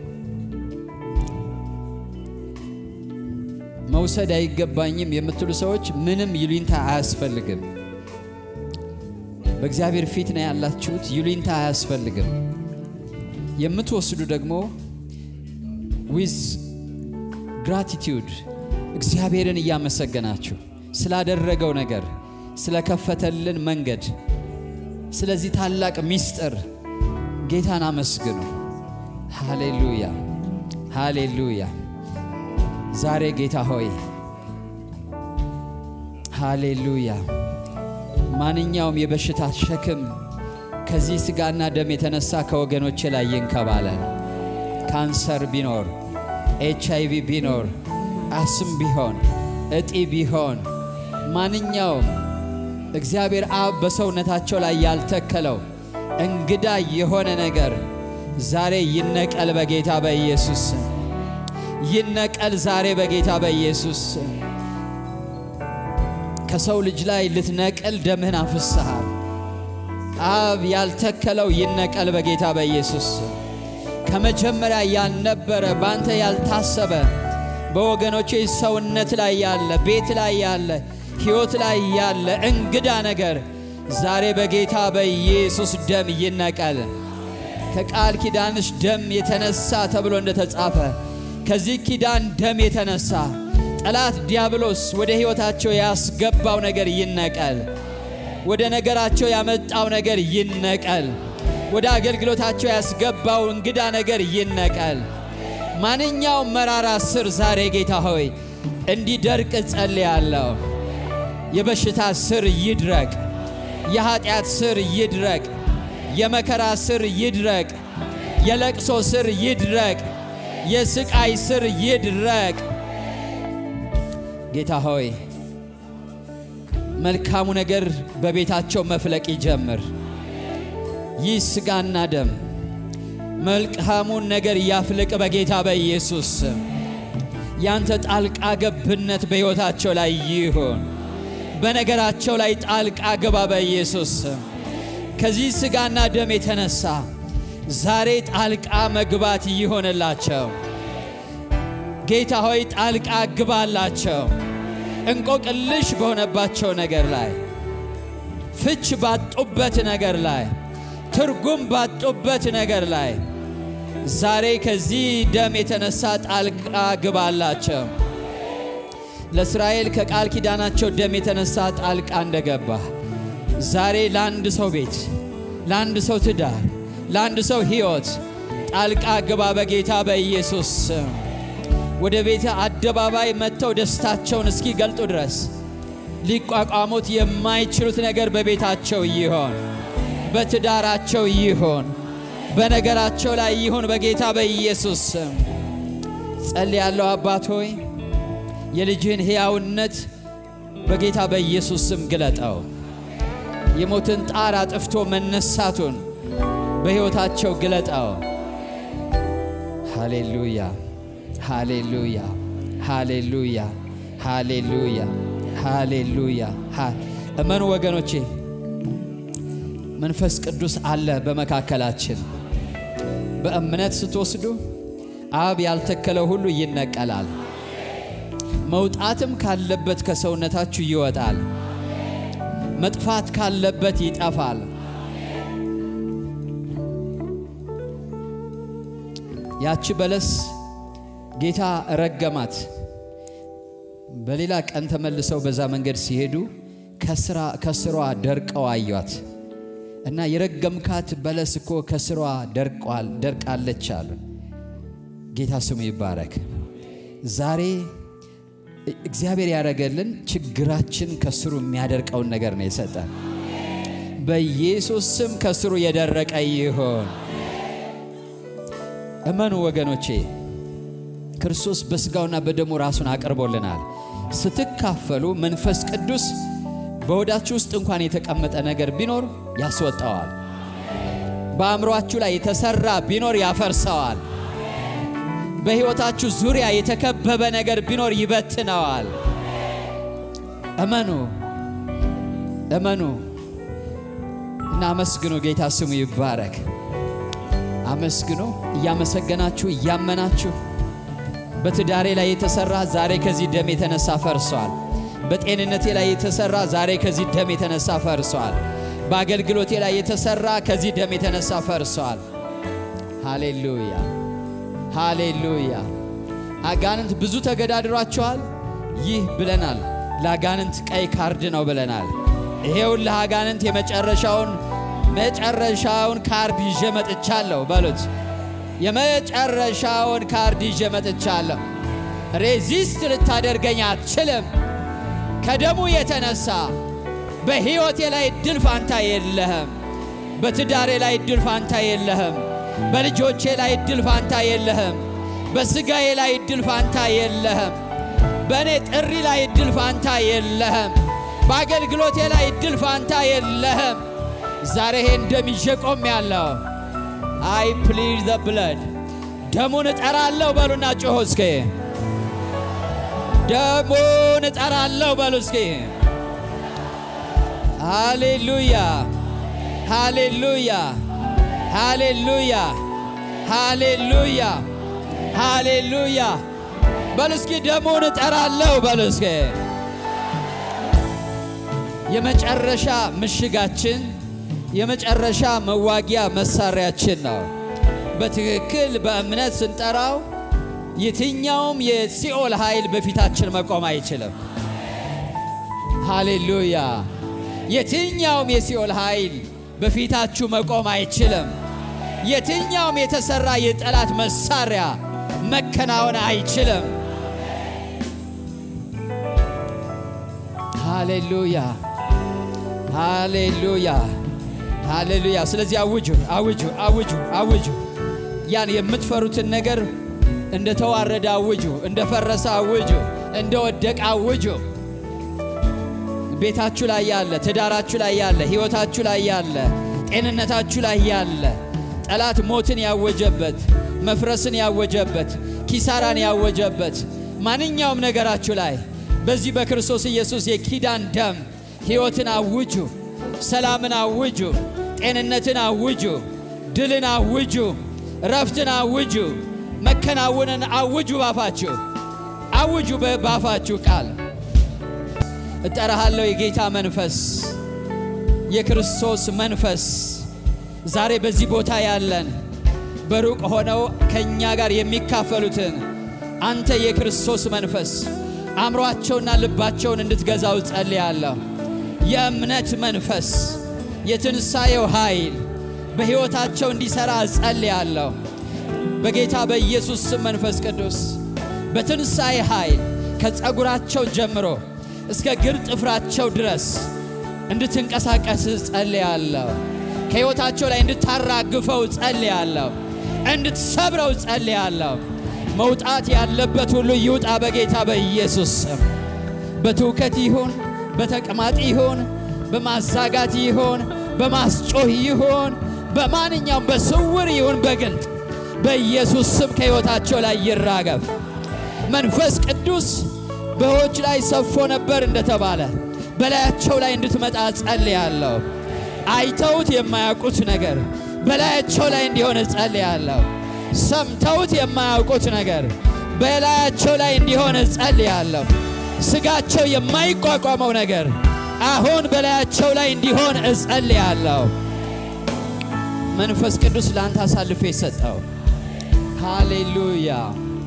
መውሰድ አይገባኝም የምትሉ ሰዎች ምንም ይሉኝታ አያስፈልግም። በእግዚአብሔር ፊት ነው ያላችሁት። ይሉኝታ አያስፈልግም። የምትወስዱ ደግሞ ዊዝ ግራቲቲዩድ እግዚአብሔርን እያመሰገናችሁ ስላደረገው ነገር፣ ስለከፈተልን መንገድ፣ ስለዚህ ታላቅ ምስጢር ጌታን አመስግኑ። ሃሌሉያ ሃሌሉያ። ዛሬ ጌታ ሆይ ሃሌሉያ፣ ማንኛውም የበሽታ ሸክም ከዚህ ሥጋና ደም የተነሳ ከወገኖቼ ላይ ይንከባለል። ካንሰር ቢኖር፣ ኤች አይ ቪ ቢኖር፣ አስም ቢሆን፣ እጢ ቢሆን፣ ማንኛውም እግዚአብሔር አብ በሰውነታቸው ላይ ያልተከለው እንግዳ የሆነ ነገር ዛሬ ይነቀል በጌታ በኢየሱስ ስም። ይነቀል ዛሬ በጌታ በኢየሱስ ስም። ከሰው ልጅ ላይ ልትነቅል ደምህን አፍስሃል። አብ ያልተከለው ይነቀል በጌታ በኢየሱስ ስም። ከመጀመሪያ ያልነበረ በአንተ ያልታሰበ በወገኖቼ ሰውነት ላይ ያለ ቤት ላይ ያለ ሕይወት ላይ ያለ እንግዳ ነገር ዛሬ በጌታ በኢየሱስ ደም ይነቀል። ከቃል ኪዳንሽ ደም የተነሳ ተብሎ እንደተጻፈ ከዚህ ኪዳን ደም የተነሳ ጠላት ዲያብሎስ ወደ ሕይወታቸው ያስገባው ነገር ይነቀል። ወደ ነገራቸው ያመጣው ነገር ይነቀል። ወደ አገልግሎታቸው ያስገባው እንግዳ ነገር ይነቀል። ማንኛውም መራራ ስር ዛሬ ጌታ ሆይ እንዲደርቅ ጸልያለሁ። የበሽታ ስር ይድረቅ። የኀጢአት ስር ይድረቅ። የመከራ ስር ይድረቅ። የለቅሶ ስር ይድረቅ። የስቃይ ስር ይድረቅ። ጌታ ሆይ መልካሙ ነገር በቤታቸው መፍለቅ ይጀምር። ይህ ሥጋና ደም መልካሙን ነገር ያፍልቅ በጌታ በኢየሱስ ስም። ያንተ ጣልቃ ገብነት በሕይወታቸው ላይ ይሁን። በነገራቸው ላይ ጣልቃ ገባ በኢየሱስ ስም። ከዚህ ሥጋና ደም የተነሳ ዛሬ ጣልቃ መግባት ይሆንላቸው። ጌታ ሆይ ጣልቃ ግባላቸው። እንቆቅልሽ በሆነባቸው ነገር ላይ፣ ፍች ባጡበት ነገር ላይ፣ ትርጉም ባጡበት ነገር ላይ ዛሬ ከዚህ ደም የተነሳ ጣልቃ ግባላቸው። ለእስራኤል ከቃል ኪዳናቸው ደም የተነሳ ጣልቃ እንደገባ ዛሬ ለአንድ ሰው ቤት፣ ለአንድ ሰው ትዳር፣ ለአንድ ሰው ሕይወት ጣልቃ ግባ በጌታ በኢየሱስ ስም። ወደ ቤተ አደባባይ መጥተው ደስታቸውን እስኪገልጡ ድረስ ሊቋቋሙት የማይችሉት ነገር በቤታቸው ይሆን፣ በትዳራቸው ይሆን፣ በነገራቸው ላይ ይሁን በጌታ በኢየሱስ ስም ጸልያለሁ። አባት ሆይ የልጅህን ሕያውነት በጌታ በኢየሱስ ስም ግለጠው። የሞትን ጣር አጥፍቶ መነሳቱን በሕይወታቸው ግለጠው። ሃሌሉያ ሃሌሉያ ሃሌሉያ ሃሌሉያ ሃሌሉያ። እመኑ ወገኖቼ፣ መንፈስ ቅዱስ አለ በመካከላችን። በእምነት ስትወስዱ አብ ያልተከለው ሁሉ ይነቀላል። መውጣትም ካለበት ከሰውነታችሁ ይወጣል። መጥፋት ካለበት ይጠፋል። ያቺ በለስ ጌታ ረገማት። በሌላ ቀን ተመልሰው በዛ መንገድ ሲሄዱ ከስሯ ደርቀው አዩት እና የረገምካት በለስ እኮ ከስሯ ደርቃለች አሉ። ጌታ ስሙ ይባረክ። ዛሬ እግዚአብሔር ያደረገልን ችግራችን ከስሩ የሚያደርቀውን ነገር ነው የሰጠን። በኢየሱስ ስም ከስሩ የደረቀ ይሆን። እመኑ ወገኖቼ፣ ክርስቶስ በሥጋውና በደሙ ራሱን አቅርቦልናል። ስትካፈሉ መንፈስ ቅዱስ በሆዳችሁ ውስጥ እንኳን የተቀመጠ ነገር ቢኖር ያስወጣዋል። በአእምሯችሁ ላይ የተሰራ ቢኖር ያፈርሰዋል። በሕይወታችሁ ዙሪያ የተከበበ ነገር ቢኖር ይበትነዋል። እመኑ እመኑ እና አመስግኑ። ጌታ ስሙ ይባረክ። አመስግኑ። እያመሰገናችሁ እያመናችሁ በትዳሬ ላይ የተሰራ ዛሬ ከዚህ ደም የተነሳ ፈርሷል። በጤንነቴ ላይ የተሰራ ዛሬ ከዚህ ደም የተነሳ ፈርሷል። በአገልግሎቴ ላይ የተሰራ ከዚህ ደም የተነሳ ፈርሷል። ሃሌሉያ ሃሌሉያ። አጋንንት ብዙ ተገዳድሯቸዋል። ይህ ብለናል፣ ለአጋንንት ቀይ ካርድ ነው ብለናል። ይሄውን ለአጋንንት የመጨረሻውን መጨረሻውን ካርድ ይዤ መጥቻለሁ በሉት። የመጨረሻውን ካርድ ይዤ መጥቻለሁ። ሬዚስት ልታደርገኝ አትችልም። ከደሙ የተነሳ በሕይወቴ ላይ እድል ፋንታ የለህም። በትዳሬ ላይ እድል ፋንታ የለህም። በልጆቼ ላይ እድል ፋንታ የለህም። በሥጋዬ ላይ እድል ፋንታ የለህም። በእኔ ጥሪ ላይ እድል ፋንታ የለህም። በአገልግሎቴ ላይ እድል ፋንታ የለህም። ዛሬ ይሄን ደም ይዤ ቆሜያለሁ። አይ ፕሊድ ዘ ብለድ ደሙን እጠራለሁ በሉና ጮሆ እስኪ ደሙን እጠራለሁ በሉ እስኪ ሃሌሉያ ሃሌሉያ ሃሌሉያ ሃሌሉያ ሃሌሉያ በሉ እስኪ ደሙን እጠራለሁ በሉ እስኪ የመጨረሻ ምሽጋችን የመጨረሻ መዋጊያ መሳሪያችን ነው። በትክክል በእምነት ስንጠራው የትኛውም የሲኦል ኃይል በፊታችን መቆም አይችልም። ሃሌሉያ! የትኛውም የሲኦል ኃይል በፊታችሁ መቆም አይችልም። የትኛውም የተሰራ የጠላት መሳሪያ መከናወን አይችልም። ሃሌሉያ! ሃሌሉያ! ሃሌሉያ! ስለዚህ አውጁ፣ አውጁ፣ አውጁ፣ አውጁ። ያን የምትፈሩትን ነገር እንደ ተዋረደ አውጁ፣ እንደ ፈረሰ አውጁ፣ እንደ ወደቀ አውጁ። ቤታችሁ ላይ ያለ፣ ትዳራችሁ ላይ ያለ፣ ሕይወታችሁ ላይ ያለ፣ ጤንነታችሁ ላይ ያለ ጠላት ሞትን ያወጀበት፣ መፍረስን ያወጀበት፣ ኪሳራን ያወጀበት ማንኛውም ነገራችሁ ላይ በዚህ በክርስቶስ ኢየሱስ የኪዳን ደም ሕይወትን አውጁ፣ ሰላምን አውጁ፣ ጤንነትን አውጁ፣ ድልን አውጁ፣ ረፍትን አውጁ፣ መከናወንን አውጁ። ባፋችሁ አውጁ፣ ባፋችሁ ቃል እጠራሃለሁ። የጌታ መንፈስ የክርስቶስ መንፈስ ዛሬ በዚህ ቦታ ያለን በሩቅ ሆነው ከእኛ ጋር የሚካፈሉትን አንተ የክርስቶስ መንፈስ አእምሯቸውና ልባቸውን እንድትገዛው ጸልያለሁ። የእምነት መንፈስ የትንሣኤው ኃይል በሕይወታቸው እንዲሠራ ጸልያለሁ። በጌታ በኢየሱስ ስም መንፈስ ቅዱስ በትንሣኤ ኃይል ከጸጉራቸው ጀምሮ እስከ ግር ጥፍራቸው ድረስ እንድትንቀሳቀስ ጸልያለሁ። ከሕይወታቸው ላይ እንድታራግፈው ጸልያለሁ። እንድትሰብረው ጸልያለሁ። መውጣት ያለበት ሁሉ ይውጣ በጌታ በኢየሱስ ስም። በትውከት ይሁን፣ በተቅማጥ ይሁን፣ በማዛጋት ይሁን፣ በማስጮህ ይሁን፣ በማንኛውም በስውር ይሁን በግልጥ በኢየሱስ ስም ከሕይወታቸው ላይ ይራገፍ። መንፈስ ቅዱስ በዎች ላይ ሰፎ ነበር እንደተባለ በላያቸው ላይ እንድትመጣ ጸልያለሁ። አይተውት የማያውቁት ነገር በላያቸው ላይ እንዲሆን ጸልያለሁ። ሰምተውት የማያውቁት ነገር በላያቸው ላይ እንዲሆን ጸልያለሁ። ስጋቸው የማይቋቋመው ነገር አሁን በላያቸው ላይ እንዲሆን እጸልያለሁ። መንፈስ ቅዱስ ለአንተ አሳልፌ የሰጠው ሃሌሉያ።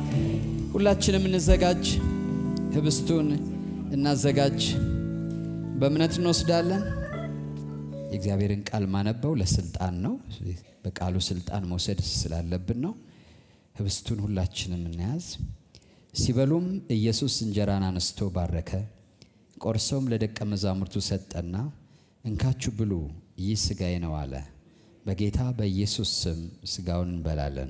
ሁላችንም እንዘጋጅ፣ ህብስቱን እናዘጋጅ። በእምነት እንወስዳለን። የእግዚአብሔርን ቃል ማነበው ለስልጣን ነው። በቃሉ ስልጣን መውሰድ ስላለብን ነው። ህብስቱን ሁላችንም እንያዝ። ሲበሉም ኢየሱስ እንጀራን አነስቶ ባረከ፣ ቆርሶም ለደቀ መዛሙርቱ ሰጠና እንካችሁ ብሉ፣ ይህ ሥጋዬ ነው አለ። በጌታ በኢየሱስ ስም ሥጋውን እንበላለን።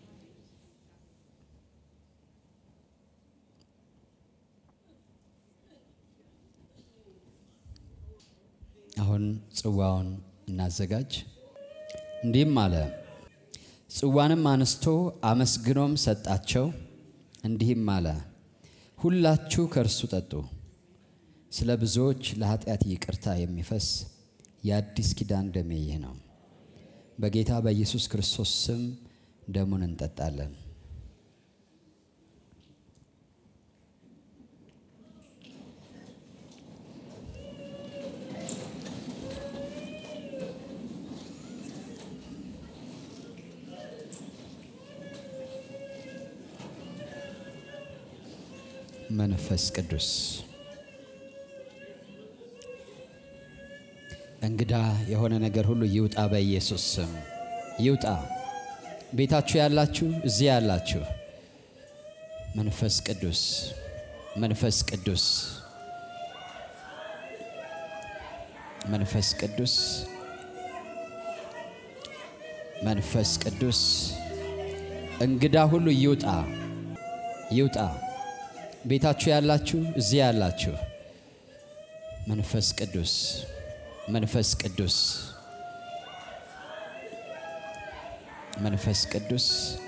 አሁን ጽዋውን እናዘጋጅ። እንዲህም አለ፣ ጽዋንም አነስቶ አመስግኖም ሰጣቸው፣ እንዲህም አለ፣ ሁላችሁ ከእርሱ ጠጡ። ስለ ብዙዎች ለኃጢአት ይቅርታ የሚፈስ የአዲስ ኪዳን ደሜ ይህ ነው። በጌታ በኢየሱስ ክርስቶስ ስም ደሙን እንጠጣለን። መንፈስ ቅዱስ እንግዳ የሆነ ነገር ሁሉ ይውጣ፣ በኢየሱስ ስም ይውጣ። ቤታችሁ ያላችሁ፣ እዚህ ያላችሁ፣ መንፈስ ቅዱስ መንፈስ ቅዱስ መንፈስ ቅዱስ መንፈስ ቅዱስ እንግዳ ሁሉ ይውጣ፣ ይውጣ። ቤታችሁ ያላችሁ፣ እዚህ ያላችሁ፣ መንፈስ ቅዱስ መንፈስ ቅዱስ መንፈስ ቅዱስ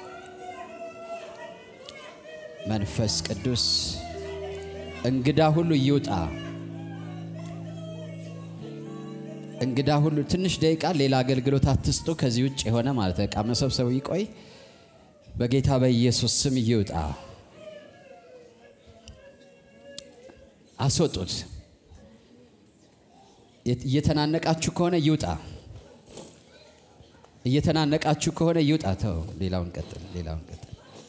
መንፈስ ቅዱስ እንግዳ ሁሉ ይውጣ። እንግዳ ሁሉ ትንሽ ደቂቃ ሌላ አገልግሎት አትስጡ። ከዚህ ውጭ የሆነ ማለት ዕቃ መሰብሰቡ ይቆይ። በጌታ በኢየሱስ ስም ይውጣ። አስወጡት። እየተናነቃችሁ ከሆነ ይውጣ። እየተናነቃችሁ ከሆነ ይውጣ። ተው፣ ሌላውን ቀጥል፣ ሌላውን ቀጥል፣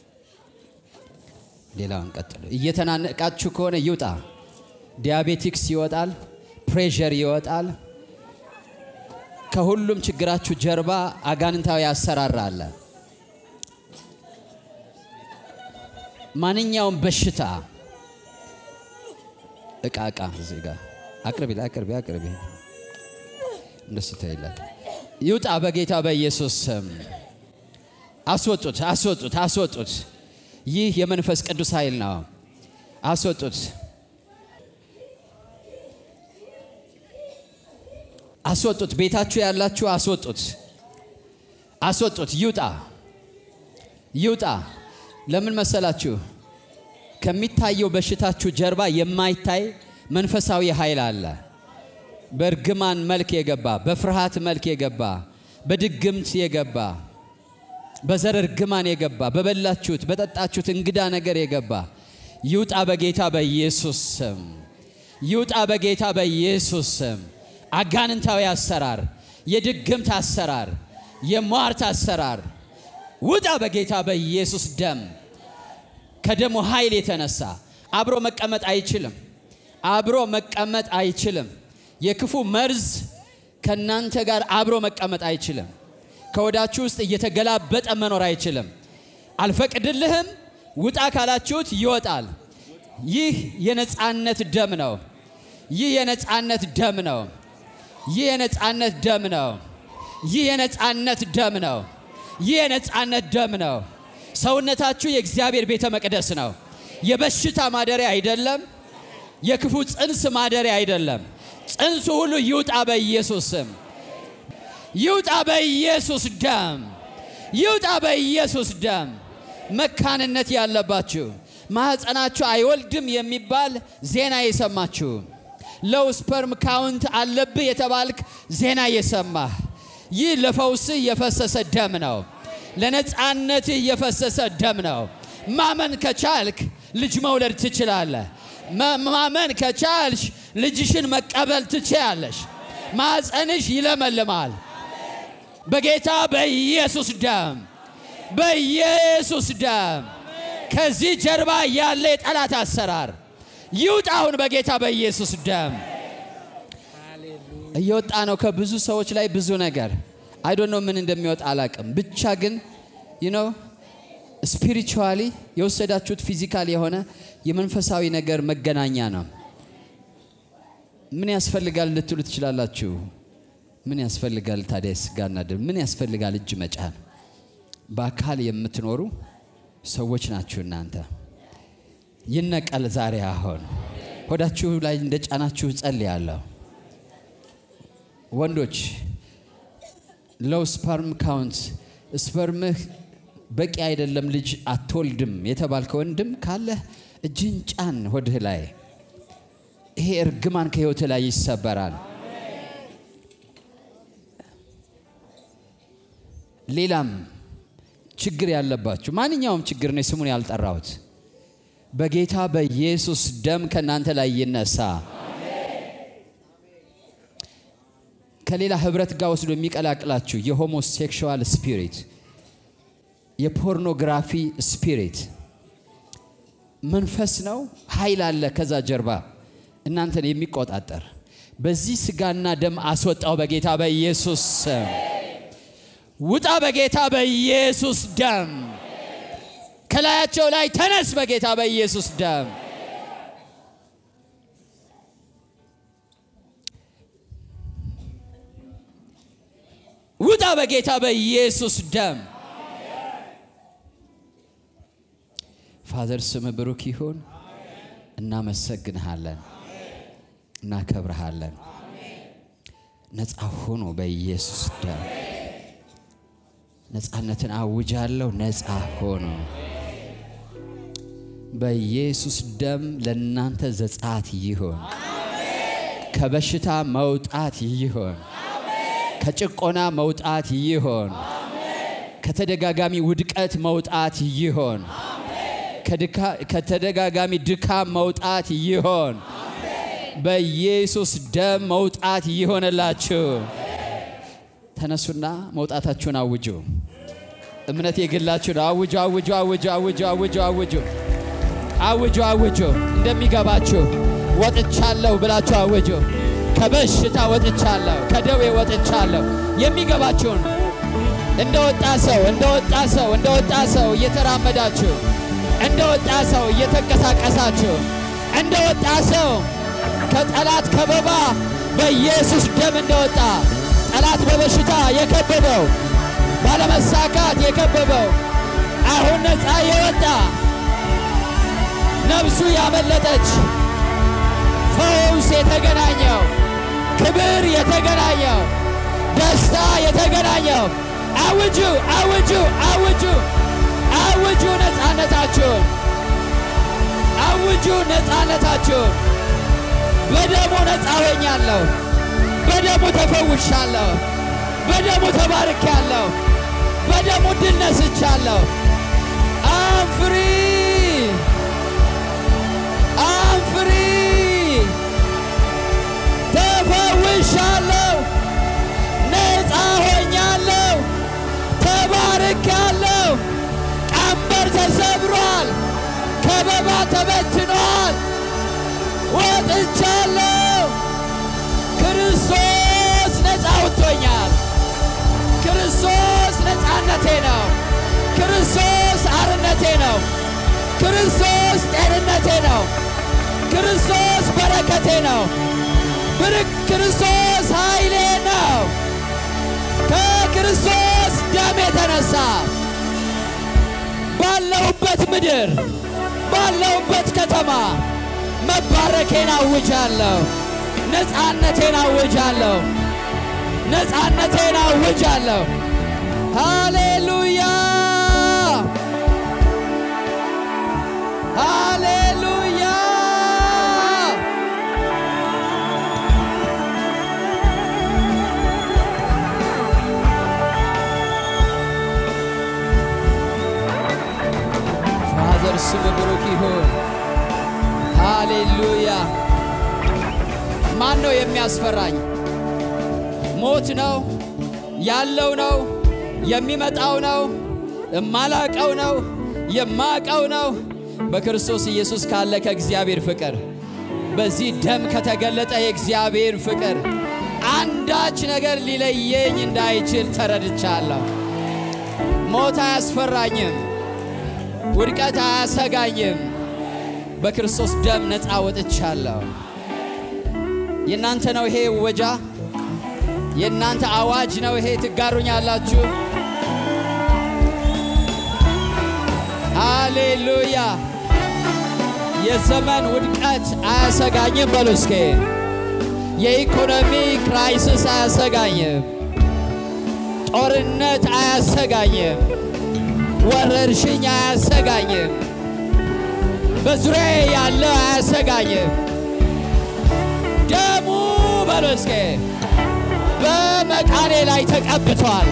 ሌላውን ቀጥል። እየተናነቃችሁ ከሆነ ይውጣ። ዲያቤቲክስ ይወጣል፣ ፕሬሸር ይወጣል። ከሁሉም ችግራችሁ ጀርባ አጋንንታዊ አሰራር አለ። ማንኛውም በሽታ እቃ እቃ እዚህ ጋር አቅርቢ አቅርቢ አቅርቢ እንደሱ ተይላል። ይውጣ በጌታ በኢየሱስ ስም አስወጡት፣ አስወጡት፣ አስወጡት። ይህ የመንፈስ ቅዱስ ኃይል ነው። አስወጡት፣ አስወጡት። ቤታችሁ ያላችሁ አስወጡት፣ አስወጡት። ይውጣ፣ ይውጣ። ለምን መሰላችሁ? ከሚታየው በሽታችሁ ጀርባ የማይታይ መንፈሳዊ ኃይል አለ። በእርግማን መልክ የገባ በፍርሃት መልክ የገባ በድግምት የገባ በዘር እርግማን የገባ በበላችሁት በጠጣችሁት እንግዳ ነገር የገባ ይውጣ በጌታ በኢየሱስ ስም። ይውጣ በጌታ በኢየሱስ ስም። አጋንንታዊ አሰራር፣ የድግምት አሰራር፣ የሟርት አሰራር ውጣ በጌታ በኢየሱስ ደም። ከደሙ ኃይል የተነሳ አብሮ መቀመጥ አይችልም። አብሮ መቀመጥ አይችልም። የክፉ መርዝ ከእናንተ ጋር አብሮ መቀመጥ አይችልም። ከወዳችሁ ውስጥ እየተገላበጠ መኖር አይችልም። አልፈቅድልህም፣ ውጣ ካላችሁት ይወጣል። ይህ የነፃነት ደም ነው። ይህ የነፃነት ደም ነው። ይህ የነፃነት ደም ነው። ይህ የነፃነት ደም ነው። ይህ የነፃነት ደም ነው። ሰውነታችሁ የእግዚአብሔር ቤተ መቅደስ ነው። የበሽታ ማደሪያ አይደለም። የክፉ ጽንስ ማደሪያ አይደለም። ጽንሱ ሁሉ ይውጣ በኢየሱስ ስም፣ ይውጣ በኢየሱስ ደም፣ ይውጣ በኢየሱስ ደም። መካንነት ያለባችሁ ማህፀናችሁ አይወልድም የሚባል ዜና የሰማችሁ ሎው ስፐርም ካውንት አለብህ የተባልክ ዜና የሰማህ ይህ ለፈውስህ የፈሰሰ ደም ነው። ለነፃነትህ የፈሰሰ ደም ነው። ማመን ከቻልክ ልጅ መውለድ ትችላለህ። ማመን ከቻልሽ ልጅሽን መቀበል ትችያለሽ። ማፀንሽ ይለመልማል። በጌታ በኢየሱስ ደም በኢየሱስ ደም ከዚህ ጀርባ ያለ የጠላት አሰራር ይውጣ አሁን በጌታ በኢየሱስ ደም እየወጣ ነው ከብዙ ሰዎች ላይ ብዙ ነገር አይዶን ነው ምን እንደሚወጣ አላቅም። ብቻ ግን ዩ ስፒሪቹዋሊ የወሰዳችሁት ፊዚካል የሆነ የመንፈሳዊ ነገር መገናኛ ነው። ምን ያስፈልጋል ልትሉ ትችላላችሁ። ምን ያስፈልጋል ታዲያ? ስጋና ደም ምን ያስፈልጋል? እጅ መጫን። በአካል የምትኖሩ ሰዎች ናችሁ እናንተ። ይነቀል ዛሬ አሁን ሆዳችሁ ላይ እንደ ጫናችሁ ጸልያለሁ። ወንዶች ሎው ስፐርም ካውንት ስፐርምህ በቂ አይደለም፣ ልጅ አትወልድም የተባልከ ወንድም ካለህ እጅን ጫን ሆድህ ላይ። ይሄ እርግማን ከህይወትህ ላይ ይሰበራል። ሌላም ችግር ያለባችሁ ማንኛውም ችግር ነው ስሙን ያልጠራሁት በጌታ በኢየሱስ ደም ከእናንተ ላይ ይነሳ። ከሌላ ህብረት ጋር ወስዶ የሚቀላቅላችሁ የሆሞሴክሹዋል ስፒሪት፣ የፖርኖግራፊ ስፒሪት መንፈስ ነው። ኃይል አለ ከዛ ጀርባ እናንተን የሚቆጣጠር በዚህ ስጋና ደም አስወጣው በጌታ በኢየሱስ ስም። ውጣ በጌታ በኢየሱስ ደም። ከላያቸው ላይ ተነስ በጌታ በኢየሱስ ደም። ውጣ በጌታ በኢየሱስ ደም። ፋዘር ስም ብሩክ ይሁን። እናመሰግንሃለን፣ እናከብርሃለን። ነፃ ሁኑ በኢየሱስ ደም። ነፃነትን አውጃለሁ። ነፃ ሆኑ በኢየሱስ ደም። ለእናንተ ዘጻት ይሆን፣ ከበሽታ መውጣት ይሆን፣ ከጭቆና መውጣት ይሆን፣ ከተደጋጋሚ ውድቀት መውጣት ይሆን፣ ከተደጋጋሚ ድካም መውጣት ይሆን። በኢየሱስ ደም መውጣት ይሆንላችሁ። ተነሱና መውጣታችሁን አውጁ። እምነት የግላችሁ ነው። አውጁ፣ አውጁ፣ አውጁ፣ አውጁ፣ አውጁ፣ አውጁ፣ አውጁ፣ አውጁ። እንደሚገባችሁ ወጥቻለሁ ብላችሁ አውጁ። ከበሽታ ወጥቻለሁ፣ ከደዌ ወጥቻለሁ። የሚገባችሁን እንደ ወጣ ሰው እንደ ወጣ ሰው እንደ ወጣ ሰው እየተራመዳችሁ እንደ ወጣ ሰው እየተንቀሳቀሳችሁ እንደ ወጣ ሰው ከጠላት ከበባ በኢየሱስ ደም እንደወጣ ጠላት በበሽታ የከበበው ባለመሳካት የከበበው አሁን ነፃ የወጣ ነፍሱ ያመለጠች ፈውስ የተገናኘው ክብር የተገናኘው ደስታ የተገናኘው አውጁ አውጁ አውጁ አውጁ ነፃነታችሁን አውጁ ነፃነታችሁን በደሙ ነፃ ሆኛለሁ በደሙ ተፈውሻለሁ በደሙ ተባርኬያለሁ በደሙ ድል ነስቻለሁ አም ፍሪ አም ፍሪ ተፈውሻለሁ ነፃ ሆኛለሁ ተባርኬያለሁ ቀንበር ተሰብሯል ከበባ ተበትኗል ወጥቻለሁ ክርስቶስ ነፃ አውጥቶኛል ክርስቶስ ነፃነቴ ነው ክርስቶስ አርነቴ ነው ክርስቶስ ጤንነቴ ነው ክርስቶስ በረከቴ ነው ብርክ ክርስቶስ ኃይሌ ነው ከክርስቶስ ደም የተነሳ ባለሁበት ምድር ባለሁበት ከተማ መባረኬን አውጃለሁ ነፃነቴን አውጃለሁ ነፃነቴን አውጃለሁ ሃሌሉያ ሃሌሉያ ፋዘር ስም ብሩክ ይሁን ሃሌሉያ ማን ነው የሚያስፈራኝ ሞት ነው ያለው ነው የሚመጣው ነው የማላቀው ነው የማቀው ነው በክርስቶስ ኢየሱስ ካለ ከእግዚአብሔር ፍቅር በዚህ ደም ከተገለጠ የእግዚአብሔር ፍቅር አንዳች ነገር ሊለየኝ እንዳይችል ተረድቻለሁ። ሞት አያስፈራኝም፣ ውድቀት አያሰጋኝም። በክርስቶስ ደም ነፃ ወጥቻለሁ። የእናንተ ነው ይሄ ወጃ፣ የእናንተ አዋጅ ነው ይሄ። ትጋሩኛላችሁ። ሃሌሉያ! የዘመን ውድቀት አያሰጋኝም። በሉ እስኪ የኢኮኖሚ ክራይሲስ አያሰጋኝም። ጦርነት አያሰጋኝም። ወረርሽኝ አያሰጋኝም። በዙሪያ ያለ አያሰጋኝም። ደሙ በሉ እስኪ በመቃኔ ላይ ተቀብቷል።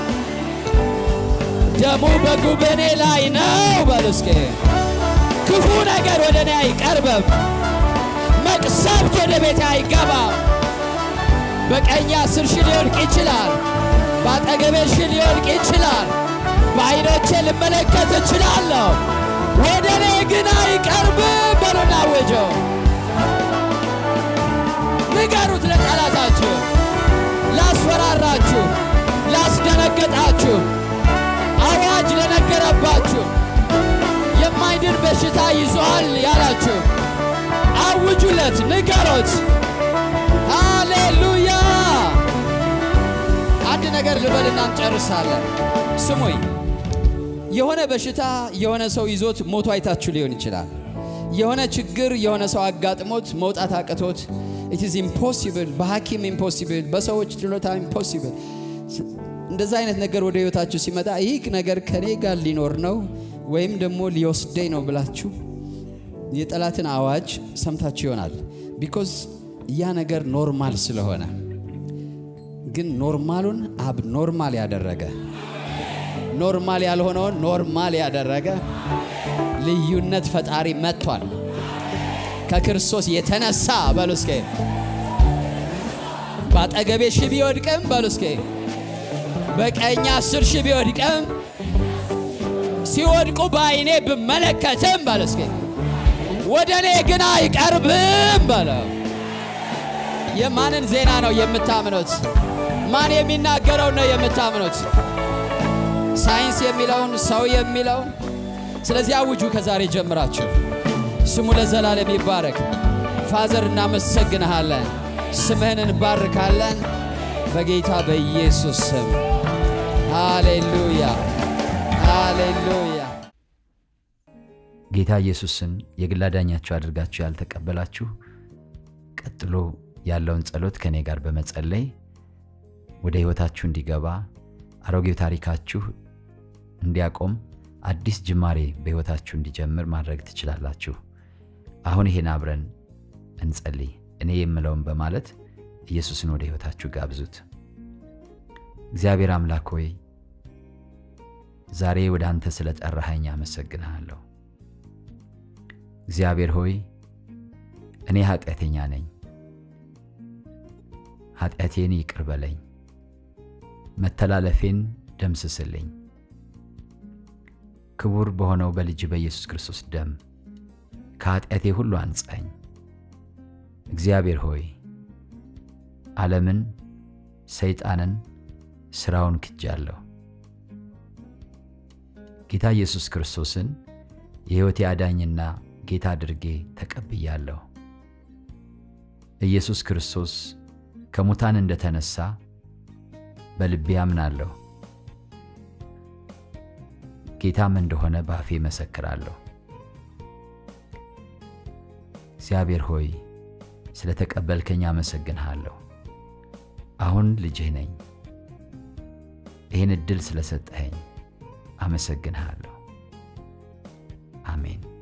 ደሙ በጉበኔ ላይ ነው። በሉ እስኪ ክፉ ነገር ወደ እኔ አይቀርብም። መቅሰፍት ወደ ቤቴ አይገባም። በቀኝ አስር ሺህ ሊወድቅ ይችላል። በአጠገቤ ሺህ ሊወድቅ ይችላል። በዐይኖቼ ልመለከት እችላለሁ። ወደ እኔ ግን አይቀርብም። በሉና አውጀው፣ ንገሩት ለጠላታችሁ፣ ላስፈራራችሁ፣ ላስደነገጣችሁ፣ አዋጅ ለነገረባችሁ፣ የማይድን በሽታ ይዞሃል ያላችሁ አውጁለት፣ ንገሮት። ሃሌሉያ! አንድ ነገር ልበልና እንጨርሳለን። ስሙኝ። የሆነ በሽታ የሆነ ሰው ይዞት ሞቶ አይታችሁ ሊሆን ይችላል። የሆነ ችግር የሆነ ሰው አጋጥሞት መውጣት አቅቶት ኢት ኢዝ ኢምፖሲብል፣ በሐኪም ኢምፖሲብል፣ በሰዎች ችሎታ ኢምፖሲብል። እንደዛ አይነት ነገር ወደ ህይወታችሁ ሲመጣ ይህ ነገር ከኔ ጋር ሊኖር ነው ወይም ደግሞ ሊወስደኝ ነው ብላችሁ የጠላትን አዋጅ ሰምታችሁ ይሆናል። ቢኮዝ ያ ነገር ኖርማል ስለሆነ። ግን ኖርማሉን አብ ኖርማል ያደረገ ኖርማል ያልሆነውን ኖርማል ያደረገ ልዩነት ፈጣሪ መጥቷል። ከክርስቶስ የተነሳ በሉ እስኬ በአጠገቤ ሺህ ቢወድቅም በሉ እስኬ በቀኝ አስር ሺህ ቢወድቅም ሲወድቁ በአይኔ ብመለከትም በሉ እስኬ ወደ እኔ ግን አይቀርብም በለው። የማንን ዜና ነው የምታምኑት? ማን የሚናገረው ነው የምታምኑት? ሳይንስ የሚለውን ሰው የሚለውን? ስለዚህ አውጁ ከዛሬ ጀምራችሁ። ስሙ ለዘላለም ይባረክ። ፋዘር እናመሰግንሃለን፣ ስምህን እንባርካለን በጌታ በኢየሱስ ስም። ሃሌሉያ ሃሌሉያ። ጌታ ኢየሱስን የግል አዳኛችሁ አድርጋችሁ ያልተቀበላችሁ ቀጥሎ ያለውን ጸሎት ከእኔ ጋር በመጸለይ ወደ ሕይወታችሁ እንዲገባ አሮጌው ታሪካችሁ እንዲያቆም አዲስ ጅማሬ በሕይወታችሁ እንዲጀምር ማድረግ ትችላላችሁ። አሁን ይሄን አብረን እንጸልይ። እኔ የምለውን በማለት ኢየሱስን ወደ ሕይወታችሁ ጋብዙት። እግዚአብሔር አምላክ ሆይ ዛሬ ወደ አንተ ስለ ጠራኸኝ አመሰግንሃለሁ። እግዚአብሔር ሆይ እኔ ኃጢአተኛ ነኝ፣ ኃጢአቴን ይቅር በለኝ፣ መተላለፌን ደምስስልኝ። ክቡር በሆነው በልጅ በኢየሱስ ክርስቶስ ደም ከኃጢአቴ ሁሉ አንጻኝ። እግዚአብሔር ሆይ ዓለምን፣ ሰይጣንን፣ ሥራውን ክጃለሁ። ጌታ ኢየሱስ ክርስቶስን የሕይወቴ አዳኝና ጌታ አድርጌ ተቀብያለሁ። ኢየሱስ ክርስቶስ ከሙታን እንደተነሳ በልቤ አምናለሁ። ጌታም እንደሆነ በአፌ መሰክራለሁ። እግዚአብሔር ሆይ ስለ ተቀበልከኝ አመሰግንሃለሁ። አሁን ልጅህ ነኝ። ይህን ዕድል ስለሰጠኸኝ አመሰግንሃለሁ። አሜን።